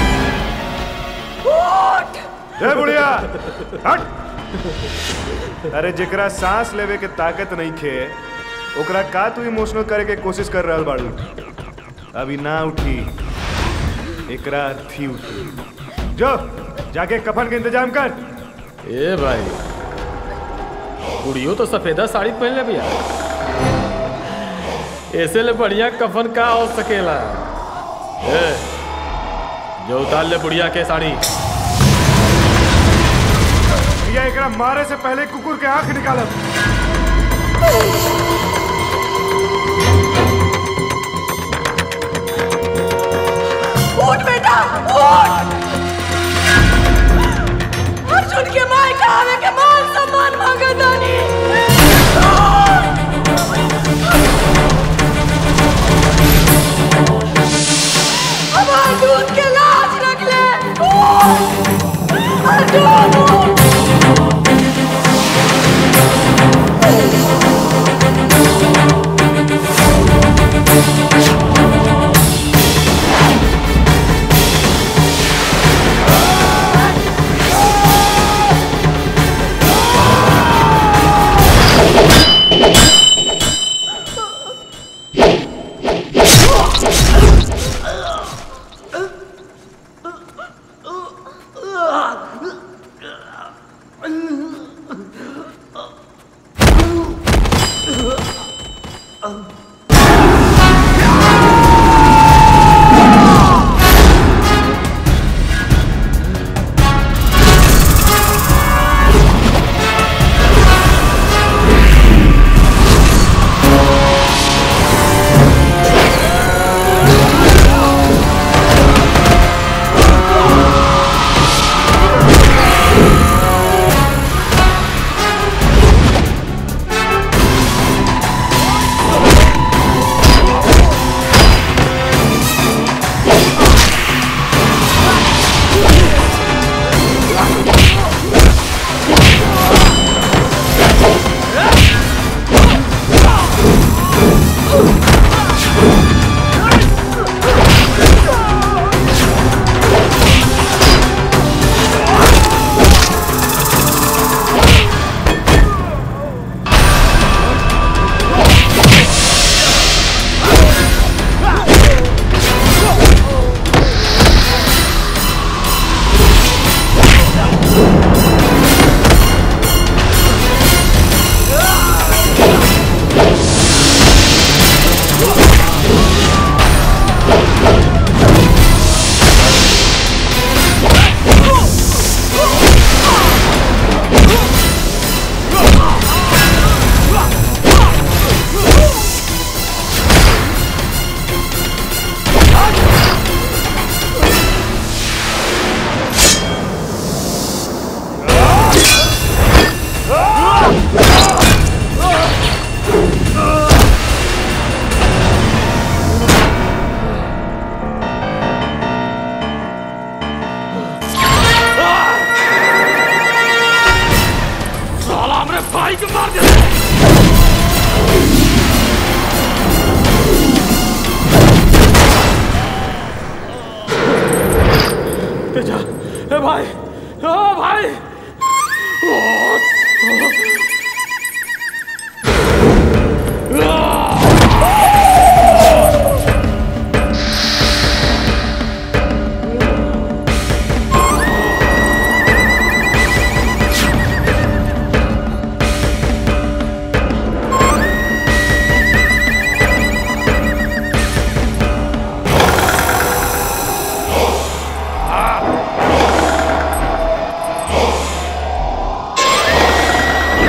P: उठ
Q: ए बुढ़िया हट अरे जेकरा सांस लेवे के ताकत नहीं खे ओकरा का तू इमोशनल करे के कोशिश कर रहल बाड़ू अभी ना उठी एकरा थी उठी जो जाके कफन के इंतजाम कर
O: ए भाई कुड़ियो तो सफेदा साड़ी पहन ले भैया
N: ऐसे ले बढ़िया कफन का हो सकेला ए, जो उतार ले बुढ़िया के साड़ी
Q: भैया एकरा मारे से पहले कुकुर के आंख निकालब
F: उठ बेटा उठ अर्जुन के माय कहावे के मान सम्मान मांगा दानी हमार दूध के लाज रख ले उठ! अर्जुन उठ!
N: साला हमरे भाई को मार दिया तेजा ए भाई ओ भाई ओ,
F: Ah!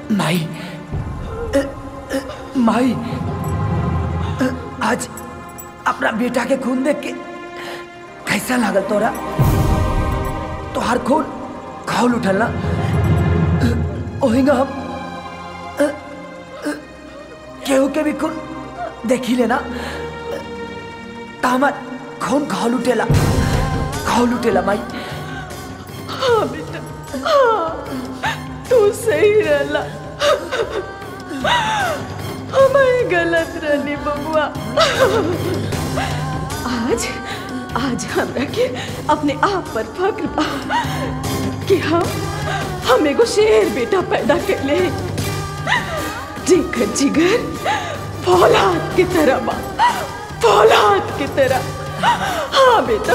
H: माई अ, अ, माई अ, आज अपना बेटा के खून देख के कैसा लागल तोरा तोहार खून खौल उठल ना अ, ओहिंगा हम अ, अ, केहू के भी खून देखी लेना तो हमार खून खौल उठेला खौल उठेला माई
F: हाँ बेटा हाँ तू सही रहला हमें गलत रहनी बबुआ आज आज हमरा के अपने आप पर फक्र बा कि हम हम एगो शेर बेटा पैदा कैले जेकर जिगर फौलाद की तरह बा फौलाद की तरह हाँ बेटा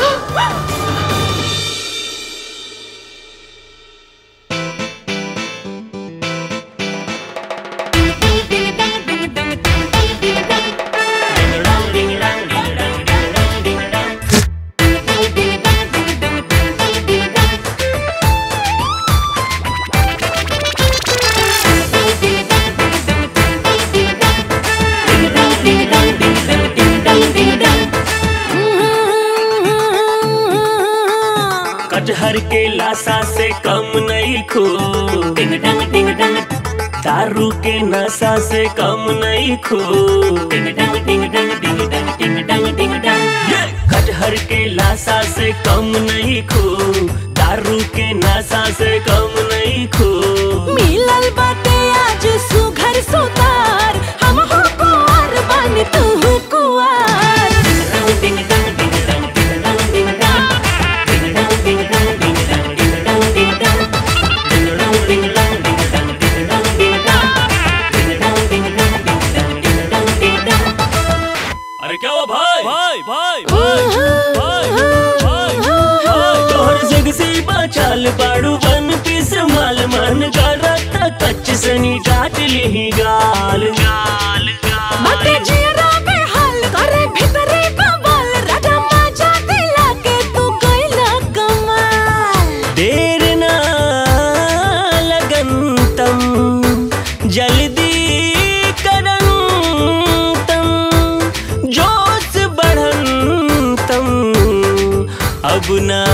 R: कटहर के लाशा से कम नहीं खो डिंग डंग डिंग डंग दारू के नशा से कम नहीं खो डिंग डंग डिंग डंग डिंग डंग डिंग डंग डिंग डंग ये! कटहर के लाशा से कम नहीं खो दारू के नशा से कम नहीं खो
U: मिलल बाटे आज सुघर सुतार हम हो कुंवर बन तू हो कुंवर
R: डिंग डंग डिंग डंग डिंग डंग डिंग डंग डिंग डंग डिंग डंग डिंग डंग डिंग डंग डिंग डंग डिंग डंग डिंग डंग डिंग डंग डिंग डंग डिंग डंग डिंग डंग डिंग डंग डिंग डंग डिंग डंग
S: अरे क्या हुआ भाई भाई भाई भाई भाई
R: तोहर जग से बचाल पाड़ू बन पीस माल मन करता कच्च सनी डाट ली गाल गाल
U: बाटे जियरा के हाल करे भीतरे कमाल राजा माजा दिला के तू कैला कमाल
R: देर ना लगन तम जल्दी करन तम जोश बढ़न तम अब ना